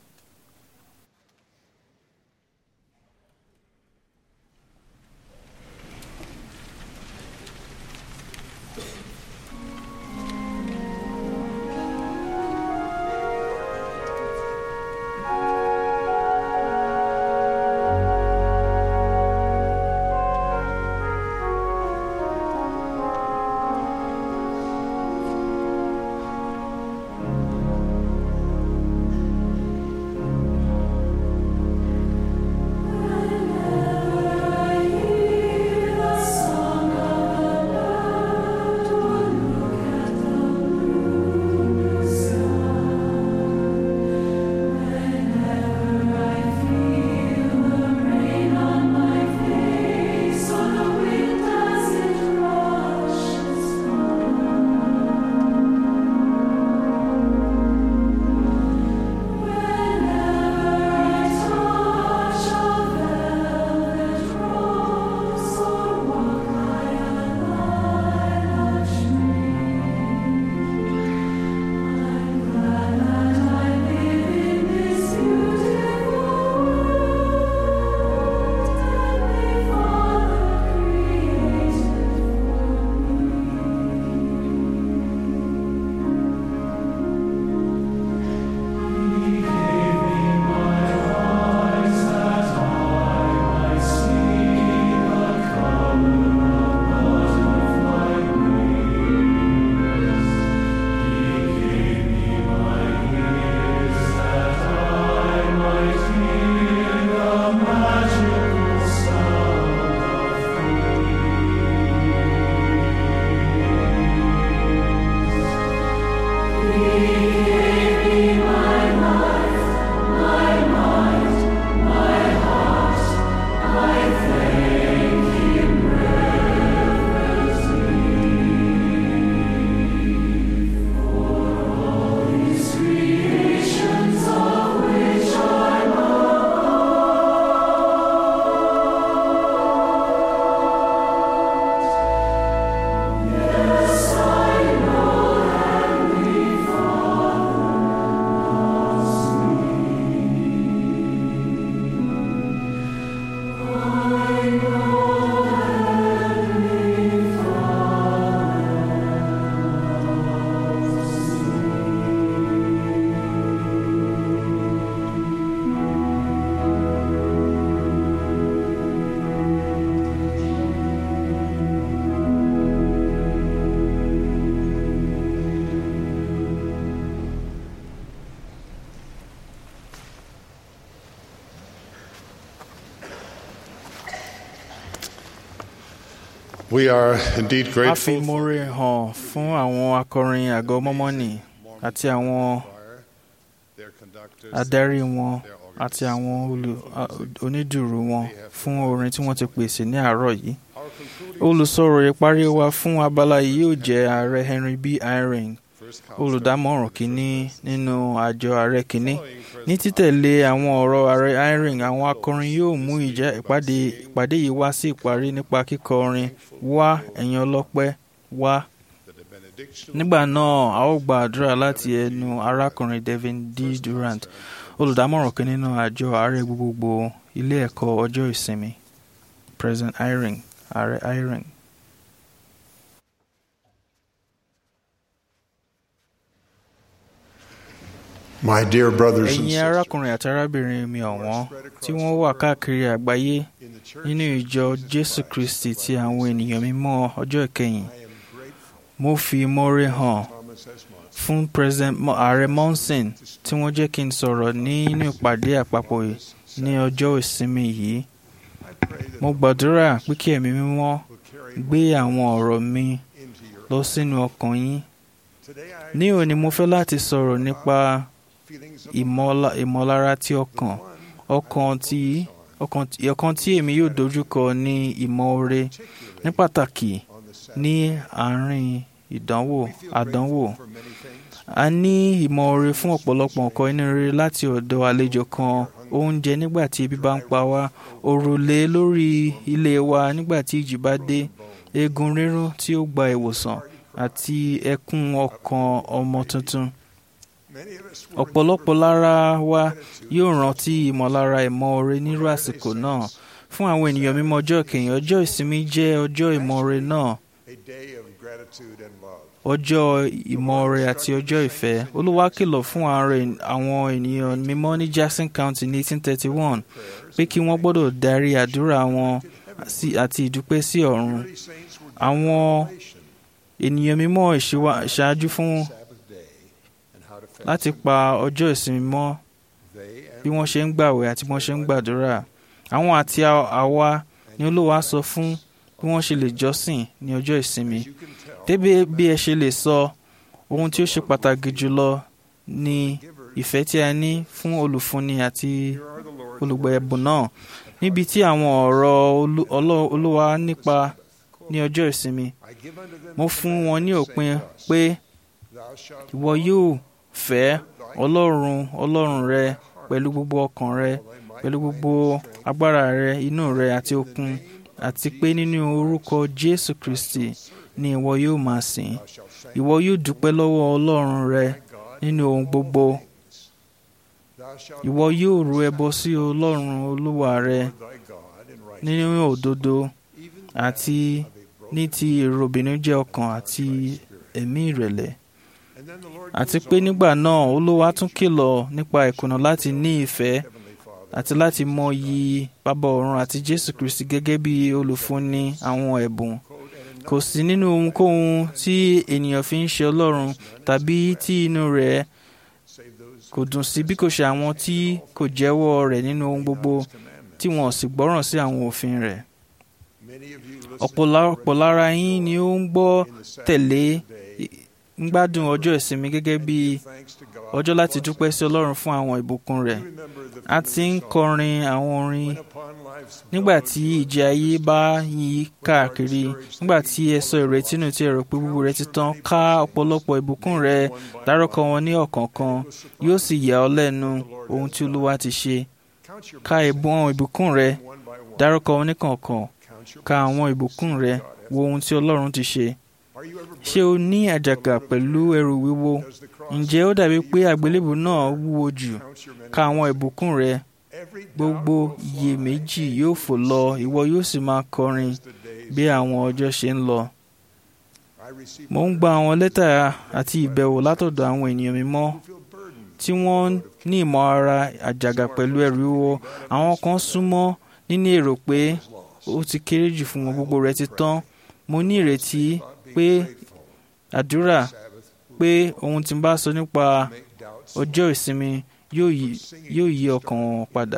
We are indeed a fi grateful ìmoore hàn fún àwọn akọrin àgọ́ mọ́mọ́nì àti àwọn their conductors, adarí wọn àti àwọn olù- a- onídùúró wọn fún orin tí wọ́n ti pèsè ní àárọ̀ yìí. olùsọ̀rọ̀ ìparí wa fún abala yìí yóò jẹ́ ààrẹ henry b eyring olùdámọ̀ràn kínní nínú àjọ ààrẹ kínní ní títẹ̀lé àwọn ọ̀rọ̀ ààrẹ eyring àwọn akọrin yóò mú ìjà ìpàdé ìpàdé yìí wá sí ìparí nípa kíkọ orin wá ẹ̀yin ọlọ́pẹ́ wá nígbà náà a ó gba àdúrà láti ẹnu arákùnrin devin d durant olùdámọ̀ràn kan nínú àjọ ààrẹ gbogbogbò ilé ẹ̀kọ́ ọjọ́ ìsinmi president eyring ààrẹ eyring. My dear brothers and ẹ̀yin sisters, arákùnrin àti arábìnrin mi ọ̀wọ́n tí wọ́n wà káàkiri àgbáyé nínú ìjọ jésù kristi ti àwọn ènìyàn mímọ́ ọjọ́ ìkẹyìn mo fi ìmoore hàn fún president Mo- ààrẹ monson tí wọ́n jẹ́ kí n sọ̀rọ̀ nínú ìpàdé àpapọ̀ yìí ní ọjọ́ ìsinmi yìí mo gbàdúrà pé kí ẹ̀mí mímọ́ gbé àwọn ọ̀rọ̀ mi lọ sínú ọkàn yín ní òní mo fẹ́ láti sọ̀rọ̀ nípa ìmọ̀la- ìmọ̀lára ti ọkàn ọkàn tí ọkàn tí- ọkàn tí èmi yóò dojúkọ ní ìmọ̀ọ́re ní pàtàkì ní àárín ìdánwò àdánwò a ní ìmọ̀ọ́re fún ọ̀pọ̀lọpọ̀ nǹkan inú rere láti ọ̀dọ̀ àlejò kan oúnjẹ nígbà tí ebi bá ń pa wá òrùlé lórí ilé wa nígbà tí ìjì bá dé eegun rírún tí ó gba ìwòsàn àti ẹkún ọkàn ọmọ tuntun ọ̀pọ̀lọpọ̀ lára wa yóò rántí ìmọ̀lára ìmọ̀ọ́re nírú àsìkò náà fún àwọn ènìyàn mímọ́ ọjọ́ kẹyìn ọjọ́ ìsinmi jẹ́ ọjọ́ ìmọ̀ọ́re náà a day of gratitude and love. ọjọ́ ìmọ̀ọ́re àti ọjọ́ ìfẹ́ olúwa kìlọ̀ fún ààrẹ- àwọn ènìyàn mímọ́ ní jackson county ní 1831 pé kí wọ́n gbọ́dọ̀ darí àdúrà wọn sí- àti ìdúpẹ́ sí ọ̀run àwọn ènìyàn mímọ́ ìṣíwá- ìṣáájú fún láti pa ọjọ́ ìsinmi mọ́ bí wọ́n ṣe ń gbàwẹ̀ àti bí wọ́n ṣe ń gbàdúrà àwọn àti a- àwa ni olúwa sọ fún bí wọ́n ṣe lè jọ́sìn ní ọjọ́ ìsinmi débi bí ẹ ṣe lè sọ ohun tí ó ṣe pàtàkì jùlọ ni ìfẹ́ tí a ní fún olùfúnni àti olùgbà ẹ̀bùn náà níbi tí àwọn ọ̀rọ̀ olú- ọlọ́- olúwa nípa ní ọjọ́ ìsinmi mo fún wọn ní òpin pé ìwọ yóò fẹ́ ọlọ́run ọlọ́run rẹ pẹ̀lú gbogbo ọkàn rẹ pẹ̀lú gbogbo agbára rẹ inú rẹ àti okun àti pé nínú orúkọ jésù kristi ni ìwọ yóò máa sìn ìwọ yóò dúpẹ́ lọ́wọ́ ọlọ́run rẹ nínú ohun gbogbo ìwọ yóò ru ẹbọ sí ọlọ́run olúwa rẹ nínú òdodo àti ní ti èrò ìbìnújẹ́ ọkàn àti ẹ̀mí ìrẹ̀lẹ̀ àti pé nígbà náà olúwa tún kìlọ̀ nípa ìkùnà láti ní ìfẹ́ àti láti mọyì bàbá ọ̀run àti jésù kristi gẹ́gẹ́ bí olùfúnni àwọn ẹ̀bùn kò sí nínú ohunkóhun tí ènìyàn fi ń ṣe ọlọ́run tàbí tí inú rẹ̀ kò dùn sí bí kò ṣe àwọn tí kò jẹ́wọ́ rẹ̀ nínú ohun gbogbo tí wọn ò sì gbọ́ràn sí àwọn òfin rẹ̀ ọ̀pọ̀lọpọ̀ lára yín ni ó ń gbọ́ tẹ̀lé ń gbádùn ọjọ́ ìsinmi gẹ́gẹ́ bí ọjọ́ láti dúpẹ́ sí ọlọ́run fún àwọn ìbùkún rẹ̀ a ti ń kọrin àwọn orin nígbà tí ìjì ayé bá yí káàkiri nígbà tí ẹ sọ ìrètí nù tí ẹ rò pé gbogbo rẹ ti tán ká ọ̀pọ̀lọpọ̀ ìbùkún rẹ dárúkọ wọn ní ọ̀kọ̀ọ̀kan yóò sì yà ọ́ lẹ́nu ohun tí olúwa ti ṣe ka ìbùn àwọn ìbùkún rẹ dárúkọ wọn ní kọ̀ọ̀kan ka àwọn ìbùkún rẹ wo ohun tí ọlọ́run ti ṣe ṣé o ní àjàgà pẹ̀lú ẹrù wíwo ǹjẹ́ ó dàbí pé àgbélébù náà wúwo jù ka àwọn ìbùkún rẹ gbogbo iyèméjì yóò fò lọ ìwọ yóò sì máa kọrin bí àwọn ọjọ́ ṣe ń lọ. mo ń gba àwọn lẹ́tà àti ìbẹ̀wò látọ̀dọ̀ àwọn ènìyàn mímọ́ tí wọ́n ní ìmọ̀ ara àjàgà pẹ̀lú ẹrù wíwo àwọn kan súnmọ́ níní èrò pé ó ti kéré jù fún wọn gbogbo rẹ̀ ti tán mo ní ìrètí pé àdúrà pé ohun tí n bá sọ nípa ọjọ́ ìsinmi yóò yí- yóò yí ọkàn wọn padà.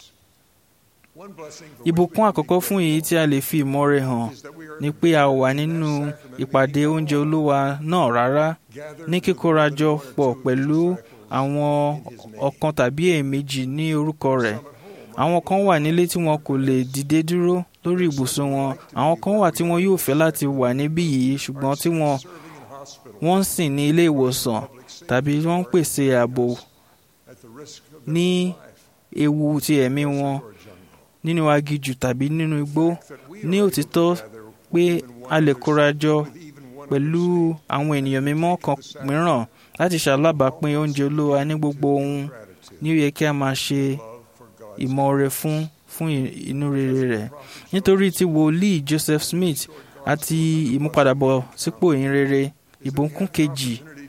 ìbùkún àkọ́kọ́ fún èyí tí a lè fi ìmọ̀re hàn ni pé a wà nínú ìpàdé oúnjẹ olúwa náà rárá ní kíkórajọ pọ̀ pẹ̀lú àwọn ọ̀kan tàbí èèmejì ní orúkọ rẹ̀ àwọn kan wà nílé tí wọn kò lè dìde dúró lórí ibùsùn wọn àwọn kan wà tí wọn yóò fẹ́ láti wà níbí yìí ṣùgbọ́n tí wọn wọ́n ń sìn ní ilé ìwòsàn tàbí wọ́n ń pèsè ààbò ní ewu ti ẹ̀mí wọn nínú aginjù tàbí nínú igbó ní òtítọ́ pé a lè kórajọ pẹ̀lú àwọn ènìyàn mímọ́ kan mìíràn láti ṣalábàápín oúnjẹ olúwa ní gbogbo ohun ní ó yẹ kí a máa ṣe ìmọ̀ọ́re fún fún inú rere rẹ̀ nítorí tí wòlíì Joseph Smith àti ìmúpadàbọ̀ sípò ìhìn rere ìbùkún kejì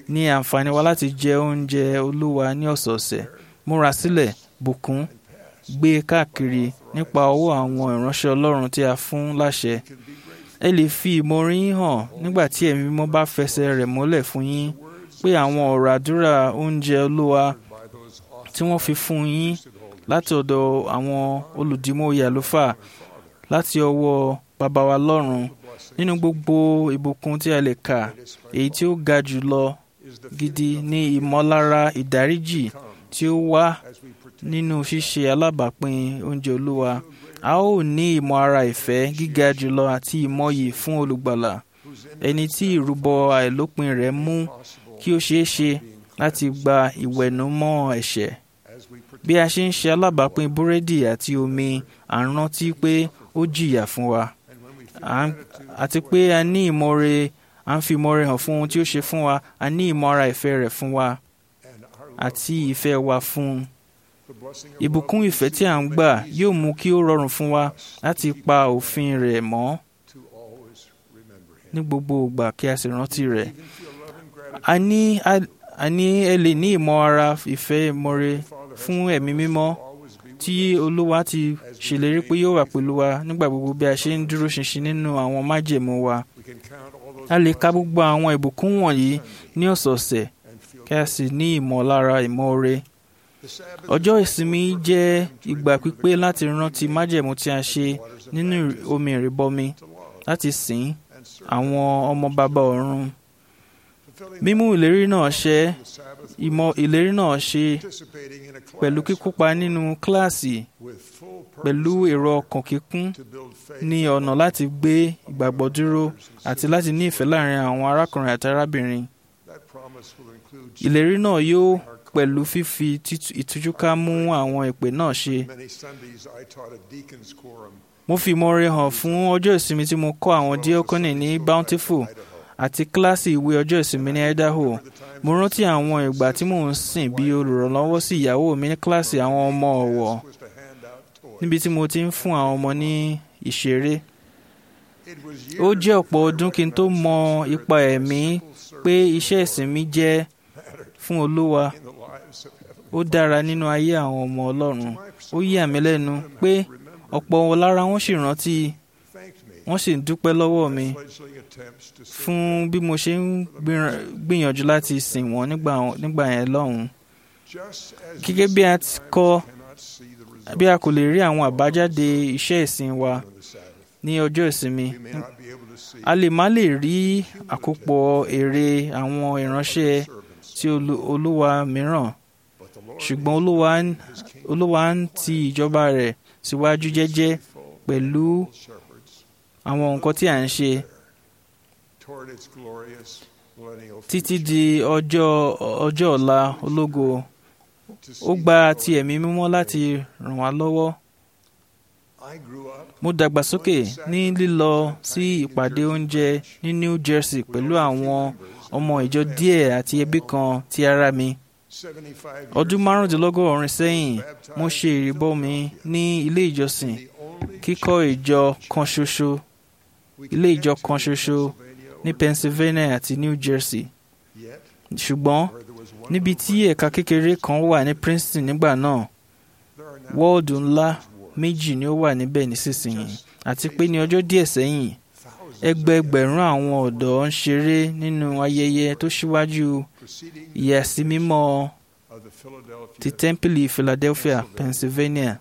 ní àǹfààní wa láti jẹ oúnjẹ olúwa ní ọ̀sọ̀ọ̀sẹ̀ múra sílẹ̀ bùkún gbé káàkiri nípa ọwọ́ àwọn ìránṣẹ́ ọlọ́run tí a fún láṣẹ ẹ lè fi ìmoore yín hàn nígbà tí ẹ̀mí mímọ́ bá fẹsẹ̀ rẹ̀ múlẹ̀ fún yín pé àwọn ọ̀rọ̀ àdúrà oúnjẹ olúwa tí wọ́n fi fún yín láti ọ̀dọ̀ àwọn olùdímọ̀ọ́yè àlùfáà láti ọwọ́ bàbá wa lọ́run nínú gbogbo ìbùkún tí a lè kà èyí tí ó ga jù lọ gidi ní ìmọ̀lára ìdáríjì tí ó wá nínú ṣíṣe alábàápín oúnjẹ olúwa a ó ní ìmọ̀ ara ìfẹ́ gíga jùlọ àti ìmọ̀yì fún olùgbàlà ẹni tí ìrúbọ àìlópin rẹ̀ mú kí ó ṣeé ṣe láti gba ìwẹ̀nùmọ́ ẹ̀ṣẹ̀ bí a ṣe ń ṣe alábàápín búrẹ́dì àti omi à ń rántí pé ó jìyà fún wa àti pé a ní ìmọ̀re à ń fi ìmọ̀re hàn fún ohun tí ó ṣe fún wa a ní ìmọ̀ ara ìfẹ́ rẹ̀ fún wa àti ìfẹ́ wa fún un ìbùkún ìfẹ́ tí à ń gbà yóò mú kí ó rọrùn fún wa láti pa òfin rẹ̀ mọ́ ní gbogbo ìgbà kí a sì rántí rẹ̀ a ní a ní ẹ lè ní ìmọ̀ ara ìfẹ́ ìmọ̀re fún ẹ̀mí mímọ́ tí olúwa ti ṣèlérí pé yóò wà pẹ̀lú wa nígbà gbogbo bí a ṣe ń dúró ṣinṣin nínú àwọn májẹ̀mú wa a lè ka gbogbo àwọn ìbùkún wọ̀nyí ní ọ̀sọ̀ọ̀sẹ̀ kí a sì ní ìmọ̀lára ìmọ̀re ọjọ́ ìsinmi jẹ́ ìgbà pípé láti rántí májẹ̀mú tí a ṣe nínú omi ìrìbọmi láti sìn àwọn ọmọ bàbá ọ̀run mímú ìlérí náà ṣẹ ìmọ̀ ìlérí náà ṣe pẹ̀lú kíkópa nínú kíláàsì pẹ̀lú èrò ọkàn kíkún ní ọ̀nà láti gbé ìgbàgbọ́ dúró àti láti ní ìfẹ́ láàrin àwọn arákùnrin àti arábìnrin ìlérí náà yóò pẹ̀lú fífi ìtújúká mú àwọn ìpè náà ṣe. mo fi ìmọ̀re hàn fún ọjọ́ ìsinmi tí mo kọ́ àwọn díọ́kọ́nì ní Bountiful àti kíláàsì ìwé ọjọ́ ìsinmi ní Idaho. mo rántí àwọn ìgbà tí mò ń sìn bí olùrànlọ́wọ́ sí ìyàwó mi ní kíláàsì àwọn ọmọ ọ̀wọ̀ níbi tí mo ti ń fún àwọn ọmọ ní ìṣeré. ó jẹ́ ọ̀pọ̀ ọdún kí n tó mọ ipa ẹ̀mí pé iṣẹ́ ìsinmi jẹ́ fún Olúwa ó dára nínú ayé àwọn ọmọ Ọlọ́run ó yà mí lẹ́nu pé ọ̀pọ̀ lára wọn sì rántí wọ́n sì ń dúpẹ́ lọ́wọ́ mi fún bí mo ṣe ń gbìyànjú láti sìn wọ́n nígbà yẹn lọ́hùn-ún gẹ́gẹ́ bí a ti kọ́ bí a kò lè rí àwọn àbájáde iṣẹ́ ìsìn wa ní ọjọ́ ìsinmi a lè má lè rí àkópọ̀ èrè àwọn ìránṣẹ́ tí Olúwa mìíràn ṣùgbọ́n olúwa ń ti ìjọba rẹ̀ síwájú jẹ́jẹ́ pẹ̀lú àwọn nǹkan tí à ń ṣe títí di ọjọ́ ọjọ́ ọ̀la ológo ó gba ti ẹ̀mí mímọ́ láti ràn wá lọ́wọ́ mo dàgbàsókè ní lílọ sí ìpàdé oúnjẹ ní New Jersey pẹ̀lú àwọn ọmọ ìjọ díẹ̀ àti ẹbí kan ti ara mi ọdún márùndínlọ́gọ́rin sẹ́yìn mo ṣe ìrìbọmi ní ilé ìjọsìn kíkọ́ ìjọ kan ṣoṣo ilé ìjọ kan ṣoṣo ní Pennsylvania àti New Jersey ṣùgbọ́n níbi tí ẹ̀ka kékeré kan wà ní Princeton nígbà náà wọ́ọ̀dù ńlá méjì ni ó wà níbẹ̀ nísinsìnyí àti pé ní ọjọ́ díẹ̀ sẹ́yìn ẹgbẹẹgbẹ̀rún àwọn ọ̀dọ́ ń ṣeré nínú ayẹyẹ tó ṣíwájú ìyàsímímọ́ ti tẹ́ḿpìlì Philadelphia, Pennsylvania.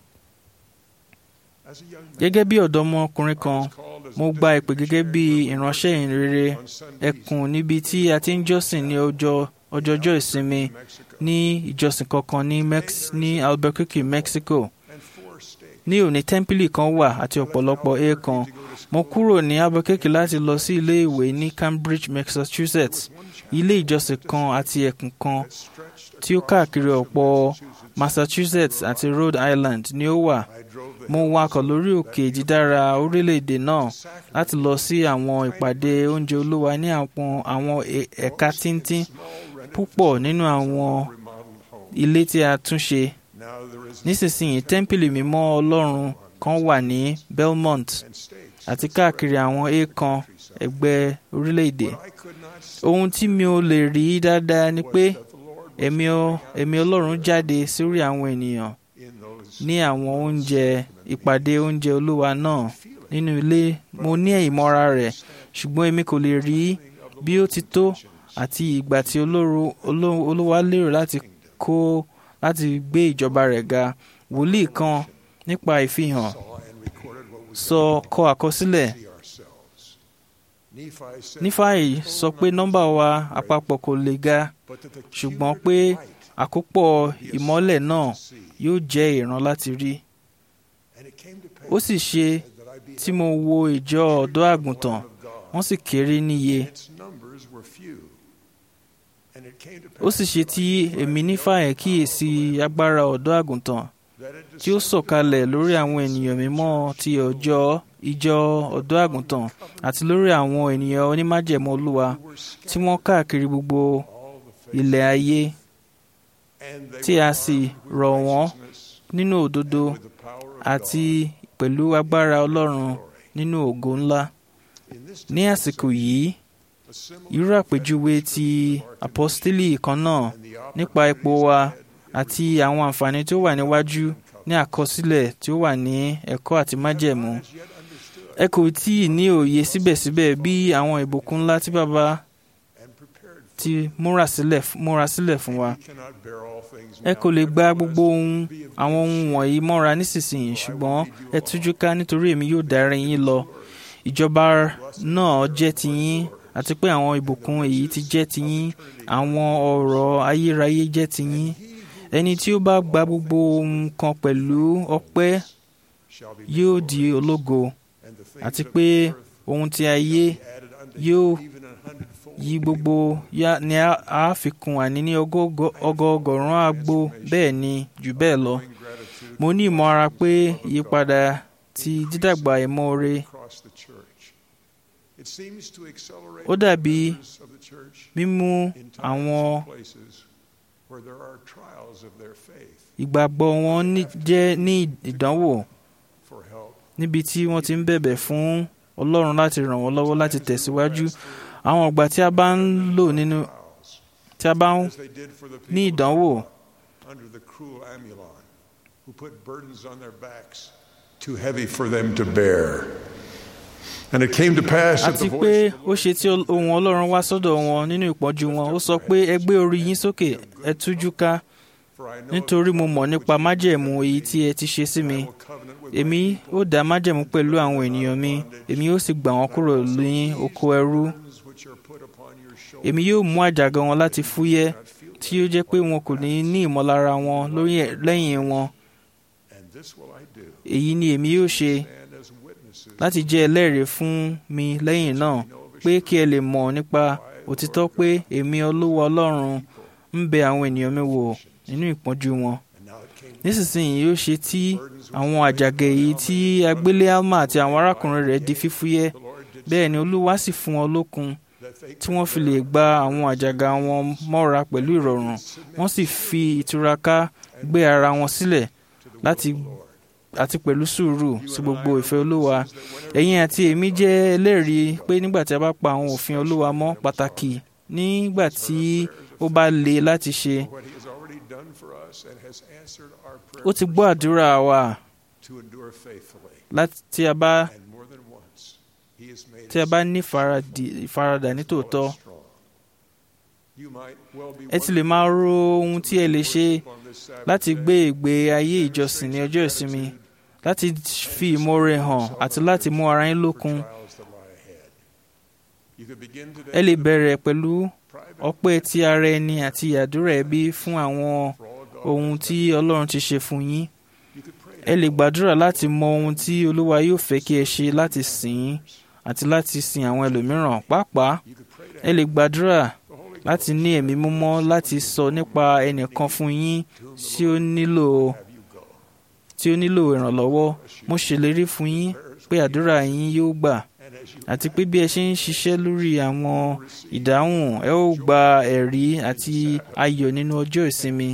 Gẹ́gẹ́ bí ọ̀dọ́mọkùnrin kan mo gba ìpè gẹ́gẹ́ bí ìránṣẹ́ ìrere ẹkùn níbi tí a ti ń jọ́sìn ní ọjọ́ ọjọ́jọ́ ìsinmi ní ìjọsìn kankan ní Mex ní Albuquerque, Mexico. ní òní tẹ́ḿpìlì kan wà àti ọ̀pọ̀lọpọ̀ èèkàn mo kúrò ní Albuquerque láti lọ sí ilé ìwé ní Cambridge, Massachusetts ilé ìjọsìn kan àti ẹkùn kan tí ó káàkiri ọ̀pọ̀ Massachusetts àti Rhode Island ni ó wà mo wakọ̀ lórí òkè dídára orílẹ̀-èdè náà láti lọ sí àwọn ìpàdé oúnjẹ olúwa ní àwọn ẹ̀ka tíntín púpọ̀ nínú àwọn ilé tí a tún ṣe nísinsìnyí tẹ́ḿpìlì mímọ́ ọlọ́run kan wà ní Belmont àti káàkiri àwọn èèkàn ẹgbẹ́ orílẹ̀-èdè ohun tí mi ò lè rí dáadáa ni pé ẹ̀mí ọ- ẹ̀mí ọlọ́run jáde sórí àwọn ènìyàn ní àwọn oúnjẹ ìpàdé oúnjẹ olúwa náà nínú ilé mo ní ìmọ̀ra rẹ̀ ṣùgbọ́n èmi kò lè rí bí ó ti tó àti ìgbà tí olóru- oló- olúwa lérò láti kó láti gbé ìjọba rẹ̀ ga wòlíì kan nípa ìfihàn sọ kọ àkọsílẹ̀ nífàì sọ pé nọ́mbà wa àpapọ̀ kò lè ga ṣùgbọ́n pé àkópọ̀ ìmọ́lẹ̀ náà yóò jẹ́ ìran láti rí ó sì ṣe tí mo wo ìjọ ọ̀dọ́ àgùntàn wọ́n sì kéré níye ó sì ṣe tí èmi nífàì kíyèsí agbára ọ̀dọ́ àgùntàn tí ó sọ̀kalẹ̀ lórí àwọn ènìyàn mímọ́ ti ọjọ́ ìjọ ọ̀dọ́ àgùntàn àti lórí àwọn ènìyàn onímájẹ̀mọ́ olúwa tí wọ́n káàkiri gbogbo ilẹ̀ ayé tí a sì rọ̀ wọ́n nínú òdodo àti pẹ̀lú agbára ọlọ́run nínú ògo ńlá ní àsìkò yìí irú àpèjúwe ti apọ́stélì kan náà nípa ipò wa àti àwọn àǹfààní tó wà níwájú ní àkọsílẹ̀ tí ó wà ní ẹ̀kọ́ àti májẹ̀mú ẹ kò tí ì ní òye síbẹ̀síbẹ̀ bí àwọn ìbùkún ńlá tí bàbá ti múra sílẹ̀ múra sílẹ̀ fún wa ẹ kò lè gba gbogbo ohun àwọn ohun wọ̀nyí mọ́ra nísinsìnyí ṣùgbọ́n ẹ tújú ká nítorí èmi yóò darí yín lọ ìjọba náà jẹ́ tiyín àti pé àwọn ìbùkún èyí ti jẹ́ tiyín àwọn ọ̀rọ̀ ayérayé jẹ́ tiyín ẹni tí ó bá gba gbogbo ohun kan pẹ̀lú ọpẹ́ yóò di ológo àti pé ohun tí ayé yóò yí gbogbo yá- ni a a fi kún àní ní ọgọ́gọ́- ọgọọgọ́rùn àgbo bẹ́ẹ̀ ni jù bẹ́ẹ̀ lọ mo ní ìmọ̀ra pé ìyípadà ti dídàgbà ìmoore ó dàbí mímú àwọn ìgbàgbọ́ wọn ní- jẹ́ ní ìdánwò níbi tí wọ́n ti ń bẹ̀bẹ̀ fún ọlọ́run láti ràn wọ́n lọ́wọ́ láti tẹ̀síwájú àwọn ọgbà tí a bá ń lò nínú tí a bá ń ní ìdánwò under the cruel Amulon, who put burdens on their backs too heavy for them to bear. And it came to pass that àti the pé voice ó ṣe tí ohun ọlọ́run wá sọ́dọ̀ wọn nínú ìpọ́njú wọn ó sọ pé ẹ gbé orí yín sókè ẹ tújú ká nítorí mo mọ̀ nípa májẹ̀mú èyí tí ẹ ti ṣe sí mi èmi ó dá májẹ̀mú pẹ̀lú àwọn ènìyàn mi èmi ó sì gbà wọ́n kúrò ní oko ẹrú èmi yóò mú àjàgà wọn láti fúyẹ́ tí ó jẹ́ pé wọn kò ní ní ìmọ̀lára wọn lórí ẹ̀- lẹ́yìn wọn and this will I do, èyí ni èmi yóò ṣe and as witnesses láti jẹ́ ẹlẹ́rìí fún mi lẹ́yìn náà pé kí ẹ lè mọ̀ nípa òtítọ́ pé èmi olúwa ọlọ́run ń bẹ àwọn ènìyàn mi wò nínú ìpọ́njú wọn. nísinsìnyí yóò ṣe tí àwọn àjàgà èyí tí agbélé alma àti àwọn arákùnrin rẹ̀ di fífúyẹ́ bẹ́ẹ̀ ni olúwa sì fún wọn lókun tí wọ́n fi lè gba àwọn àjàgà wọn mọ́ra pẹ̀lú ìrọ̀rùn wọ́n sì fi ìtúraká gbé ara wọn sílẹ̀ láti àti pẹ̀lú sùúrù sí gbogbo ìfẹ́ olúwa ẹ̀yin àti èmi jẹ́ ẹlẹ́rìí pé nígbà tí a bá pa àwọn òfin olúwa mọ́ pàtàkì nígbà tí ó bá le láti ṣe what He has already done for us and has answered our ó prayer ti gbọ́ àdúrà wa to endure faithfully. láti tí a bá And more than once, He has made tí a us bá ní ìfaradì- ìfaradà nítòótọ́ strong. You might well be ẹ ti lè máa ro ohun tí ẹ lè ṣe láti gbé ìgbé ayé ìjọsìn ní ọjọ́ ìsinmi láti fi ìmoore hàn àti láti mú ara yín lókun trials that lie ahead. You could begin today ẹ lè with a bẹ̀rẹ̀ pẹ̀lú private ọpẹ́ ti ara ẹni àti àdúrà ẹbí fún àwọn ohun tí ọlọ́run ti ṣe fún yín You could pray ẹ lè gbàdúrà láti mọ ohun tí olúwa yóò fẹ́ kí ẹ ṣe láti sìn ín àti láti sin àwọn ẹlòmíràn pàápàá You could pray to ẹ lè gbàdúrà the Holy láti ní ẹ̀mí mímọ́ láti sọ nípa ẹnìkan fún yín tí ó nílò have you go. tí ó nílò ìrànlọ́wọ́ mo ṣèlérí fún yín pé àdúrà yín yóò gbà And as you àti pé bí ẹ ṣe ń ṣiṣẹ́ lórí àwọn ìdáhùn ẹ ó gba ẹ̀rí àti ayọ̀ nínú ọjọ́ ìsinmi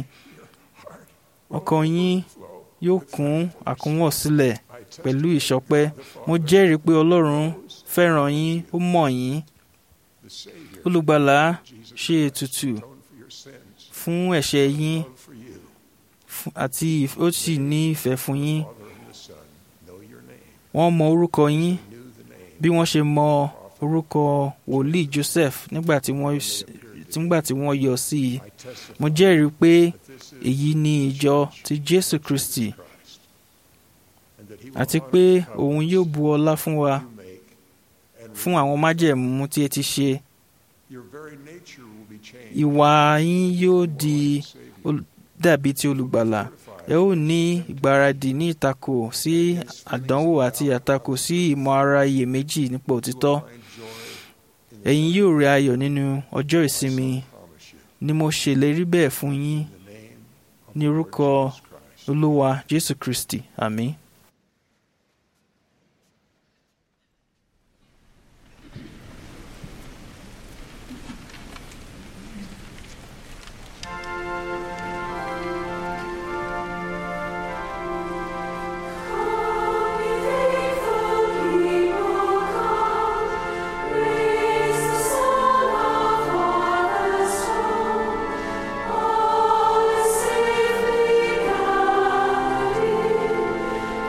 ọkàn yín yóò kún àkúnwọ̀ sílẹ̀ pẹ̀lú ìṣọpẹ́ mo jẹ́rìí pé ọlọ́run fẹ́ràn yín ó mọ̀ yín olùgbàlà ṣe ètùtù fún ẹ̀ṣẹ̀ yín fún- àti ìf- ó sì ní ìfẹ́ fún yín wọ́n mọ orúkọ yín bí wọ́n ṣe mọ orúkọ wòlíì Joseph nígbà tí wọ́n s- nígbà tí wọ́n yọ sí i mo jẹ́rìí pé èyí ni ìjọ ti Jésù Kristi àti pé òun yóò bu ọlá fún wa fún àwọn májẹ̀mú tí ẹ ti ṣe Your very nature will be changed. ìwà yín yóò di ol- dàbí ti olùgbàlà ẹ ó ní ìgbáradì ní ìtakò sí àdánwò àti àtakò sí ìmọ̀ ara iyèméjì nípa òtítọ́ ẹ̀yin yóò rí ayọ̀ nínú ọjọ́ ìsinmi ni mo ṣèlérí bẹ́ẹ̀ fún yín ní orúkọ olúwa jésù kristi àmín. All safely guarded.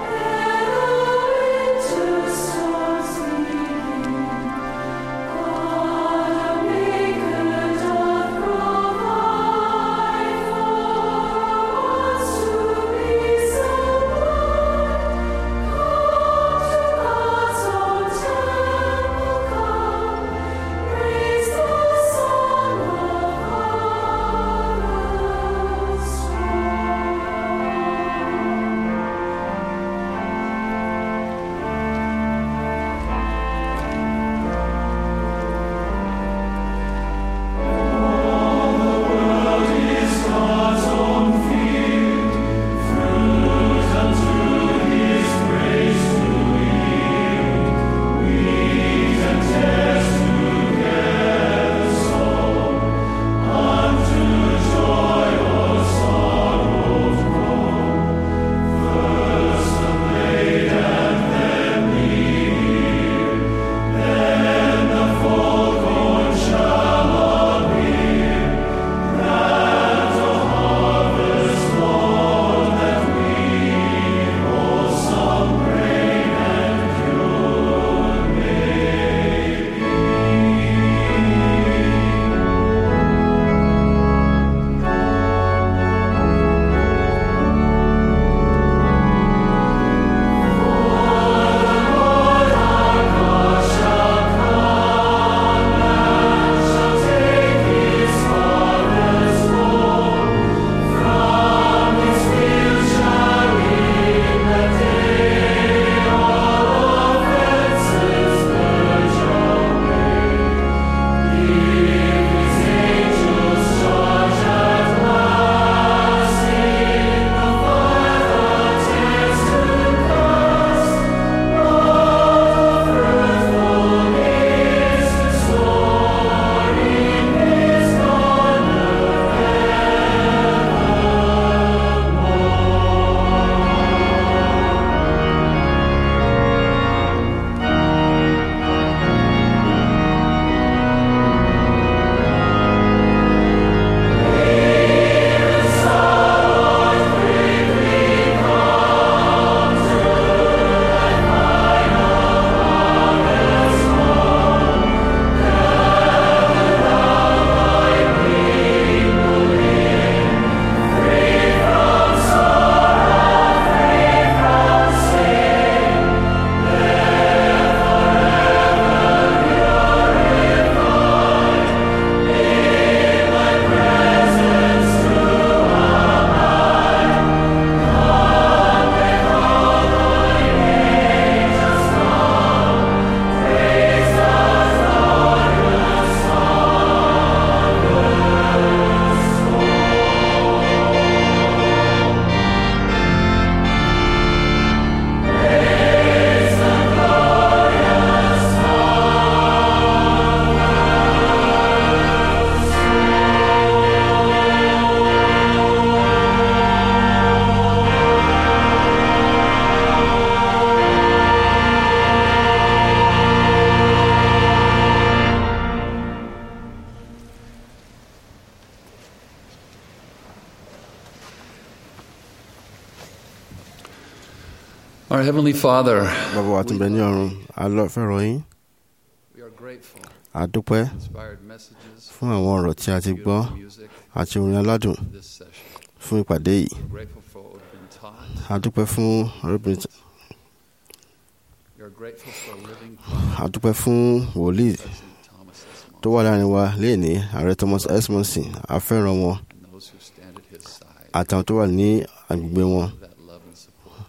Our Heavenly Father, bàbá wa tí ń bẹ ní ọ̀run a lọ fẹ́ràn yín we are grateful a dúpẹ́ for inspired messages fún àwọn ọ̀rọ̀ tí a ti gbọ́ and music àti orin aládùn in this session. fún ìpàdé yìí We're grateful for what we've been taught. a dúpẹ́ fún arábìnrin tí- We are grateful for a living a dúpẹ́ fún wòlíì President Thomas S. tó wà láàrin wa léèní ààrẹ thomas esmonson a fẹ́ràn wọn and those who stand at his side àtàwọn tó wà ní agbègbè wọn for that love and support.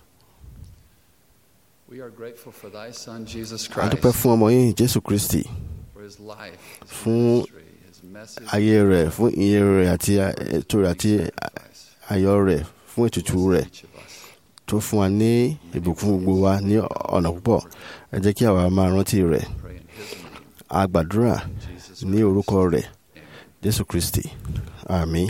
We are grateful for thy Son, Jesus a Christ, dúpẹ́ fún ọmọ yín jésù kristi for his life, his fún ministry, his message, ayé rẹ̀ fún iye rẹ̀ àti ètò rẹ̀ àti sacrifice. ayọ̀ rẹ̀ fún ètùtù rẹ̀ Each of us. tó fún wa ní ìbùkún gbogbo wa ní ọ̀nà púpọ̀ ẹ jẹ́ kí àwa máa rántí rẹ̀ Pray in his name, a gbàdúrà Jesus ní Christ. orúkọ rẹ̀ jésù kristi àmín.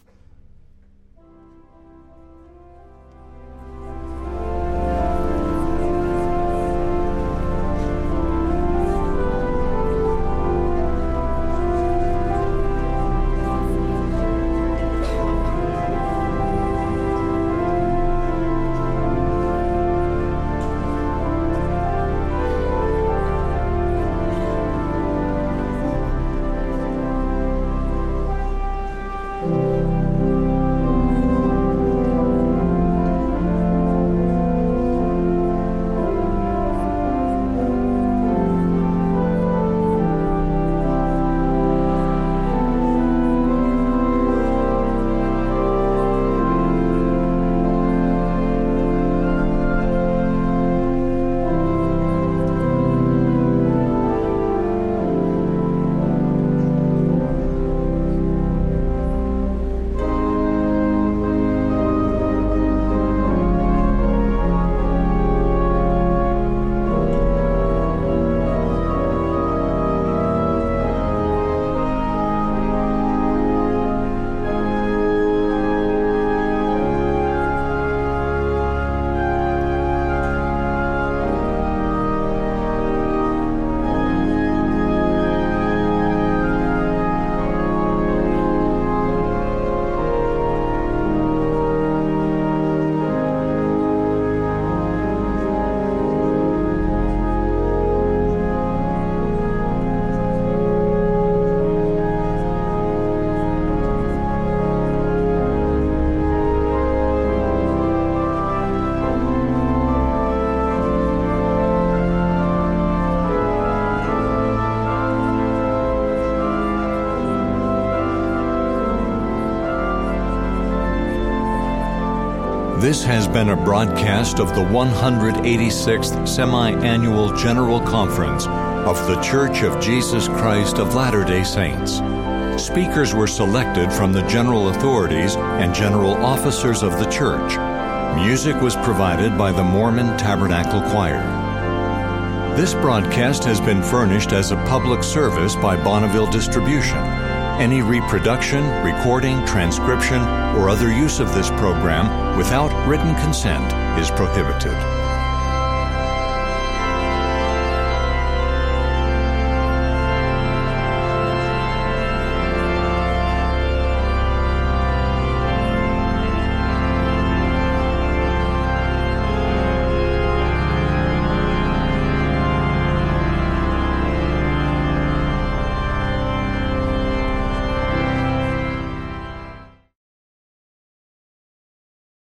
This has been a broadcast of the 186th Semi Annual General Conference of The Church of Jesus Christ of Latter day Saints. Speakers were selected from the general authorities and general officers of the church. Music was provided by the Mormon Tabernacle Choir. This broadcast has been furnished as a public service by Bonneville Distribution. Any reproduction, recording, transcription, or other use of this program without written consent is prohibited.